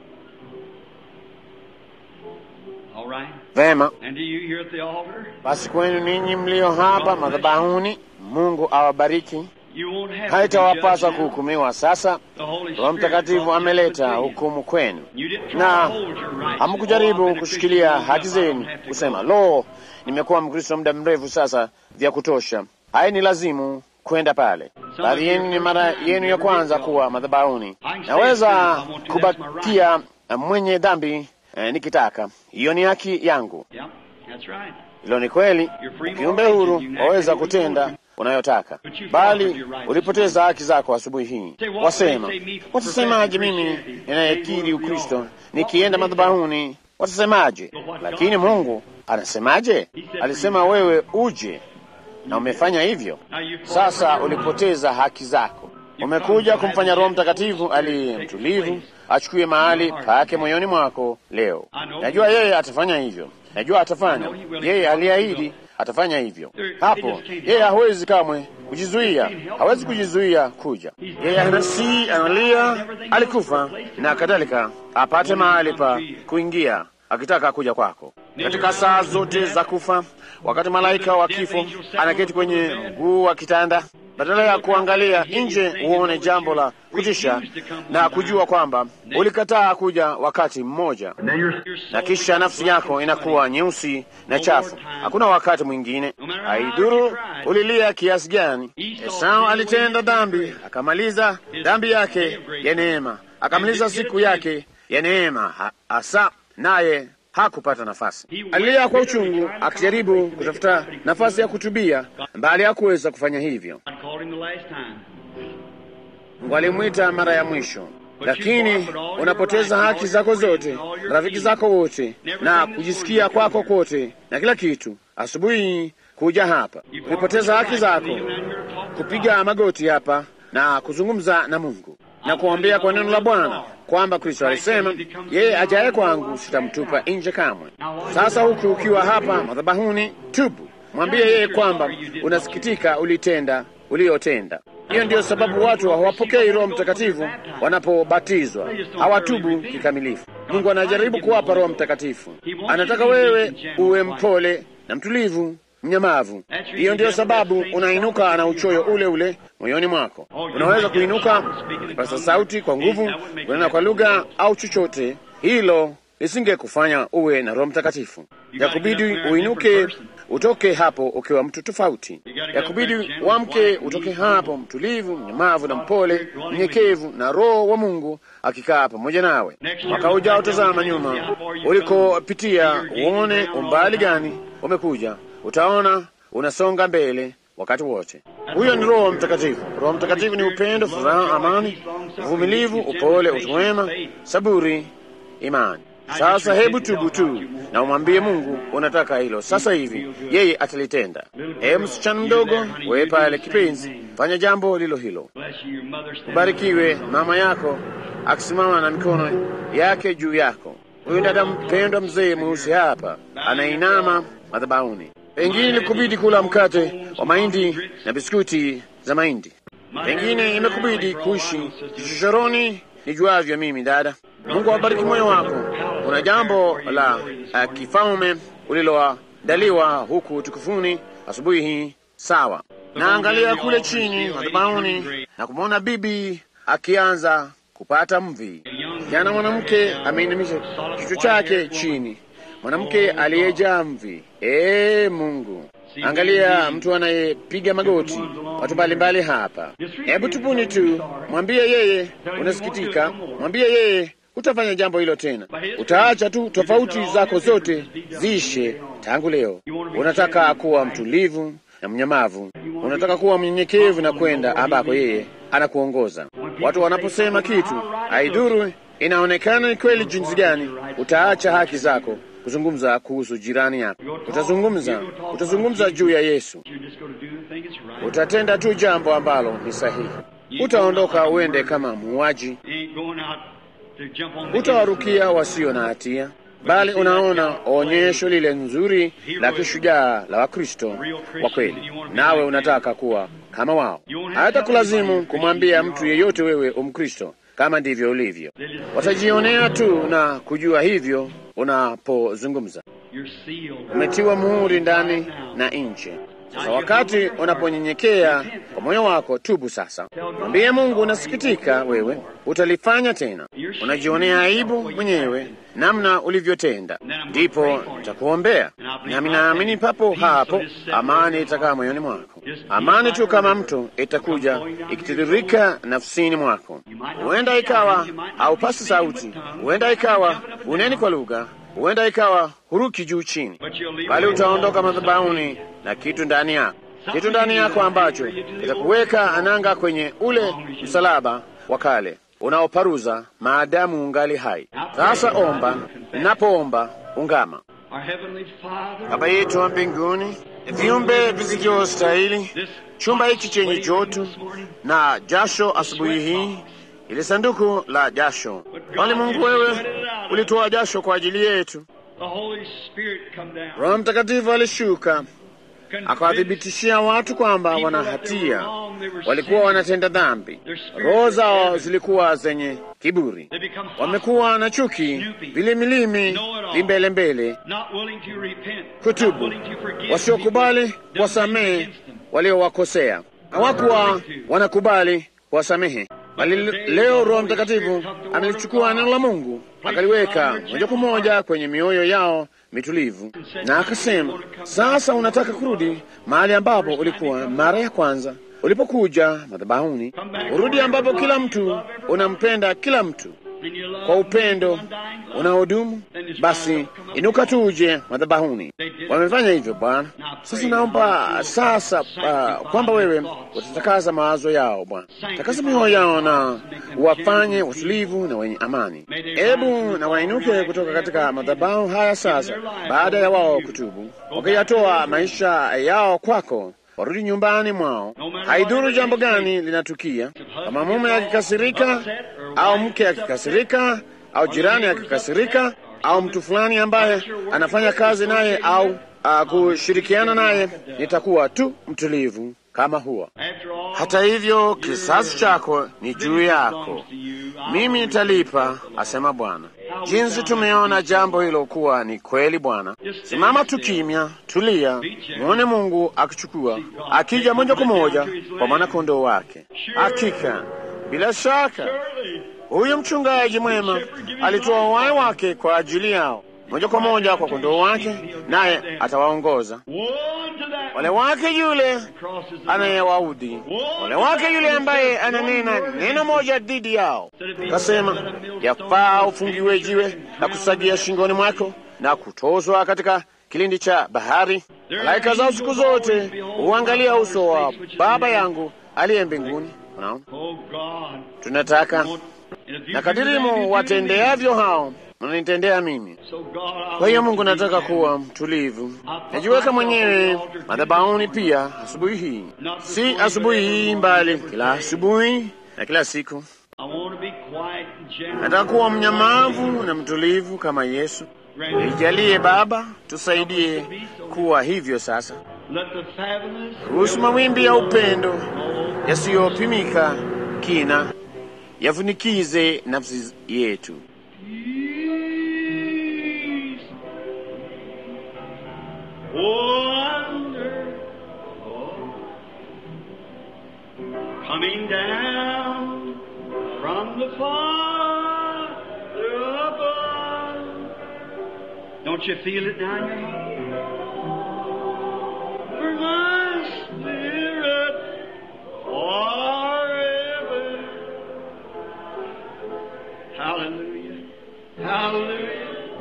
All right. Vema, And to you here at the altar, basi kwenu ninyi mlio hapa madhabahuni, Mungu awabariki. you won't have to be Haitawapasa judged now. kuhukumiwa sasa. The Holy Roho Spirit Mtakatifu brought ameleta judgment to you. hukumu kwenu, You didn't try na to hold your rights. Oh, hamkujaribu I've been a kushikilia Christian haki long enough, I zenu don't have to kusema go. lo, nimekuwa Mkristo muda mrefu sasa, vya kutosha, hai ni lazimu kwenda pale. Baadhi yenu ni mara yenu ya kwanza kuwa madhabahuni. Naweza kubakia mwenye dhambi eh, nikitaka, hiyo ni haki yangu. Yeah, that's right. Hilo ni kweli. Kiumbe huru waweza kutenda unayotaka, bali ulipoteza haki zako asubuhi hii. Wasema, watasemaje mimi ninayekiri Ukristo nikienda madhabahuni? Watasemaje? Lakini Mungu anasemaje? Alisema wewe uje na umefanya hivyo. Now you Sasa ulipoteza haki zako. Umekuja kumfanya Roho Mtakatifu aliye mtulivu achukue mahali pake moyoni mwako leo. Najua yeye atafanya hivyo, najua atafanya. Yeye aliahidi atafanya hivyo. Hapo yeye hawezi kamwe kujizuia, hawezi kujizuia kuja. Yeye anasi, analia, alikufa na kadhalika, apate mahali pa kuingia akitaka kuja kwako. katika saa zote za kufa, wakati malaika wa kifo anaketi kwenye mguu wa kitanda, badala ya kuangalia nje uone jambo la kutisha na kujua kwamba ulikataa kuja wakati mmoja, na kisha nafsi yako inakuwa nyeusi na chafu. Hakuna wakati mwingine, haidhuru ulilia kiasi gani. Esau alitenda dhambi, akamaliza dhambi yake ya neema, akamaliza siku yake ya neema hasa, naye hakupata nafasi. Alilia kwa uchungu, akijaribu kutafuta nafasi ya kutubia, bali hakuweza kufanya hivyo. Mungu alimwita mara ya mwisho, lakini unapoteza haki zako zote, rafiki zako wote, na kujisikia kwako kwote na kila kitu. Asubuhi kuja hapa, umepoteza haki zako, kupiga magoti hapa na kuzungumza na Mungu na kuombea kwa neno la Bwana kwamba Kristo alisema yeye ajaye kwangu sitamtupa nje kamwe. Sasa huku ukiwa hapa madhabahuni, tubu, mwambie yeye kwamba unasikitika ulitenda uliyotenda. Hiyo ndiyo sababu watu hawapokei Roho Mtakatifu wanapobatizwa, hawatubu kikamilifu. Mungu anajaribu kuwapa Roho Mtakatifu, anataka wewe uwe mpole na mtulivu mnyamavu. Hiyo ndiyo sababu unainuka na uchoyo ule ule moyoni mwako. Unaweza kuinuka ukipasa sauti kwa nguvu, kunena kwa lugha au chochote, hilo lisingekufanya uwe na Roho Mtakatifu. Yakubidi uinuke utoke hapo ukiwa mtu tofauti. Yakubidi uamke utoke hapo mtulivu, mnyamavu na mpole, mnyenyekevu, na Roho wa Mungu akikaa pamoja nawe. Mwaka ujao, tazama nyuma ulikopitia, uone umbali gani umekuja utaona unasonga mbele wakati wote. Huyo ni Roho Mtakatifu. Roho Mtakatifu ni upendo, furaha, amani, uvumilivu, upole, utu wema, saburi, imani. Sasa hebu tubu tu na umwambie Mungu unataka hilo sasa hivi, yeye atalitenda. Ee msichana mdogo, wewe pale kipenzi, fanya jambo lilo hilo. Ubarikiwe mama yako akisimama na mikono yake juu yako. Huyu dada mpendwa, mzee mweusi hapa anainama madhabahuni. Pengine ilikubidi kula mkate wa mahindi na biskuti za mahindi. Pengine imekubidi kuishi kichochoroni. Nijuavyo mimi, dada, Mungu awabariki moyo wako. Kuna jambo la uh, kifalme uliloandaliwa huku tukufuni asubuhi hii. Sawa, naangalia kule chini madhabahuni na kumwona bibi akianza kupata mvi. Jana mwanamke ameinamisha kichwa chake chini mwanamke aliyejaa mvi. Ee Mungu, angalia mtu anayepiga magoti, watu mbalimbali hapa. Hebu tupuni tu, mwambie yeye unasikitika, mwambie yeye utafanya jambo hilo tena, utaacha tu tofauti zako zote ziishe tangu leo. Unataka kuwa mtulivu na mnyamavu, unataka kuwa mnyenyekevu na kwenda ambako yeye anakuongoza. Watu wanaposema kitu, haidhuru inaonekana ni kweli jinsi gani, utaacha haki zako kuzungumza kuhusu jirani yako. Utazungumza, utazungumza juu ya Yesu. Utatenda tu jambo ambalo ni sahihi. Utaondoka uende kama muuaji, utawarukia wasio na hatia, bali unaona onyesho lile nzuri la kishujaa la Wakristo wa kweli, nawe unataka kuwa kama wao. Hayatakulazimu kumwambia mtu yeyote wewe umkristo kama ndivyo ulivyo. Watajionea tu na kujua hivyo unapozungumza. Umetiwa muhuri ndani na nje. Sasa wakati unaponyenyekea kwa moyo wako, tubu sasa, mwambie Mungu unasikitika, wewe utalifanya tena. Unajionea aibu mwenyewe namna ulivyotenda, ndipo nitakuombea, nami naamini papo hapo amani itakaa moyoni mwako. Amani tu kama mto itakuja ikitiririka nafsini mwako. Huenda ikawa haupasi sauti, huenda ikawa uneni kwa lugha, huenda ikawa huruki juu chini, bali utaondoka madhabahuni na kitu ndani yako, kitu ndani yako ambacho kitakuweka ananga kwenye ule msalaba wa kale unaoparuza maadamu ungali hai. Sasa omba, napoomba ungama. Baba yetu wa mbinguni, viumbe visivyostahili, chumba hiki chenye joto na jasho asubuhi hii, ili sanduku la jasho, bali Mungu wewe ulitoa jasho kwa ajili yetu. Roho Mtakatifu alishuka akawathibitishia watu kwamba wana hatia, walikuwa wanatenda dhambi, roho zao zilikuwa zenye kiburi, wamekuwa na chuki, vilimilimi, vimbelembele, kutubu, wasiokubali kuwasamehe waliowakosea, hawakuwa wanakubali kuwasamehe bali leo Roho Mtakatifu amelichukua neno la Mungu akaliweka moja kwa moja kwenye mioyo yao mitulivu, na akasema, sasa unataka kurudi mahali ambapo ulikuwa mara ya kwanza ulipokuja madhabahuni, urudi ambapo kila mtu unampenda kila mtu kwa upendo unaodumu. Basi inuka tuje madhabahuni. Wamefanya hivyo Bwana. Sasa naomba sasa uh, kwamba wewe utatakasa mawazo yao Bwana, takasa mioyo yao na wafanye utulivu na wenye amani. Ebu na wainuke kutoka katika madhabahu haya sasa, baada ya wao kutubu, wakiyatoa maisha yao kwako warudi nyumbani mwao. Haidhuru jambo gani linatukia, kama mume akikasirika au mke akikasirika au jirani akikasirika au mtu fulani ambaye anafanya kazi naye au uh, kushirikiana naye, nitakuwa tu mtulivu kama huwa. Hata hivyo, kisasi chako ni juu yako, mimi nitalipa, asema Bwana. Jinsi tumeona jambo hilo kuwa ni kweli, Bwana, simama tu kimya, tulia, mwone Mungu akichukua, akija moja kwa moja kwa mwanakondoo wake. Hakika, bila shaka, huyu mchungaji mwema alitoa uhai wake kwa ajili yao moja kwa moja kwa kondoo wake, naye atawaongoza wale wake yule anayewaudhi, wale wake yule ambaye ananena neno moja dhidi yao. Kasema yafaa ufungiwe jiwe na kusagia shingoni mwako na kutozwa katika kilindi cha bahari. Malaika zao siku zote huangalia uso wa Baba yangu aliye mbinguni. Unaona, tunataka na kadirimu watendeavyo hao mnanitendea mimi. Kwa hiyo Mungu, nataka kuwa mtulivu, najiweka mwenyewe madhabahuni pia asubuhi hii, si asubuhi hii mbali, kila asubuhi na kila siku. Nataka kuwa mnyamavu na mtulivu kama Yesu. Nijalie Baba, tusaidie kuwa hivyo sasa. Ruhusu mawimbi ya upendo yasiyopimika kina yafunikize nafsi yetu. Coming down from the Father above. Don't you feel it down your heart? For my spirit forever. Hallelujah. Hallelujah.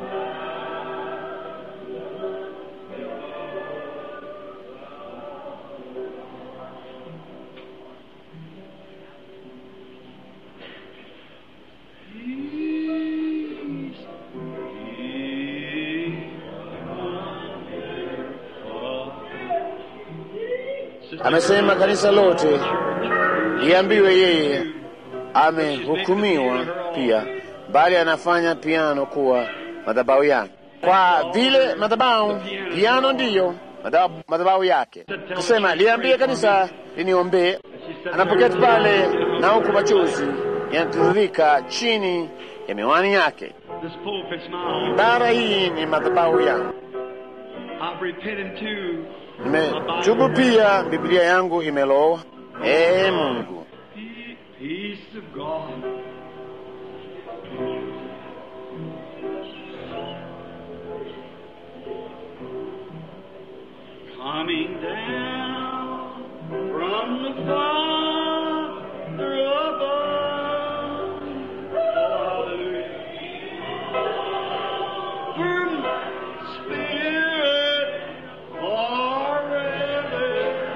Amesema kanisa lote liambiwe yeye amehukumiwa pia, bali anafanya piano kuwa madhabahu yake. Kwa vile madhabahu piano ndiyo madhabahu yake, kusema liambie kanisa liniombee. Anapoketi pale na huku machozi yanatiririka chini ya miwani yake. This pulpit's my Ibara hii ni madhabahu yangu. I've repented too. Nimetubu pia, Biblia yangu imelowa. Ee Mungu, Peace of God. Coming down from the Father above. Hallelujah. For my spirit forever.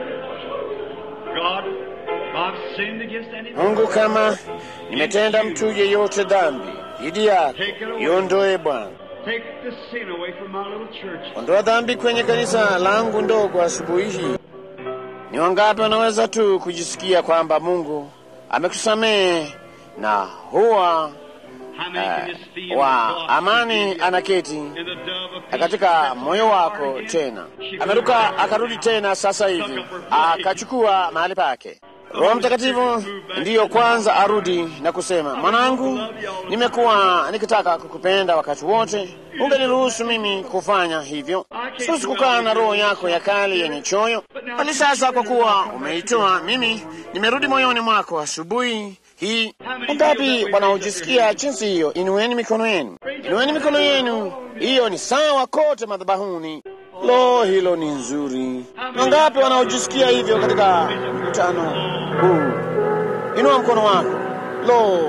God, I've sinned against any Mungu, kama nimetenda mtu yeyote dhambi dhidi yako, iondoe Bwana. Take the sin away from my little church. Ondoa dhambi kwenye kanisa langu ndogo asubuhi hii. Ni wangapi wanaweza tu kujisikia kwamba Mungu amekusamehe na huwa uh, wa amani anaketi katika moyo wako tena. Ameruka akarudi tena sasa hivi akachukua mahali pake. Roho Mtakatifu ndiyo kwanza arudi na kusema, mwanangu, nimekuwa nikitaka kukupenda wakati wote, ungeniruhusu mimi kufanya hivyo. Siwezi kukaa na roho yako ya kale yenye choyo, bali sasa kwa kuwa umeitoa, mimi nimerudi moyoni mwako asubuhi hii. Wangapi wanaojisikia jinsi hiyo? Inueni mikono yenu, inueni mikono yenu. Hiyo ni sawa kote madhabahuni. Lo, hilo ni nzuri. Wangapi wanaojisikia hivyo katika mkutano huu? Inua mkono wako. Lo,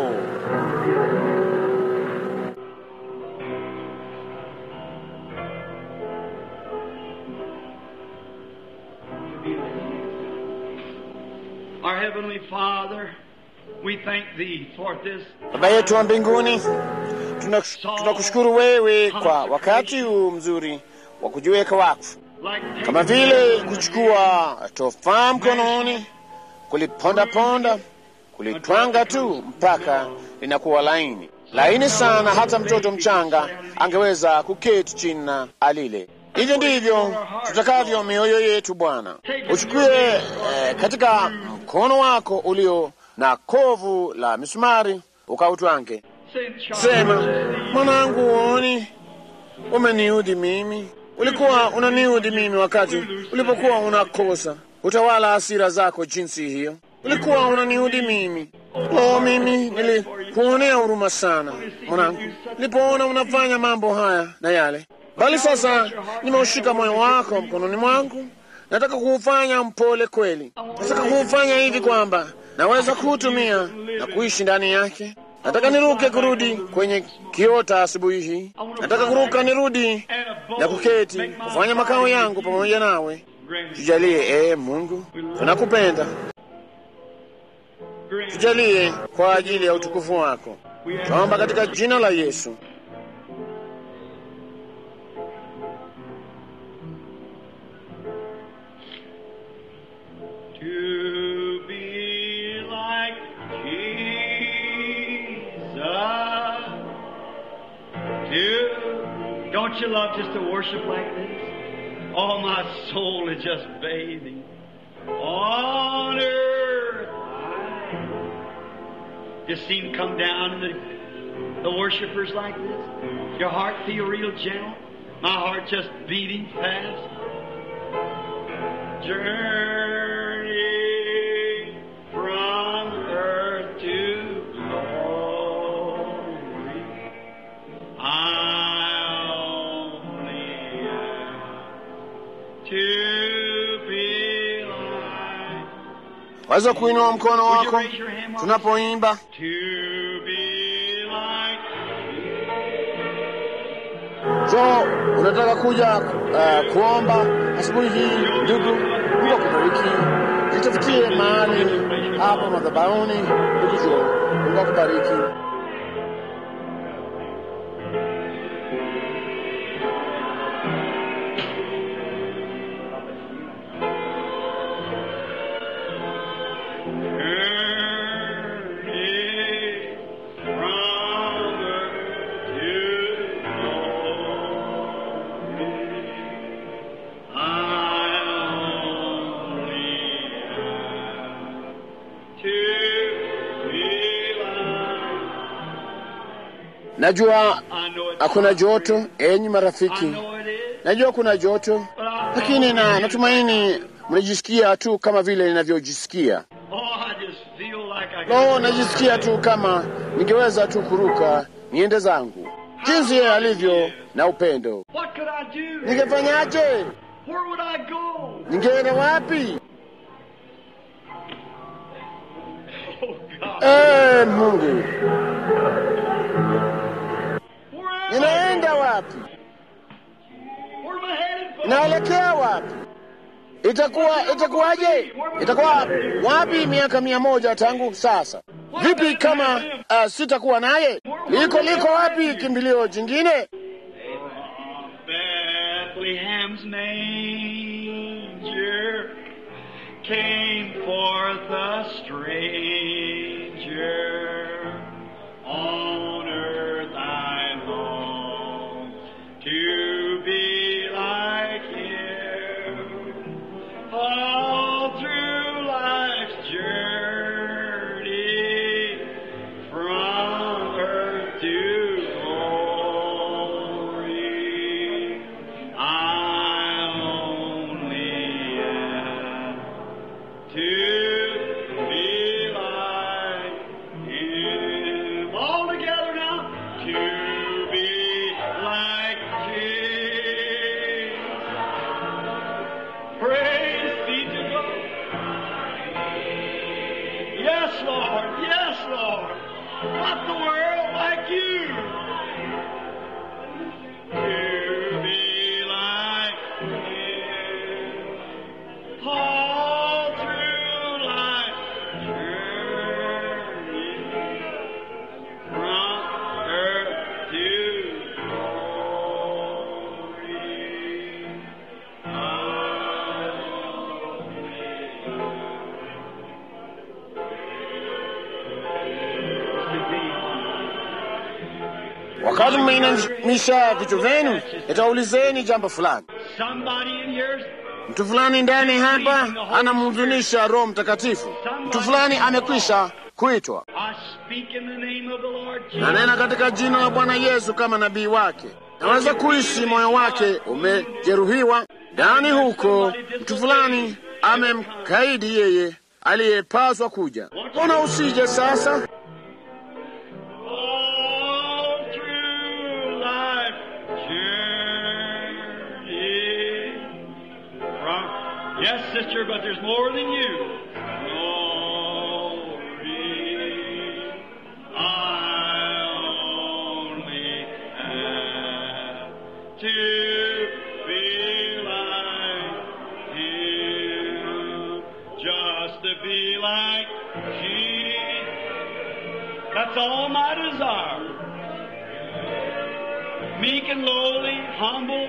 Our Heavenly Father, we thank Thee for this Baba yetu wa mbinguni, tunakushukuru wewe kwa wakati huu mzuri wa kujiweka wakfu, like kama vile kuchukua tofaa mkononi, kulipondaponda, kulitwanga tu mpaka linakuwa laini laini sana, hata mtoto mchanga angeweza kuketi chini na alile. Hivyo ndivyo tutakavyo mioyo yetu Bwana. Uchukue eh, katika mkono wako ulio na kovu la misumari ukautwange. Sema, mwanangu, uoni umeniudhi mimi. Ulikuwa unaniudhi mimi wakati ulipokuwa unakosa utawala hasira zako jinsi hiyo. Ulikuwa unaniudhi mimi. Oh, mimi nilikuonea huruma sana mwanangu, nilipoona unafanya mambo haya na yale, bali sasa nimeushika moyo wako mkononi mwangu. Nataka kuufanya mpole kweli. Nataka kuufanya hivi kwamba naweza kuutumia na kuishi ndani yake. Nataka niruke kurudi kwenye kiota asubuhi hii. Nataka kuruka nirudi na kuketi kufanya makao yangu pamoja nawe. Tujalie ee Mungu, tunakupenda. Tujalie kwa ajili ya utukufu wako, tuomba katika jina la Yesu. To be like Jesus. To, don't you love just to worship like this? Oh, my soul is just bathing on earth. Just see him come down and the, the worshipers like this. Your heart feel real gentle. My heart just beating fast. Journey from earth to glory. I only ask to be like, Waweza kuinua mkono wako tunapoimba. to be like So unataka kuja uh, kuomba asubuhi hii, ndugu, Mungu akubariki. Jitafutie mahali hapa madhabahuni, ndugu Jo, Mungu akubariki. Journey from earth to glory. I only ask to be like. Najua I know it's hakuna hard. joto, enyi I marafiki, know it is. najua kuna joto, But I lakini na natumaini mnajisikia tu kama vile ninavyojisikia. Oh, I just feel like I Lo, najisikia tu kama ningeweza tu kuruka niende zangu, jinsi yeye alivyo na upendo. What could I do? Ningefanyaje? Where would I go? Ningeenda wapi? Oh, God. Ee Mungu, Where am I? ninaenda wapi? Where am I headed for? Naelekea wapi? Itakuwa itakuwaje? Itakuwa wapi miaka mia moja tangu sasa? Vipi kama uh, sitakuwa naye? Liko liko wapi kimbilio jingine? Bethlehem's manger came forth a stranger on earth. the world like you. To be like you. All through life's journey, from earth to glory. Wakati mmeinamisha vichwa vyenu, nitaulizeni jambo fulani. Somebody in here Mtu fulani ndani hapa anamhuzunisha Roho Mtakatifu. Mtu fulani amekwisha kuitwa. I speak in the name of the Lord Jesus. Nanena katika jina la Bwana Yesu kama nabii wake. Naweza kuishi moyo wake umejeruhiwa ndani huko. Mtu fulani amemkaidi yeye aliyepaswa kuja. Mbona usije sasa? All through life journey. From, yes, sister, but there's more than you. Glory. I only have to be like Him, just to be like Jesus. That's all my desire. Meek and lowly, humble,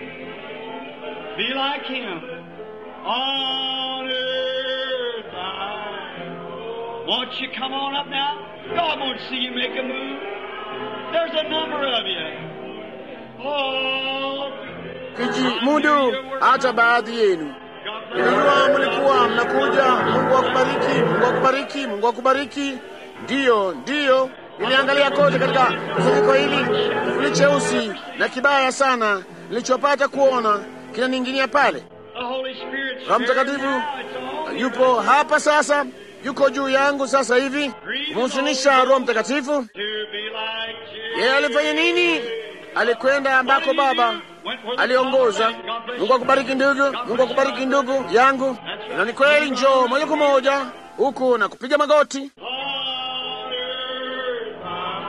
be like Him. On earth, I won't you come on up now? God won't see you make a move. There's a number of you. Oh, Kijimudu hata baadhi yenu. God bless Nilijua mlikuwa mnakuja. Mungu akubariki, Mungu akubariki, Mungu akubariki. Ndiyo, ndiyo. Niliangalia kote katika kusanyiko hili, kivuli cheusi na kibaya sana nilichopata kuona kinaning'inia pale. the Holy Spirit. Roho Mtakatifu yupo hapa sasa, yuko juu yangu sasa hivi kumhusunisha Roho Mtakatifu. To be like Jesus. Yeye alifanya nini? Alikwenda ambako Baba aliongoza. Mungu akubariki ndugu, Mungu akubariki ndugu yangu. Na ni kweli, njoo moja kwa moja huku na kupiga magoti. On earth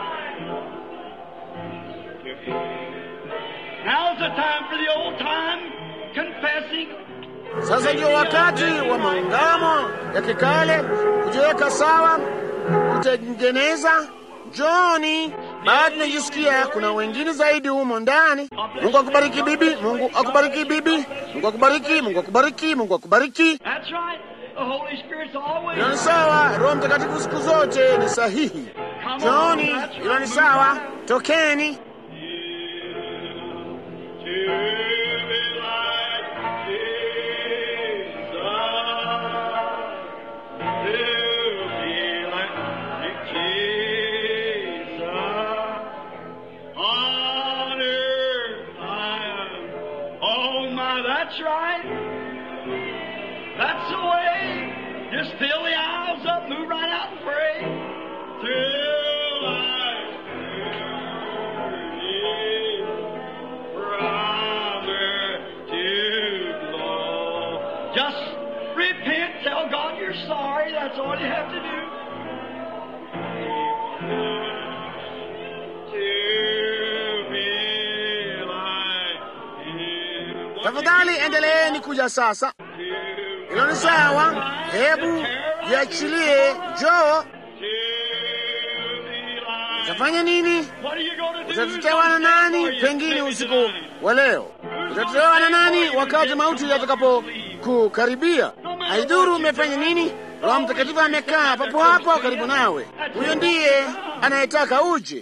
I- Now's the time for the old time confessing. Sasa ndio wakati wa maungamo ya kikale, kujiweka sawa, kutengeneza. Njoni, bado najisikia kuna wengine zaidi humo ndani. Mungu akubariki bibi, Mungu akubariki bibi, Mungu akubariki, Mungu akubariki, Mungu akubariki. That's right. The Holy Spirit's always. Hilo ni sawa. Roho Mtakatifu siku zote ni sahihi. Njooni, hilo ni sawa. Tokeni. To be like Jesus. To be like Jesus. On earth I am. Oh my, that's right. That's the way. Just fill the aisles up, move right out and pray. Through life. From earth to glory. Just repent, tell God you're sorry. That's all you have to do. To be like Him. Tafadhali endeleeni kuja sasa. Hilo ni sawa. Hebu jiachilie. Njoo. Utafanya nini? Utatetewa na nani? Pengine usiku wa leo utatetewa na nani wakati mauti yatakapo kukaribia? Haidhuru umefanya nini, Roho Mtakatifu amekaa papo hapo karibu nawe. Huyo ndiye anayetaka uje.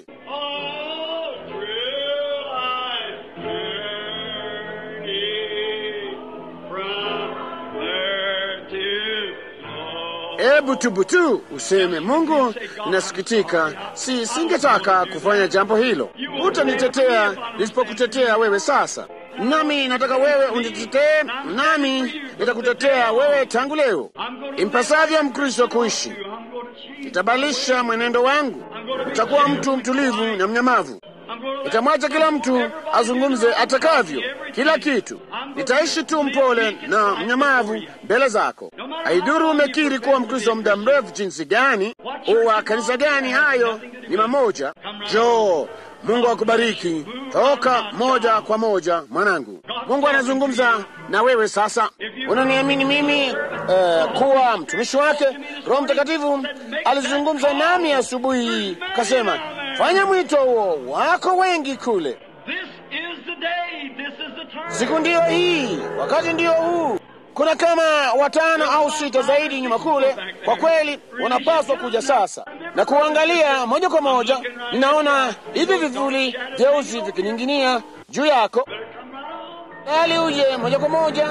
Ebu tubu tu useme, Mungu, ninasikitika, si singetaka kufanya jambo hilo. Utanitetea nisipokutetea wewe sasa, nami nataka wewe unitetee, nami nitakutetea wewe tangu leo. Impasavyo Mkristo kuishi, nitabadilisha mwenendo wangu, nitakuwa mtu mtulivu na mnyamavu, nitamwacha kila mtu azungumze atakavyo, kila kitu. Nitaishi tu mpole na mnyamavu mbele zako. Haiduru umekiri kuwa Mkristo muda mrefu jinsi gani, uwa kanisa gani, hayo ni mamoja. Joo, Mungu akubariki. Toka moja kwa moja, mwanangu. Mungu anazungumza na wewe sasa. Unaniamini mimi eh, kuwa mtumishi wake? Roho Mtakatifu alizungumza nami asubuhi hii, kasema fanya mwito huo, wako wengi kule. This is the day. This is the time. Siku ndiyo hii, wakati ndiyo huu. Kuna kama watano au sita zaidi nyuma kule. Kwa kweli, wanapaswa kuja sasa na kuangalia moja kwa moja. Ninaona hivi vivuli vyeusi vikining'inia juu yako, bali uje moja kwa moja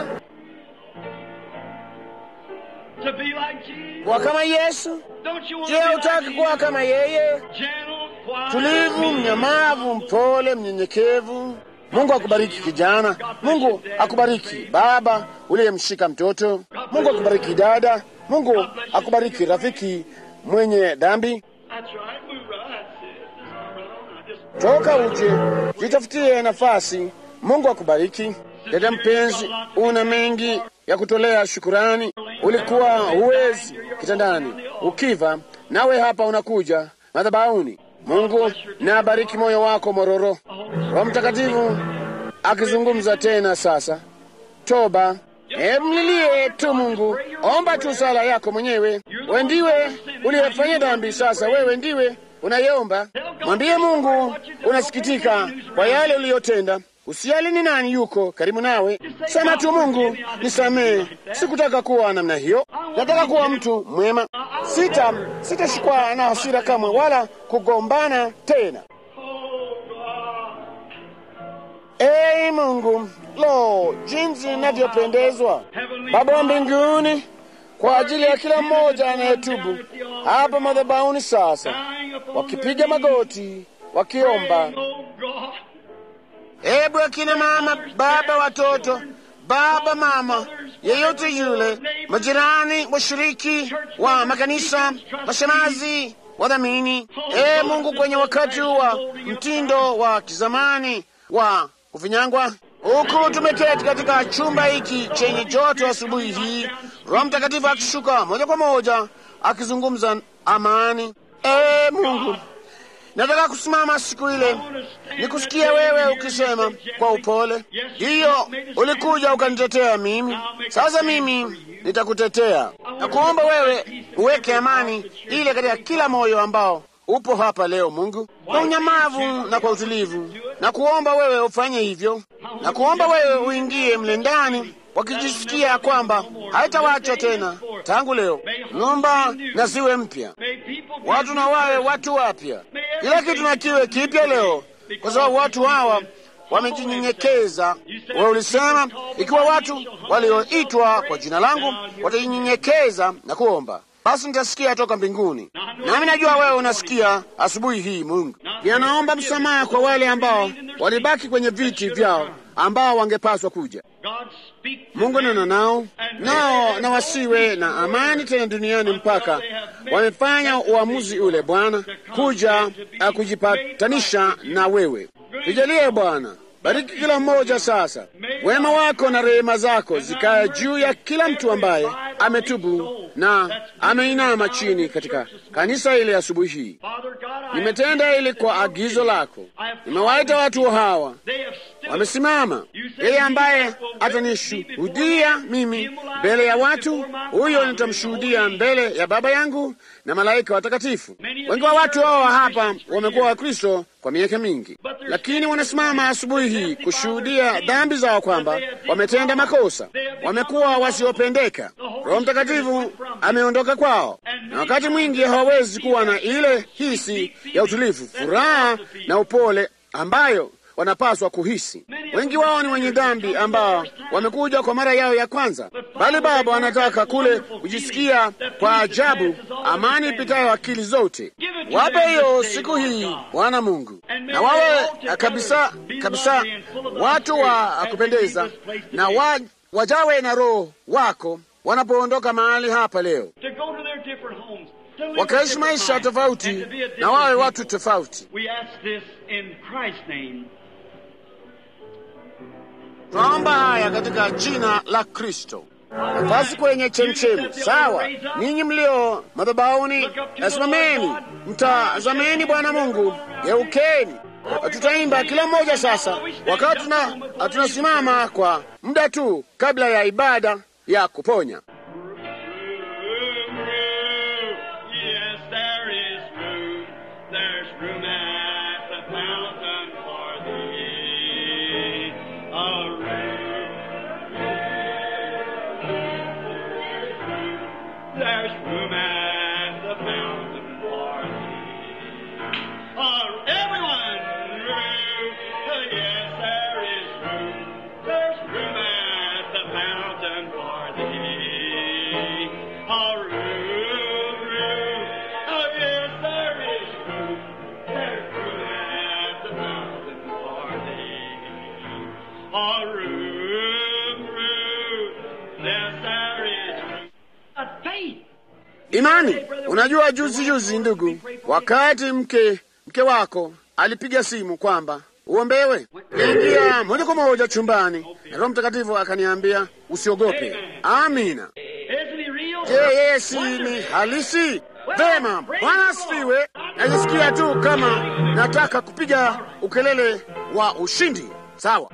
To be like Jesus. kuwa kama Yesu. Don't you want Je, to be hutaki like kuwa Jesus? kama yeye, Gentle, quiet, tulivu, meek, mnyamavu, mpole, mnyenyekevu? Mungu akubariki kijana. Mungu akubariki baba uliyemshika mtoto. Mungu akubariki dada. Mungu akubariki rafiki mwenye dhambi. That's right. Move right. That's it. Just come right on. now. Just Toka uje jitafutie nafasi. Mungu akubariki dada mpenzi, una mengi ya kutolea shukurani. Ulikuwa huwezi kitandani ukiva, nawe hapa unakuja madhabahuni. Mungu na abariki moyo wako mororo. Roho Mtakatifu akizungumza tena sasa. Toba, hebu mlilie tu Mungu, omba tu sala yako mwenyewe. Wewe ndiwe uliyefanya dhambi, sasa wewe ndiwe unayeomba. Mwambie Mungu unasikitika kwa yale uliyotenda. Usijali ni nani yuko karibu nawe, sema tu Mungu, nisamehe, sikutaka kuwa namna hiyo, nataka kuwa mtu mwema. Sita sitashikwa na hasira kamwe, wala kugombana tena. Oh, God. Ee Mungu, lo, jinsi inavyopendezwa Baba wa mbinguni, kwa ajili ya kila mmoja anayetubu hapa madhabahuni sasa, Dying upon wakipiga their magoti, wakiomba. knees. Oh, God. Hebu akina mama, baba, watoto, baba, mama, yeyote yule, majirani, washiriki wa makanisa, mashemazi, wadhamini, ee Mungu, kwenye wakati wa mtindo wa kizamani wa kufinyangwa, huku tumeketi katika chumba hiki chenye joto asubuhi hii, Roho Mtakatifu akishuka moja kwa moja akizungumza amani. Ee Mungu, nataka kusimama siku ile nikusikia wewe ukisema kwa upole, ndiyo ulikuja ukanitetea mimi, sasa mimi nitakutetea na kuomba wewe uweke amani ile katika kila moyo ambao upo hapa leo, Mungu, kwa unyamavu na kwa utulivu, na kuomba wewe ufanye hivyo, na kuomba wewe uingie mle ndani wakijisikia kwamba haitawacha tena tangu leo, nyumba na ziwe mpya, May people watu na wawe watu wapya, kila kitu na kiwe kipya leo, kwa sababu watu hawa wamejinyenyekeza. Wewe ulisema ikiwa watu walioitwa kwa jina langu watajinyenyekeza na kuomba, basi nitasikia toka mbinguni. Nami najua wewe unasikia asubuhi hii, Mungu. Pia naomba msamaha kwa wale ambao walibaki kwenye viti vyao ambao wangepaswa kuja. God speak to Mungu them. nena nao nao na wasiwe na amani tena duniani mpaka wamefanya uamuzi ule, Bwana, kuja uh, kujipatanisha na wewe. Tujalie Bwana, bariki kila mmoja sasa. Wema wako na rehema zako zikae juu ya kila mtu ambaye ametubu na ameinama chini katika kanisa ile asubuhi hii. Father God, I Nimetenda ili kwa agizo lako, nimewaita watu hawa they have stood wamesimama. Yeye ambaye atanishuhudia mimi mbele ya watu, huyo nitamshuhudia mbele ya Baba yangu na malaika watakatifu. Wengi wa watu hawa hapa wamekuwa Wakristo kwa miaka mingi, lakini wanasimama asubuhi hii kushuhudia dhambi zao, kwamba wametenda makosa, wamekuwa wasiopendeka. Roho Mtakatifu ameondoka kwao, na wakati mwingi hawawezi kuwa na ile hisi ya utulivu, furaha na upole ambayo wanapaswa kuhisi. Wengi wao ni wenye dhambi ambao wamekuja kwa mara yao ya kwanza, bali Baba anataka kule kujisikia kwa ajabu, amani ipitayo akili zote. Wape hiyo siku hii, Bwana Mungu, na wawe kabisa kabisa watu wa kupendeza, na wa, wajawe na Roho wako wanapoondoka mahali hapa leo. to go to their different homes. wakaishi maisha tofauti na wawe watu tofauti. We ask this in Christ's name. Twaomba haya katika jina la Kristo. Nafasi kwenye chemchemi. Sawa, ninyi mlio madhabahuni, simameni, mtazameni Bwana Mungu, geukeni. Tutaimba kila mmoja sasa, wakati tuna tunasimama kwa muda tu kabla ya ibada ya kuponya. Yes, there is room. There's room at the fountain for thee. A room. There's room at the fountain for thee. Oh, everyone, room. Yes, there is room. There's room at the fountain for thee. A room, room. Oh, yes, there is room. There's room at the fountain for thee. A room, room. Yes, there is room. A faith. Imani. Unajua, juzi juzi, ndugu, wakati mke mke wako alipiga simu kwamba uombewe, niliingia moja kwa moja chumbani na Roho Mtakatifu akaniambia usiogope. Amina. Isn't he real? Je, yeye si ni halisi? Vema, Bwana asifiwe. Najisikia tu kama nataka kupiga ukelele wa ushindi. Sawa.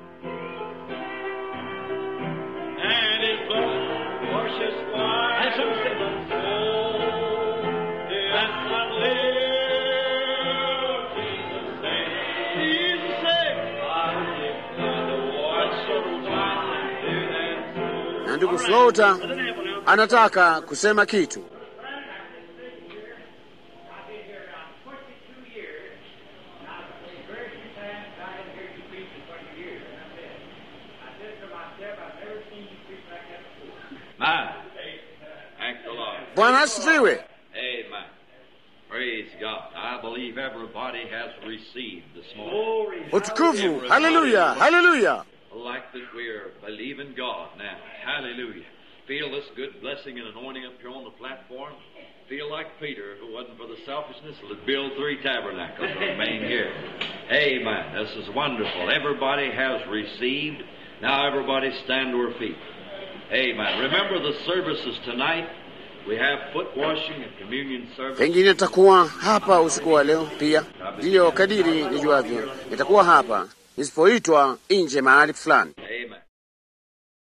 And his blood washes white. And some say, "Oh, that's not live." Jesus said, Jesus said, "I live by the water so white through that Na ndugu Flota Doesn't have one else. anataka kusema kitu. I've been here now 22 years, and I've been very few times I haven't heard you preach in 20 years. And I said, I said to myself, I've never seen you preach like that before. Man. Thank the Lord. Bwana asifiwe. Amen. Praise God. I believe everybody has received this morning. Glory. Utukufu. Haleluya, haleluya. Like that we're believing God now. Hallelujah. Feel this good blessing and anointing up here on the platform. Feel like Peter, if it wasn't for the selfishness, would build three tabernacles and remain here. Amen. This is wonderful. Everybody has received. Now everybody stand to our feet. Amen. Remember the services tonight. We have foot washing and communion service. Pengine nitakuwa hapa usiku wa leo pia, ndiyo kadiri nijuavyo, nitakuwa hapa nisipoitwa nje mahali fulani.